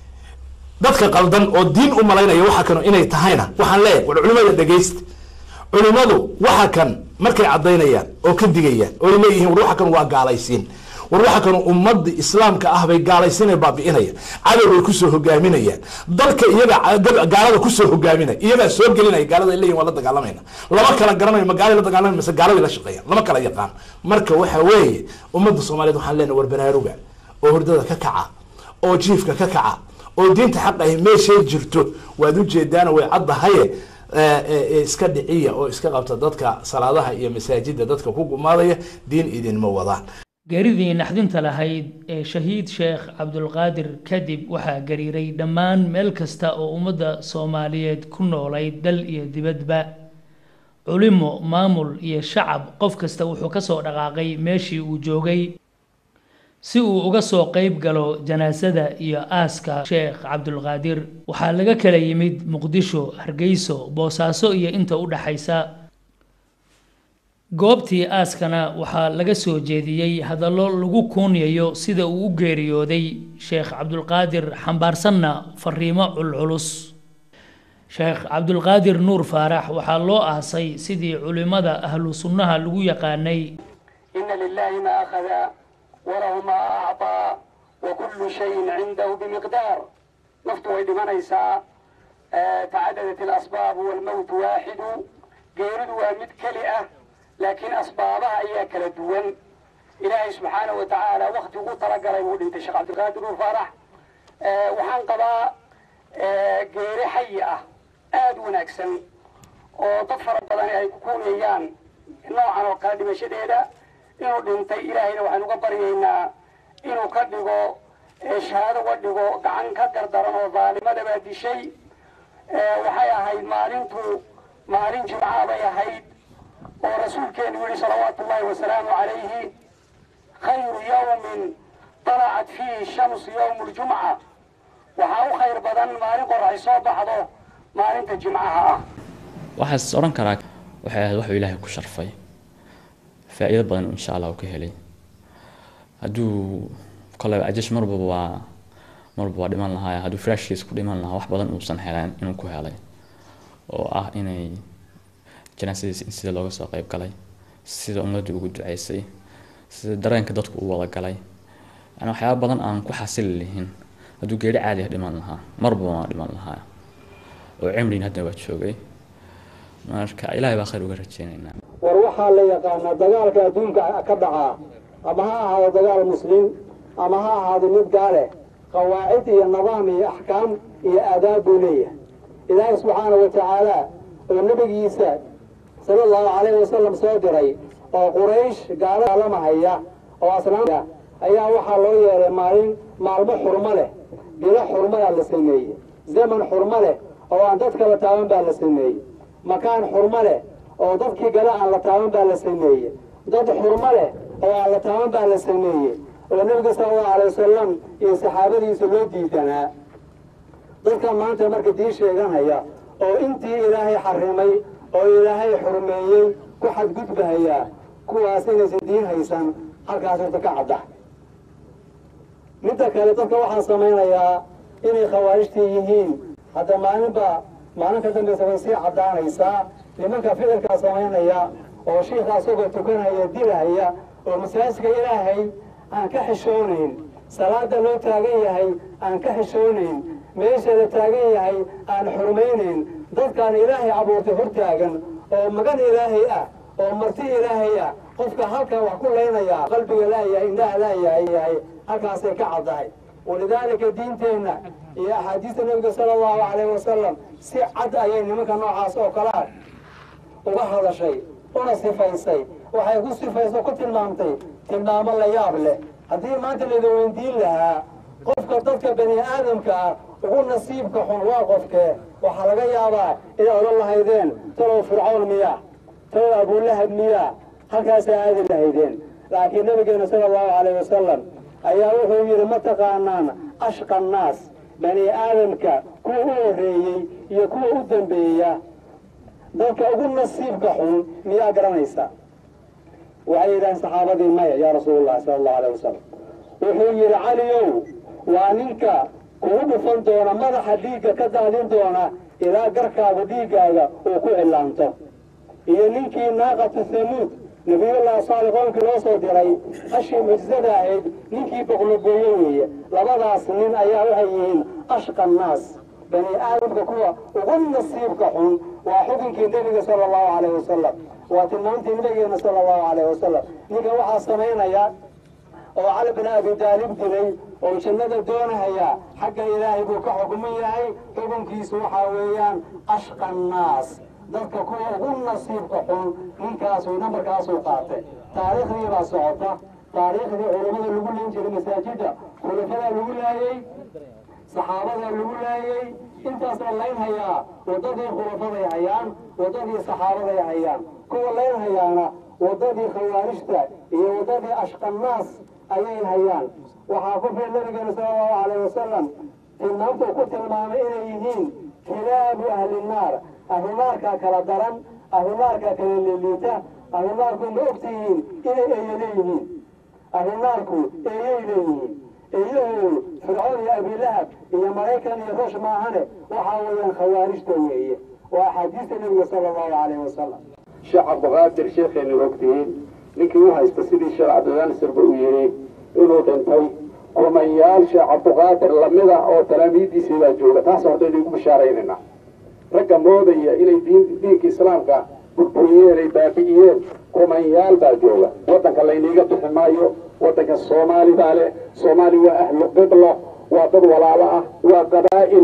dadka qaldan oo diin u malaynaya waxa kanu inay tahayna waxaan leeyahay war culimada dhegaysta culimadu waxa kan markay caddaynayaan oo ka digayaan oo ay leeyihiin war waxa kan waa gaalaysiin war waxa kanu ummadda islaamka ah bay gaalaysiina baabi'inayaan cadow bay kusoo hogaaminayaan dalka iyaga gaalada kusoo hogaaminaya iyagaa soo gelinaya gaalada ay leeyihin waa la dagaalamayna lama kala garanayo ma gaalay la dagaalamay mase gaaladay la shaqeeyaan lama kala yaqaan marka waxa weeye ummadda soomaaliyeed waxaan leenahay war baraaruga oo hurdada ka kaca oo jiifka ka kaca oo diinta xaq ahi meeshay jirto waad ujeedaana way caddahaye iska dhiciya oo iska qabta dadka salaadaha iyo masaajida dadka ku gumaadaya diin idinma wadaan geeridii naxdinta lahayd ee shahiid sheekh cabdulqaadir kadib waxaa gariiray dhammaan meel kasta oo ummadda soomaaliyeed ku noolayd dal iyo dibadba culimo maamul iyo shacab qof kasta wuxuu kasoo dhaqaaqay meeshii uu joogay si uu uga soo qeyb galo janaasada iyo aaska sheekh cabdulqaadir waxaa laga kala yimid muqdisho hargeyso boosaaso iyo inta u dhaxaysa goobtii aaskana waxaa laga soo jeediyey hadallo lagu kuunyayo sida uu u geeriyooday sheekh cabdulqaadir xambaarsanna fariimo culculus sheekh cabdulqaadir nuur faarax waxaa loo aasay sidii culimmada ahlu sunnaha lagu yaqaanay ina lilahi ma akhada walahu ma acطaa wakulu shayin cindahu bimiqdaar naftu way dhimanaysaa tacadadat alasbaab walmowtu waaxidu geeridu waa mid keli ah laakiin asbaabaha ayaa kala duwan ilaahay subxaanahu wa tacaala wakti ugu talagalay buu dhintay sheekh cabdilqaadir nuur faarax waxaan qabaa geeri xayi ah aada u wanaagsan oo dad fara badani ay ku kuuneeyaan noocan oo kale dhimashadeeda inuu dhintay ilaahayna waxaynu uga baryaynaa inuu ka dhigo shahaado uga dhigo gacan ka gardaran oo daalimada baa dishay waxay ahayd maalintu maalin jimcaha bay ahayd oo rasuulkeenu yihi salawaatu ullahi wasalaamu calayhi khayru yawmin طلعت فيه الشمس يوم الجمعة waxaa u khayr badan maalin qorax soo baxdo maalinta jimcaha ah waxaas odhan karaa waxay ahayd waxuu ilaahay ku sharfay faa'iido badan insha allah uu ka helay hadduu koleba ajash marba waa marba waa dhiman lahaa hadduu firaashkiisa ku dhiman lahaa wax badan uusan heleen inuu ku helay oo ah inay janaasadiisa in sida looga soo qayb galay sida ummadda ugu duceysay sida dareenka dadku u wada galay yani waxyaaba badan aan ku xasili lihin hadduu geeri caadi ah dhiman lahaa marba waa dhiman lahaa oo cimriin hadda waa joogay marka ilaahay baa khayr uga rajeynaynaa war waxaa la yaqaanaa dagaalka adduunka ka dhacaa ama ha ahaado dagaal muslim ama ha ahaado mid gaale qawaacid iyo nidaam iyo axkaam iyo aadaab buu leeyahay ilaahay subxaana wa tacaala oo nebigiisa sala allahu calayhi wasalam soo diray oo quraysh gaalamahaya oo asnaamta ayaa waxaa loo yeelay maalin maalmo xurmo leh bilo xurmadaa la sameeyey zaman xurmo leh oo aan dadka la taaban baa la sameeyey makaan xurmo leh oo dadkii gale aan la taaban baa la sameeyey dad xurmo leh oo aan la taaban baa la sameeyey oo nebiga sala allahu alay wasalam iyo saxaabadiisa loo diidanaa dadka maanta marka dii sheeganaya oo intii ilaahay xarimay oo ilaahay xurmeeyey ku xadgudbahayaa kuwaas inaysan diin haysan halkaas horta ka cadda midda kale dadka waxaa samaynayaa inay khawaarijtii yihiin hadda maalinba maalin ka dambaysa way sii caddaanaysaa nimanka ficilkaa samaynaya oo shiikha asagoo tukanaya dilahaya oo masaajidka ilaahay aan ka xishoonayn salaada loo taagan yahay aan ka xishoonayn meesha la taagan yahay aan xurmaynayn dadkaan ilaahay abuurtay hortaagan oo magan ilaahay ah oo marti ilaahay ah qofka halkaa wax ku leynaya qalbiga laayahay indhaha laayahay yahay halkaasay ka caddahay walidaalika diinteenna iyo axaadiista nebiga sala allahu calayhi wasalam si cad ayay nimanka noocaas oo kalea uga hadashay una sifaysay waxay ku sifayso ku tilmaamtay tilmaamo la yaab leh haddii maanta layda weydiin lahaa qofka dadka bani aadamka ah ugu nasiibka xun waa qofkee waxaa laga yaabaa inay odhan lahaydeen talow fircawn miyaa talow abulahab miyaa halkaasaa aadi lahaydeen laakiin nabigeena sala allahu calayh wasalam ayaa wuxuu yidhi ma taqaanaan ashqa annaas bani aadamka kuwa u horreeyey iyo kuwa u dambeeya dadka ugu nasiibka xun miyaa garanaysa waxay yidhaaheen saxaabadii maya yaa rasuulullahi sala allahu alayh wasalam wuxuu yidhi caliyow waa ninka kugu dhufan doona madaxa dhiigga ka daadin doona ilaa garkaaga dhiiggaaga uu ku cillaanto iyo ninkii naaqatu thamuud nabiyullahi saalix qoonkii loo soo diray hashii mucjisada ahayd ninkii boqlogooye weeye labadaas nin ayaa waxay yihiin ashqa annaas bani aadamka kuwa ugu nasiibka xun waa xukunkii nebiga sala allahu calayhi wasalam waa tilmaamtii nabigeena sala allahu calayhi wasalam ninka waxaa samaynaya oo cali bin abi daalib dilay oo jannada doonahaya xagga ilaahay buu ka xukuman yahay xukunkiisu waxaa weeyaan ashqa annaas dadka kuwa ugu nasiibka xun ninkaasuu nambarkaasuu qaatay taariikhdii baa socota taariikhdii culammada lagu leyn jiray masaajidda khulafadaa lagu laayey saxaabadaa lagu laayey intaas la laynhayaa waddadii khulafaday hayaan waddadii saxaabaday hayaan kuwa laynhayaana waddadii khawaarijta iyo waddadii ashqannaas ayay hayaan waxaa ku filan nabigeena sala allahu calayh wasalam tilmaamta uu ku tilmaamay inay yihiin kilaabu ahli naar ahlunaarkaa kala daran ahlunaarkaa kala liliita ahlunaarku ma ogtihiin inay eeyo leeyihiin ahlunaarku eeyay leeyihiin eeyahoodu fircoon iyo abilahab iyo maraykan iyo ruush maahane waxaa weeyaan khawaarijta weeye waa axaadiista nebiga sala allahu calayhi wasalam sheekh cabdiqaadir sheekheenu ogtihiin ninkii u haysta sidii sheekh cabdiqaanisirba uu yidhi inuu dhintay kumanyaal sheekh cabdiqaadir lamida oo talaamiiddiisii baa jooga taas horta idinku bishaaraynayna ragga moodaya inay diin diinka islaamka burburiyeen ay baabi'iyeen kumanyaal baa jooga waddanka layniiga bixi maayo waddanka soomaali baa leh soomaali waa ahlu qiblo waa dad walaalo ah waa qabaa'il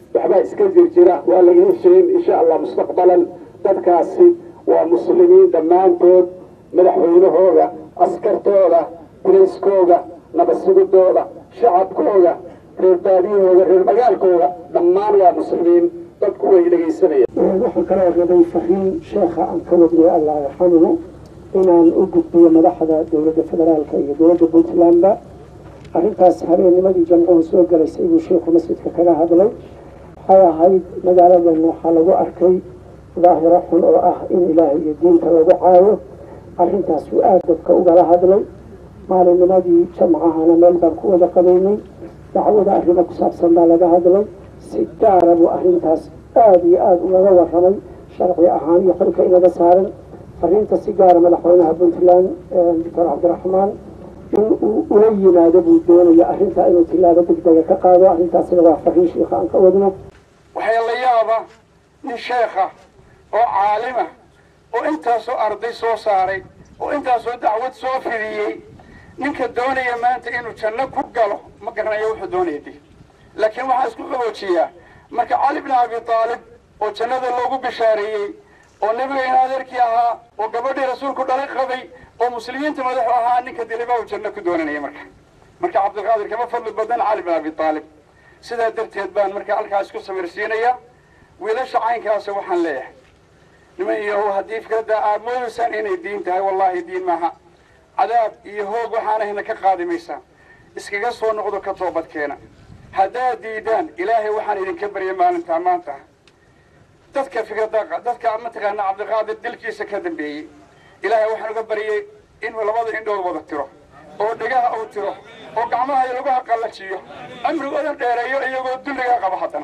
waxbaa iska jirjira waa la idiin sheegin insha allah mustaqbalan dadkaasi waa muslimiin dhammaantood madaxweynahooda askartooda bilayskooda nabadsugidooda shacabkooda reer baadiyahooda reer magaalkooda dhammaan waa muslimiin dadku way dhegaysanayaan waxaan kaloo rabay fariin sheekha aan ka wadnay allah yarxamuhu inaan u gudbiyo madaxda dowladda federaalka iyo dowladda puntlandba arrintaas habeennimadii jamcuhu soo galaysay buu sheikhu masjidka kaga hadlay waxay ahayd magaaladan waxaa lagu arkay daahiro xun oo ah in ilaahay iyo diinta lagu caayo arrintaas uu aada dadka ugala hadlay maalinnimadii jamcahana meel baan ku wada qabaynay dacwada arrimo ku saabsan baa laga hadlay si gaara buu arrintaas aada iyo aada ugaga warramay sharci ahaan iyo xilka inaga saaran fariinta si gaara madaxweynaha puntland doctor cabdiraxmaan in uu ula yimaado buu doonaya arrintaa inuu tilaabo degdega ka qaado arrintaasina waa fariin shiikha aan ka wadno waxaa la yaaba nin sheekha oo caalima oo intaasoo arday soo saaray oo intaasoo dacwad soo fidiyey ninka doonaya maanta inuu janno ku galo ma garanayo wuxuu doonaya de laakiin waxaa isku qaboojiyaa marka cali bn abi aalib oo jannada loogu bishaareeyey oo nebigayna adeerkii ahaa oo gabadhii rasuulku dhalay qabay oo muslimiinta madaxu ahaa ninka diliba uu janno ku doonanaya marka marka cabdilqaadir kama fadli badan cali bin abi aalib sidaa darteed baan marka halkaas ku samirsiinaya wiilasha caynkaasa waxaan leeyahay niman iyo haddii fikradda aad moodaysaan inay diin tahay wallaahi diin maaha cadaab iyo hoog waxaanahayna ka qaadi maysaan iskaga soo noqdo ka toobadkeena haddaad diidaan ilaahay waxaan idinka baryay maalintaa maanta dadka fikradda dadka mataqaana cabdiqaadir dilkiisa ka dambeeyey ilaahay waxaan uga baryay inuu labada indhood wada tiro oo dhegaha uu tiro oo gacmaha iyo lagu haqallajiyo amrigoodan dheereeyo iyagoo dulligaa qaba haddana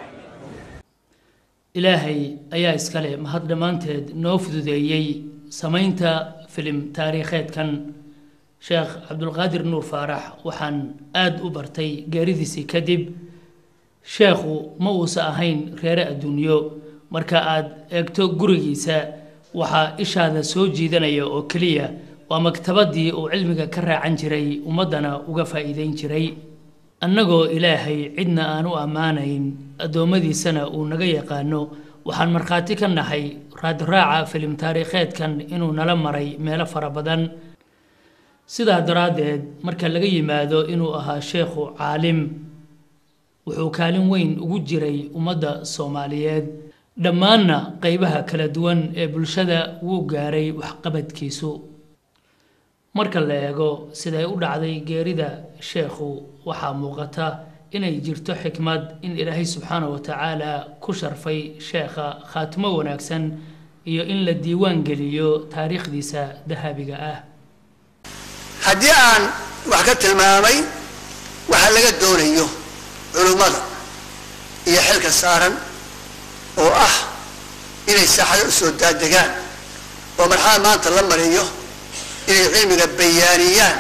ilaahay ayaa iskale mahad dhammaanteed noo fududeeyey samaynta filim taariikheedkan sheekh cabdulqaadir nuur faarax waxaan aada u bartay geeridiisii kadib sheekhu ma uusa ahayn reere adduunyo marka aad eegto gurigiisa waxaa ishaada soo jiidanaya oo keliya waa maktabadii uu cilmiga ka raacan jiray ummaddana uga faa'iideyn jiray annagoo ilaahay cidna aan u ammaanayn addoommadiisana uu naga yaqaano waxaan markhaati ka nahay raadraaca filim taariikheedkan inuu nala maray meelo fara badan sidaa daraaddeed marka laga yimaado inuu ahaa sheekhu caalim wuxuu kaalin weyn ugu jiray ummadda soomaaliyeed dhammaanna qeybaha kala duwan ee bulshada wuu gaaray waxqabadkiisu marka la eego siday u dhacday geerida sheekhu waxaa muuqata inay jirto xikmad in ilaahay subxaana wa tacaala ku sharfay sheekha khaatimo wanaagsan iyo in la diiwaan geliyo taariikhdiisa dahabiga ah haddii aan wax ka tilmaamay waxa laga doonayo culummada iyo xilka saaran oo ah inay saaxado u soo daadegaan oo marxalada maanta la mariyo inay cilmiga bayaaniyaan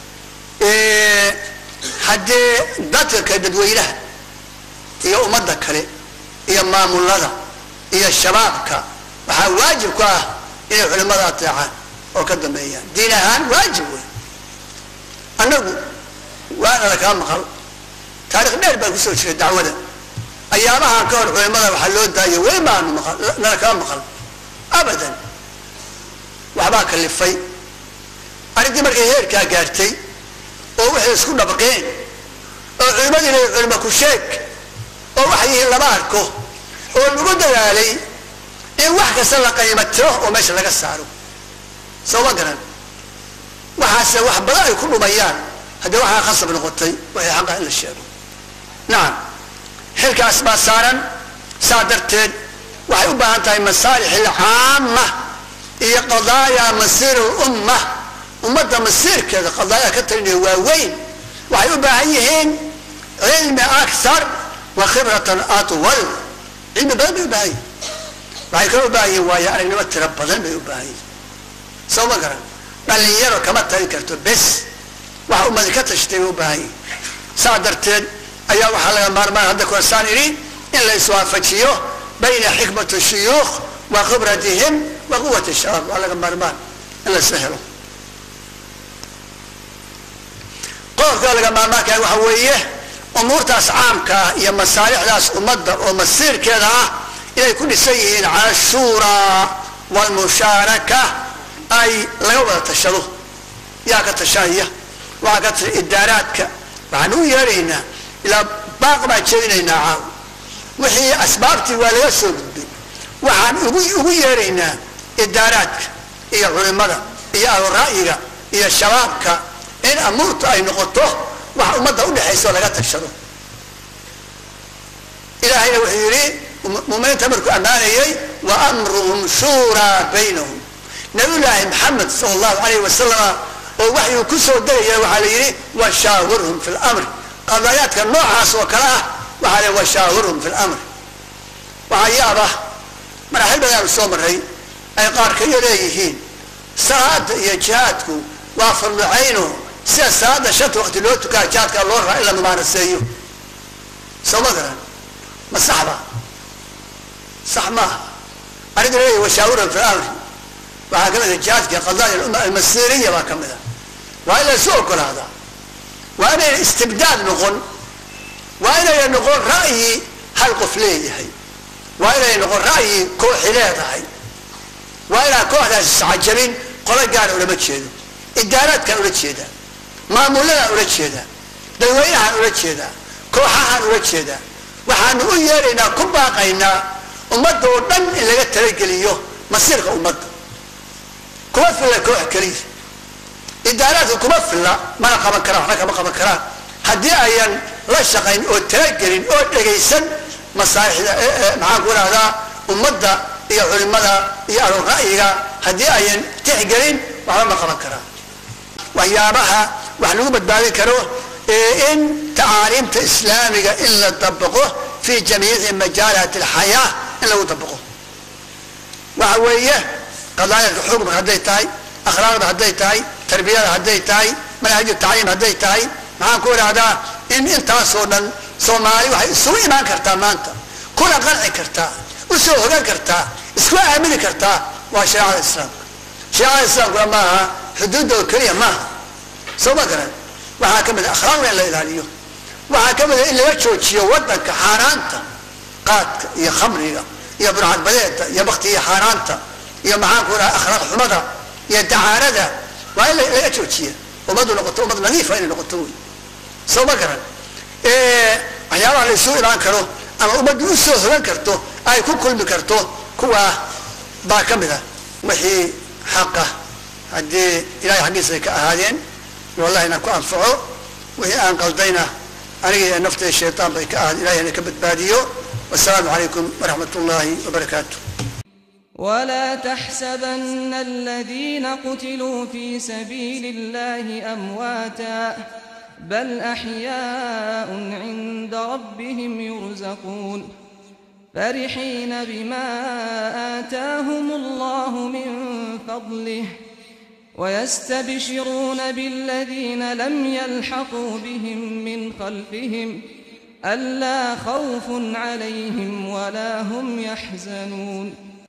haddee dadka kale dadweynaha iyo ummadda kale iyo maamulada iyo shabaabka waxaa waajib ku ah inay culimmada ateecaan oo ka dambeeyaan diin ahaan waajib wey annagu waanala kaa maqal taarikh dheer baan kusoo jiray dacwada ayaamahan ka hor culimmada waxaa loo daayo weli maanu maqal nala kaa maqal abadan waxbaa kalifay arrintii markay heerkaa gaartay oo waxay isku dhabaqeen oo culimmadiina culimo ku sheeg oo waxay yihiin lama arko oo lagu dadaalay in wax kasta la qiimo tiro oo meesha laga saaro soo ma garan waxaase wax badan ay ku dhumayaan haddii waxaa khasab noqotay waxay xaqa in la sheego nacam xilkaas baa saaran saa darteed waxay u baahan tahay masaalix alcaama iyo qadaaya masiir lumma ummadda masiirkeeda qadaaya ka talinaya waa weyn waxay u baahan yihiin cilmi akthar wa khibratan atwal cilmi badan bay u baahan yihin waxay kala u baahan yihin waayo aragnimo tiro badan bay u baahan yihin soo ma garan dhalinyaro kama talin karto bes waxa ummadi ka tashtay bay u baahan yihin saa darteed ayaa waxaa laga maarmaan hadda korsaan idhi in la iswaafajiyo bayna xikmati shuyuukh wa khibratihim wa quwati shabaab waa laga maarmaan in la isla helo qodobka laga maarmaankahay waxa weeye umuurtaas caamka ah iyo masaalixdaas ummadda oo masiirkeeda ah inay ku dhisan yihiin cala ashuuraa waalmushaaraka ay laga wada tashado yaa ka tashanaya waxaa ka tasha idaaraadka waxaan u yeeraynaa ilaa baaq baan jeedinaynaa caaw wixii asbaabtii waa laga soo gudbay waxaan ugu ugu yeeraynaa idaaraadka iyo culimmada iyo ahlura'yiga iyo shabaabka in amuurtu ay noqoto wax ummadda udhexaysa oo laga tashado ilaahayna wuxuu yidhi muminiinta markuu ammaanayey wa amruhum shuuraa baynahum nabiyullaahi maxamed sala allahu calayhi wasalama oo waxyuu ku soo degaya waxaa la yidhi washaawirhum fi lamr qadayaadka noocaas oo kale ah waxaa la washaawirhum fi lamr waxaa yaaba maraaxil badaanu soo maray ay qaarkayo leeyihiin salaada iyo jihaadku waa farducayno sida salaada shanta waqti loo tukaa jihaadka loo raa in la mubaaraseeyo soo ma garan ma saxba sax maaha arrinta leeyahy washaawirhum fi lamr waxaa kamid a jihaadka qadaaya umma almasiriya baa kamid a waa in laysu ogolaadaa waa inayna istibdaad noqon waa inayna noqon ra'yi hal qof leeyahay waa inay noqon ra'yi kooxi leedahay waa inaan kooxdaas iscajabin qolo gaara ulama jeedo idaaraadkaan ula jeedaa maamuladaan ula jeedaa dadweynahaan ula jeedaa kooxahaan ula jeedaa waxaanu u yeeraynaa ku baaqaynaa ummadda oo dhan in laga talageliyo masiirka ummadda kuma filla koox keliya idaaraadka kuma filla mana qaban karaan waxna kama qaban karaan haddii ayan la shaqayn oo talagelin oo dhegaysan masaalixda maxaan ku rahdaa ummadda iyo culimada iyo ahlu ra'yiga haddii ayan tixgelin waxba ma qaban karaan waxyaabaha wax lagu badbaadin karo ee in tacaaliimta islaamiga in la dabaqo fi jamiici majaalaat alxayaa in lagu dabaqo waxa weeye qadaayadka xukumka hadday tahay akhlaaqda hadday tahay tarbiyada hadday tahay manhaju tacliim hadday tahay maxaan ku idhahdaa in intaasoo dhan soomaali waxay isugu imaan kartaa maanta kuna qanci kartaa usoo hogan kartaa isku aamini kartaa waa shareecada islaamka shareecada islaamkuna maaha xuduudda oo keliya maaha soo ma garan waxaa ka mid a akhlaaqda in la ilaaliyo waxaa ka mid a in laga joojiyo waddanka xaaraanta qaadka iyo khamriga iyo burcadbadeeda iyo baktiga xaaraanta iyo maxaan ku idhaha akhlaaq xumada iyo dacaarada waa in laga joojiya ummaddu noqoto ummad nadiifa inay noqoto wey soo ma garan waxyaabaha la isugu imaan karo ama ummaddu u soo hogan karto ay ku kulmi karto kuwaa baa ka mid a wixii xaqa haddii ilahay xaggiisa ay ka ahaadeen wallahi inaan ku anfaco wixii aan qaldayna aniga iyo naftay shaytaan bay ka ahaad ilahay ina ka badbaadiyo wasalaamu calaykum waraxmat ullaahi wabarakaatu ولا تحسبن الذين قتلوا في سبيل الله أمواتا بل أحياء عند ربهم يرزقون فرحين بما آتاهم الله من فضله ويستبشرون بالذين لم يلحقوا بهم من خلفهم ألا خوف عليهم ولا هم يحزنون